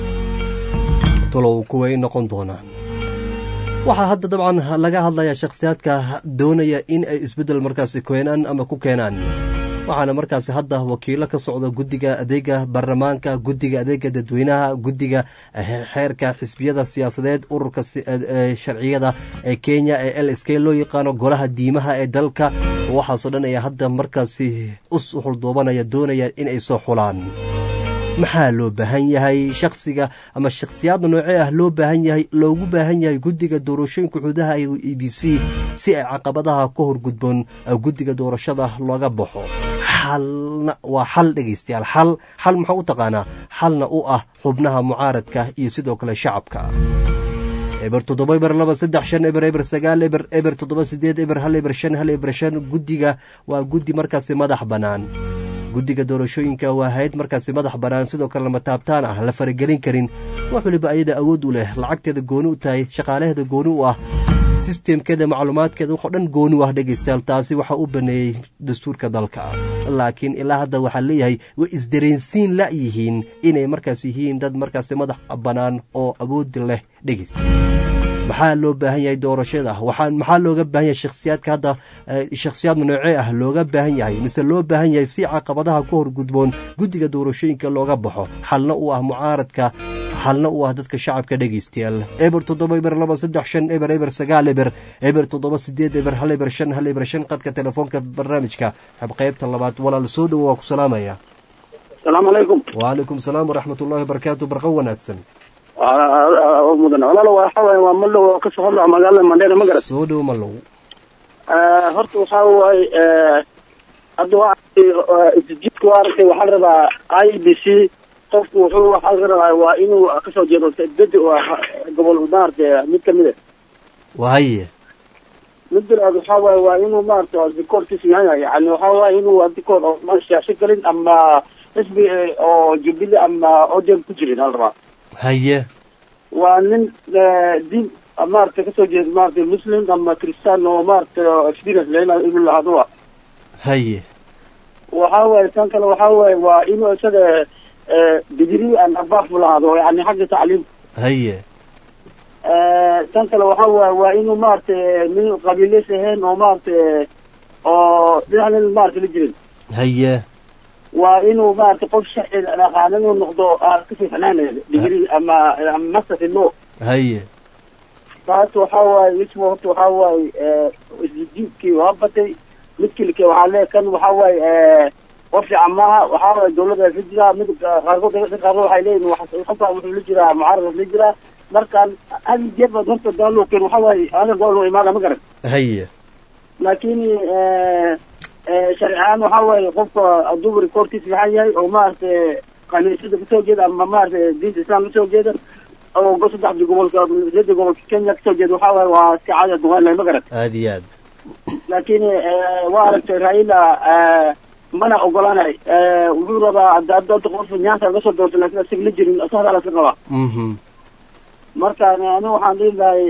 talow kuway noqon doonaan waxaa hadda dabcan laga hadlayaa shakhsiyaadka doonaya in ay isbeddel markaasi keenaan ama ku keenaan waxaana markaasi hadda wakiilo ka socda guddiga adeega baarlamaanka guddiga adeega dadweynaha guddiga eh, xeerka xisbiyada siyaasadeed ururka si- eh, eh, sharciyada ee kenya ee l s k loo yaqaano golaha diimaha ee dalka waxaasoo dhan ayaa hadda markaasi u suxuldoobanaya doonaya in ay soo xulaan maxaa loo baahan yahay shaksiga ama shakhsiyaadda noocee ah loo baahan yahay loogu baahan yahay guddiga doorashooyinka xuduudaha ee e b c si ay caqabadaha ka horgudboon eh, guddiga doorashada looga baxo xalna waa xal dhegeystayaal xal xal muxuu u taqaanaa xalna u ah xubnaha mucaaradka iyo sidoo kale shacabka eber toddoba eber laba saddex shan eber eber sagaal eber eber toddoba sideed eber hal eber shan hal eber shan guddiga waa guddi markaasi madax bannaan guddiga doorashooyinka waa hayd markaasi madax bannaan sidoo kale lama taabtaan ah la faragelin karin wax waliba ayada awood u leh lacagteeda gooni u tahay shaqaalaheeda gooni u ah sistemkeeda macluumaadkeeda waxoo dhan gooni u ah dhegeystayaal taasi waxaa u baneeyey dastuurka dalka laakiin ilaa hadda waxaa leeyahay way isdareensiin la yihiin inay markaas yihiin dad markaasi madax bannaan oo awoodi leh dhegeysta maxaa loo baahan yahay doorashada waxaa maxaa looga baahan yahay shakhsiyaadka hadda shakhsiyaad noocee ah looga baahan yahay mise loo baahan yahay si caqabadaha ku hor gudboon guddiga doorashooyinka looga baxo xalna u ah mucaaradka xalna u ah dadka shacabka dhegeystayaal eber toddoba eber laba saddex shan eber eber sagaal eber eber toddoba sideed eber hal eber shan hal eber shan qadka telefoonka barnaamijka qaybta labaad walaal soo dhowo waa ku salaamaya asalaamu calaykum wacalaykum salaam waraxmat ullahi wabarakaatu barqa wanaagsan mudan walaalo waxa waaye waa mallow oo kasoo hadlaca magaalada mandheera ma garat soo dhow mallow horta waxa waaye hadda waa isjidka waa aragtay waxaa la rabaa i b c qofku wuxuu waxaa laga rabaa waa inuu kasoo jeedo dadi gobol maaragtay mid kamid a wahaye mid bilaad waxaa waaye waa inuu maaragtay dikoorkiisu yahay yani waxaa waaye inuu dikoor oo ma siyaasi galin ama xisbi oo jubilee ama odem ku jirin hala rabaa haye waa nin diin maaragtay kasoo jeeda maaragtay muslim ama christian oo maaragtay experience lena inuu lahaado wa haye waxa waaye tan kale waxa waaye waa inuu isaga degree and above lahaado yani xagga tacliim haye tan kale waxa waaye waa inuu maaragtay nin qabiileys ahayn oo maaragtay oo dhinac nin maaragtay la jirin haye waa inuu maaragtay qof sharci dhaqaana inuu noqdo kasii fanaanaya degree ama ama master in law haye taas waxa waaye ismu horta waxa waaye isjiibkii waa batay midkii like waxaa lee kan waxa waaye qof fiican maaha waxaa waaye dawladda la jiraa mid qaarkood dadka qaarkood waxay leeyihin qofka wuxuu la jiraa mucaarad la jiraa markaan hal jeer baad horta daaloo keen waxa waaye aniga gool noo imaada ma garan haye laakiin sharci ahaan waxa waaye qofka hadduu rekoorkiisa fiican yahay oo maaragtay kaniisada kasoo jeeda ama maaragtay diinta islam kasoo jeeda oo saddexda gobolka lixda gobolka kenya kasoo jeeda waxa waaye waa iska caadi duqaan lahay ma garan aada iyo aad laakiin waa aragtay raila mana ogolaanay wuxuu rabaa hadda hadda qof nyaanka laga soo doortay laakiin isaga la jirin isaga la iska qabaa marka ani waxaan dhihi lahay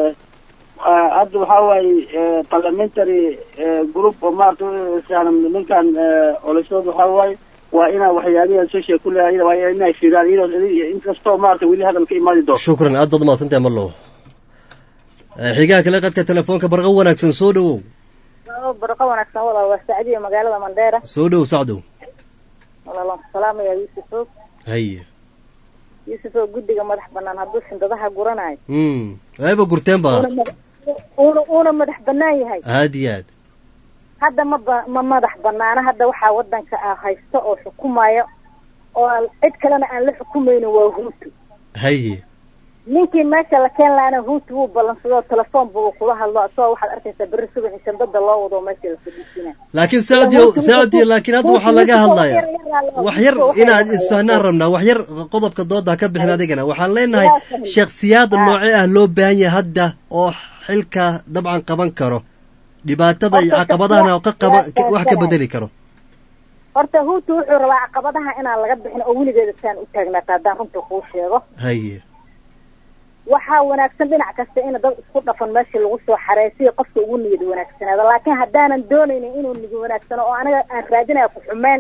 hadda waxa waaye parliamentary group oo maarata ninkan olasood waxa waaye waa inaa waxyaabihi social ku leeyahay waa inay fiiraan inkastoo maarata weli hadal ka imaadi doono shukran aad baad umahadsantahay mallow xigaha kale qadka telefoonka barqa wanaagsan soo dhowow barqa wanaagsan walaal waa sacdiya magaalada mandheera soo dhow sacdow walaalaan salaamaya yuusufow haye yuusufow guddiga madax banaan hadduu sindadaha guranayo mm ayba gurteen ba uuna uuna madax banaan yahay aad iyo aad hadda ma ba ma madax banaana hadda waxaa wadanka ah haysta oo xukumayo oo cid kalena aan la xukumaynin waa huutu haye ninkii meesha la keen lahaana huutu wuu ballansadoo telefoon buu kula hadlo asagoo waxaad arkaysaa berri subaxi shandada loo wado meesha la fadhiisina laakiin sacdiyo sacdiyo laakiin hadda waxaa laga hadlaya wax yar inaad isfahnaan rabnaa wax yar qodobka dooda ka bixin adigana waxaan leenahay shakhsiyaad noocee ah loo baahan yahay hadda oo xilka dabcan qaban karo dhibaatada iyo caqabadahana ka qaba wax ka bedeli karo horta huutu wuxuu rabaa caqabadaha inaan laga bixin oo weligeeda saan u taagnaata haddaan runta kuu sheego haye waxaa wanaagsan dhinac kasta in dad isku dhafan meesha lagu soo xareesiyo qofka ugu niyad wanaagsanaado laakiin haddaanan doonaynin inuu niyad wanaagsano oo aniga aan raadinaya ku xumeen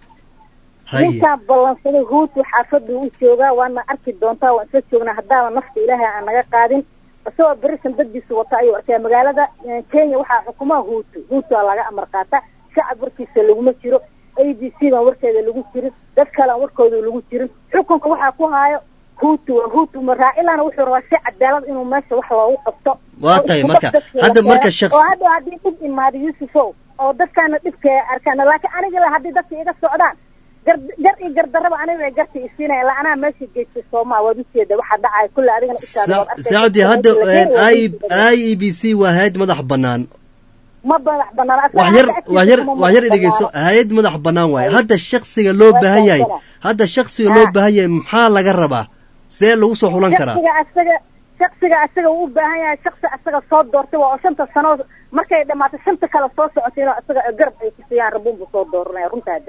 ninkaan ballansaday huutu xaafaduu u joogaa waana arki doontaa waan isla joognaa haddaaba nafta ilaahay aan naga qaadin isagoo berisan daddiisu wata ayuu arkaya magaalada kenya waxaa xukumaa huutu huutua laga amar qaata shacab warkiisa laguma jiro a b c baan warkeeda lagu jirin dad kalean warkooda lagu jirin xukunka waxaa ku haayo huutu waa huutu maraailana wuxuu rabaa si cadaalad inuu meesha wax loogu qabto waa tahay marka hadda marka shaqs oo hadda haddii dhib imaado yuusufow oo dadkaana dhibka arkaan laakiin aniga la haddii dadka iga socdaan gar gar iyo gardarraba aniga garta isiinaya ilaa anaa meesha geystay soomaa waad ujeeda waxaa dhacaya kulle adigana ishaada waad arkaysaa. sacdi hadda i e b c waa hay-ad madax banaan ma madax banaan asaga wax yar hadda wax yar agtiisa ma wax yar madax dhegeyso banaano. hay-ad madax banaan waaye hadda shaksiga loo baahan yahay hadda shaksiga loo baahan yahay maxaa laga rabaa see lagu soo xulan karaa shaksiga asaga shaksiga asaga uu u baahan yahay shaksi asaga soo doortay waa oo shanta sano markay dhamaato shanta kale soo socotay inuu asaga garab ay ku siiyaan rabuunbu soo dooranaya runtaa daar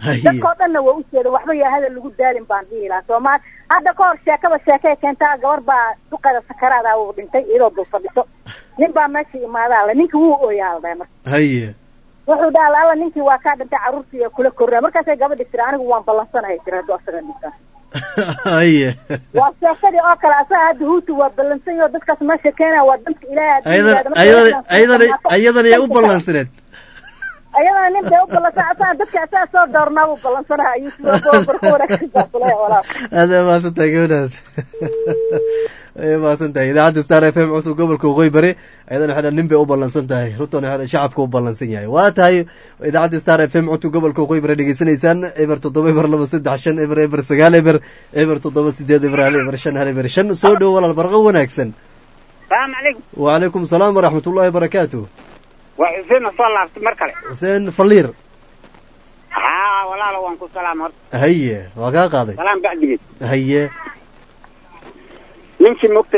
Haye. dadkoo dhanna waa u jeeda waxba yaa hadal lagu daalin baan dhihi lahaa soomaali hadda ka hor sheekaba sheekay keentaa gabar baa duqeeda sakaraada uu dhintay iyadoo dul fadhiso nin baa meesha imaadaa le ninkii wuu ooyaa la dhahay marka haye wuxuu dhaha alla ninkii waa kaa dhintay carruurtii kula korraa markaasay gabadhi tiri anigu waan ballansanahay tiri hadduu asaga dhintaa haye waa sheekadii oo kale asaga hadda huutu waa ballansan yaho dadkaas meesha keenaya waa danka ilaahay haddii ayadan yidhaahdo. Marka ayadan dadkaas ayadan marka ayadan ayay u ballansaneed ayadana nin bay u ballansan asaga dadka asaga soo doornaa buu ballansanaha ayuu barka wanaagsan baa kule walaal aad ay mahadsan tahay gabadhaas ay mahadsan tahay idaacadda star f m cusub gobolka waqooyi bari ayadana waxay dhahan nin bay u ballansan tahay runtan waxay dhahan shacabka u ballansan yahay waa tahay idaacadda star f m cusub gobolka waqooyi bari dhegeysanaysaan eber toddoba eber laba saddex shan eber eber sagaal eber eber toddoba sideed eber hal eber shan hal eber shan soo dhow walaal barqo wanaagsan salaamu calaykum wacalaykum salaam waraxmat ullahi wabarakaatu waa xuseen soo laabtay mar kale xuseen faliir haa walaalo waan ku salaam horta haye waa kaa qaaday salaam bacdigeed haye ninkii mogta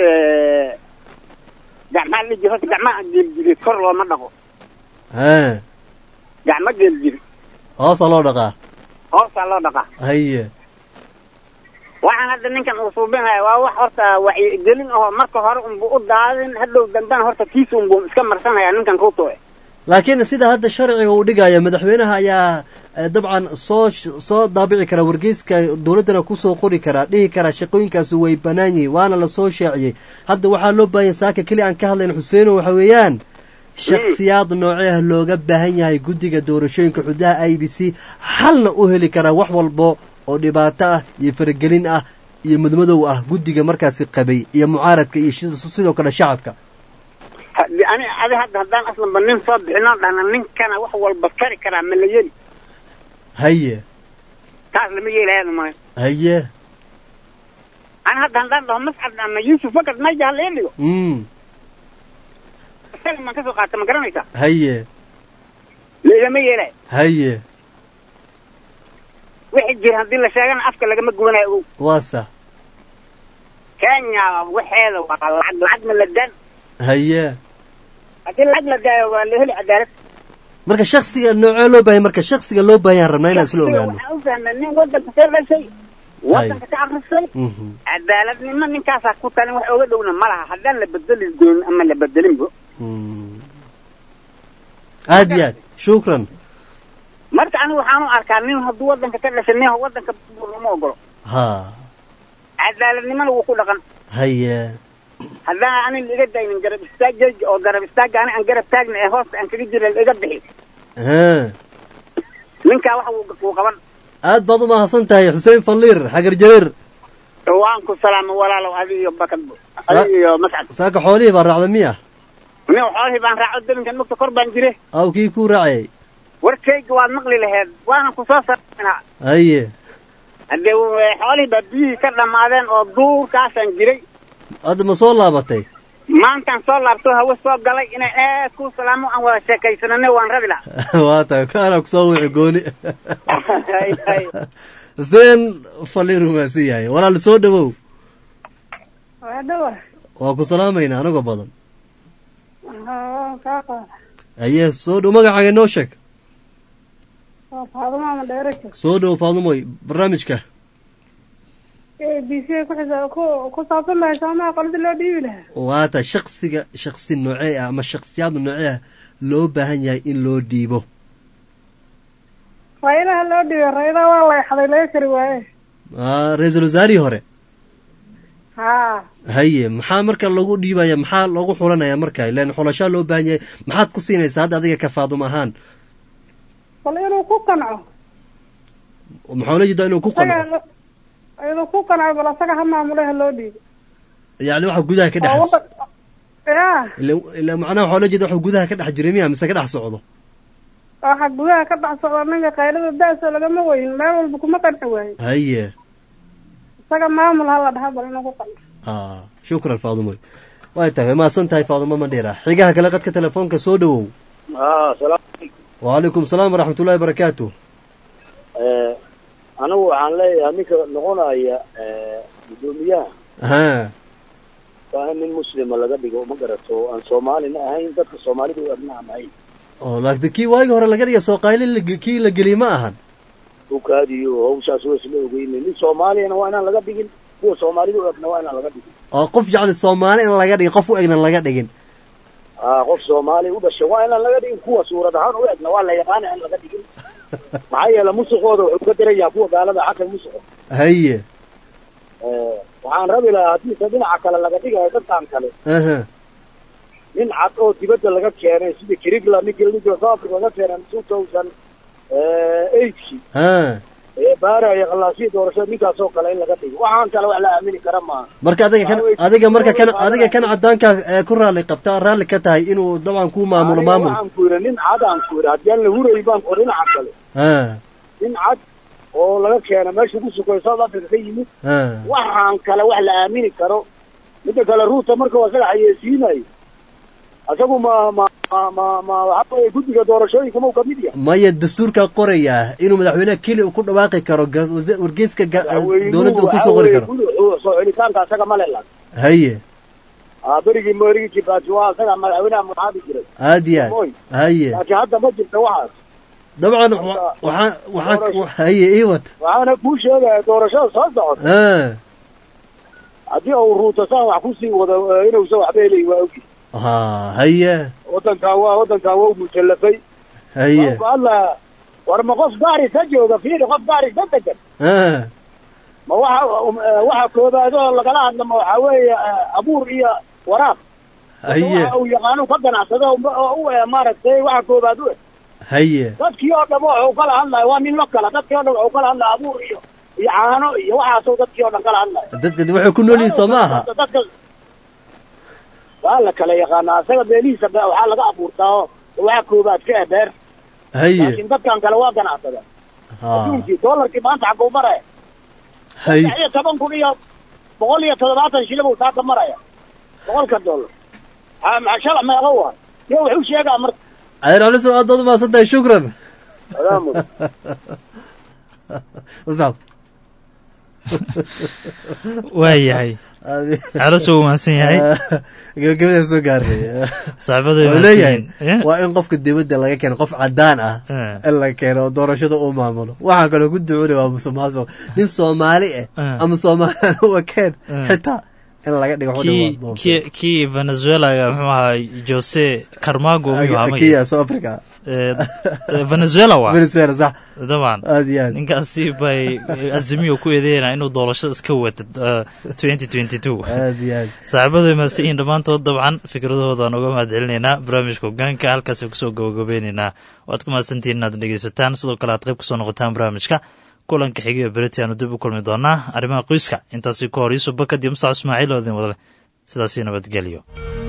gacmaa la jiro horta gacmaha geeljireed kor looma dhaqo ha gacmo geeljire hoosa loo dhaqaa hoosaa loo dhaqaa haye waxaan hadda ninkan uu suubinaya waa wax horta wacyigelin aho marka hore unbu u daadin hadhow dambena horta kiisa unbu iska marsanaya ninkan ruuto eh laakiin sida hadda sharciga uu dhigaya madaxweynaha ayaa eh, dabcan soo sh- soo daabici kara wargeyska dowladdana kusoo qori karaa dhihi karaa shaqooyinkaasi way bannaan yihiin waana lasoo shaaciyey hadda waxaa loo baahanya saaka keli aan ka hadlayn xuseeno waxa weeyaan shakhsiyaad nooceah looga baahan yahay guddiga doorashooyinka xududaha i b c xalna u heli karaa wax walbo oo dhibaato ah iyo faragelin ah iyo mudmadow ah guddiga markaasi qabay iyo mucaaradka iyo shi- sidoo kale shacabka Haddi- ani adi hadda haddaan aslanba nin soo bixinoo dhahna ninkana wax walba kari karaa ma la yeli haye taas lama yeelaya maayo haye ani hadda haddaan dhaho mascad ama yuusuf fakad mayja hala ii dhigo mm isaga maan kasoo qaata ma garanaysaa haye laigama yeelaya haye wixii jira haddii la sheegana afka lagama gubanayo ogow waa sax kenya waxeeda waa lacag lacagna la daan haye haddii lacag la daayo waa la heli cadaalad marka shaksiga noocee loo baahanya marka shaksiga loo baahanyaan rabnaa inaan isla ogaano waxaan u fahnaa nin wadanka ka dhashay wadanka ka akrisay cadaaladnimo ninkaasaa ku talin wax oga dhowna ma laha haddaan la bedeli doonin ama la bedelinbo aad iyo aad shukran marka anigu waxaan u arkaa nin hadduu wadanka ka dhashay nin wadanka lama ogolo ha cadaaladnimona wuu ku dhaqan haye haddaan anin iga daynin garab istaagayga oo garab istaaga ani aan garab taagna ee hoosta aan kaga jira iga bixi ha ninkaa wax wuu wuu qaban aad baad u mahadsan tahay xuseen faliir xagar jareer waan ku salaamo walaalow adi iyo bakadbo adi iyo mascad saaka xoolihii baa raacda miya nin xoolihii baan raaco dalinkan mugta kor baan jire aw kii kuu raacayay warkayga waad maqli laheed waanan ku soo sarnaa haye haddee w- xoolihii baa biyihii ka dhammaadeen oo duurkaasaan jiray hadda ma soo laabatay maantaan soo laabto hawe soo galay inay aad ku salaamo aan wada sheekaysanane waan rabi lahaa waa tahay kaana kusoo wixi gooni xuseen faliir umaasan yahay walaal soo dhawow waa dhawa waa ku salaamaynaa anagoo badan haa kaa qaada haye soo dhow magacaaga inoo sheeg waa faadumo ama dheeraka soo dhow faadumoy barnaamijka a b c ku xisa ku ku saabsan lahay soomaa qolada loo dhiibi lahaa waa tahay shaksiga shaksi noocee ah ama shaksiyaad noocee ah loo baahan yahay in loo dhiibo rayadaha loo dhiibay rayadaha waa la exday laga kari waaye Ah, ra-iisul wasaarihii hore haa haye maxaa marka lagu dhiibaya maxaa lagu xulanaya marka ilan xulashaa loo baahan yahay maxaad ku siinaysaa hadda adiga ka faadum ahaan bal inuu ku qanco maxaa la jeedaa inuu ku qanco isaga inuu ku qanco bal asaga ha maamule ha loo dhiibo yacni waxa gudaha ka waa dhex wadan ya ila ila macnaha waxaa la jeeda waxa gudaha ka dhex jiray miya mise ka dhex socdo waxa gudaha ka dhex socda ninka qaylada da-so lagama weyin meel walba kuma qanci waayo haye isaga maamul ha la dhaha bal inuu ku qanco ah shukran faadumoy way tahay mahadsan tahay faadumo mandheera xigaha kale qadka telefoonka soo dhawow haa salaam wacalaykum salaam waraxmatullahi barakaatu anigu waxaan leeyahay ninka noqonaya guddoomiyaha ha waa in nin muslima laga dhigo ma garato oo aan soomaalina ahayn dadka soomaalida u adnaan ahayn oo laakiin kii waagii hore laga dhiga soo qaylin la- kii la geliyey ma ahan ukaadiyo hawshaas waa isla ogeyne nin soomaaliyana waa inaan laga dhigin kuwa soomaalida u egna waa inaan laga dhigin oo qof yacni soomaali in laga dhigin qof u egna laga dhigin aa qof soomaali u dhashay waa inaan laga dhigin kuwa suurad ahaan u egna waa la yaqaana in laga dhigin maxaa yeele musuqooda wuxuu ka daran yahay kuwa gaalada xagga musuqa haye waxaan rabi lahaa haddiise dhinaca kale laga dhigayo dadkan kale aha nin cad oo dibadda laga keenay sida kirigla ninkii la jiro south africa laga keenay two thousand eightki ha ee baaraya khalaasii doorashada ninkaas oo kale in laga dhigo waxaan kale wax la aamini kara maaha marka adiga kan adiga marka kan adiga kan cadaanka ee ku raalli qabta raalli ka tahay inuu dabcan ku maamulo Aniga maamul waxaan ku yidhi nin cad aan ku yidhi haddii aan la hurayy baan ku dhinaca kale ha nin cad oo laga keenay meesha ku sukoy south africa ka yimid ha waxaan kale wax la aamini karo midda kale ruuta marka waa isaga xayeysiinayo isagu ma ma ma ma ma waxa weeye guddiga doorashooyinka ma uu kamid yahay maya dastuurka qoraya inuu madaxweynaha keli uu ku dhawaaqi karo gas- wasa- wargeyska ga- dowladda uu kusoo qori karo karo soo celitaanka isaga ma lelan haye aa berigii berigii kibaati waa isaga madaxweynaha magacaabi jiray aad iyo Moy. aad haye laakiin hadda ma jirta waxaas dabcan wa- waxaa waxaa haye ii wata waxaana kuu sheegaya doorashada soo socota ha haddii uu ruuta saan wax kusii wado eh, inuusan waxba helay waa ogi ha haye wadankan waa wadankan waa u mujallafay haye Marka alla war ma qof gaari ka jooga fiiri qof gaari ka degan ha ma waxa um, eh, waxa koobaad oo lagala hadla ma waxaa weeye eh, abuur iyo waraab haye waxa uu yaqaano ka ganacsado oo- oo u eh, maaragtay waxa koobaad u eh haye dadkii oo dhan wuxuu kala hadlaya waa nin lo kala dadkii oo dhan wuxuu kala hadlaya abuur iyo iyo caano iyo waxaasoo dadkii oo dhan kala hadlaya dadka waxay ku nool yihiin soo ma aha dadka waa la kala yaqaanaa isaga beelihiisa be- waxaa laga abuurtaa oo waxa koobaad ka eh beer haye laakiin dadkan kale waa ganacsada ha adduunkii doolarkii maanta xaguu maraya haye saddex iyo toban kun iyo boqol iyo toddobaatan shilin buu saaka maraya boqolka dollar ha maxaa shalac meeqa waa yo wuxuu sheegaa marka adeer caliso aad baad umahadsan tahay shukran salaamu wasaab waa yahay calaso uu mahadsan yahay gabagabadaan soo gaarnay saaxiibada way wuxuu mahadsan leeyahay yihiin. Eh. waa in qofka dibadda laga keeno qof cadaan ah Eh. in la keeno oo doorashada uu maamulo waxaa kaloo ku ducunay waa musuqmaasuq nin soomaali ah Eh. ama soomaalian u ekeen Eh. xitaa in laga dhigo kii kii kii venezuelaga muxuu ahaa jose carmago miyuu ahaa kiya magaciisa? south africa Eh, eh, venezuela waa venezuela sax daban aad iyo aad ninkaasi bay azimiyo ku eedeynaa inuu doorashada iska wata twenty twenty two aad iyo aad saaxiibadu way mahadsan yihiin dhammaantood dabcan fikradahooda aan uga mahad celinaynaa barnaamijka hogaanka halkaas kusoo gabagabeynaynaa waad ku mahadsantihiin inaad dhegeysataan sidoo kale aad qayb kusoo noqotaan barnaamijka kulanka xigiyo beriti aanu dib u kulmi doonaa arrimaha qoyska intaasi ka hor yuusuf bakad iyo musac ismaaciil oo idin wadale sidaasi nabadgelyo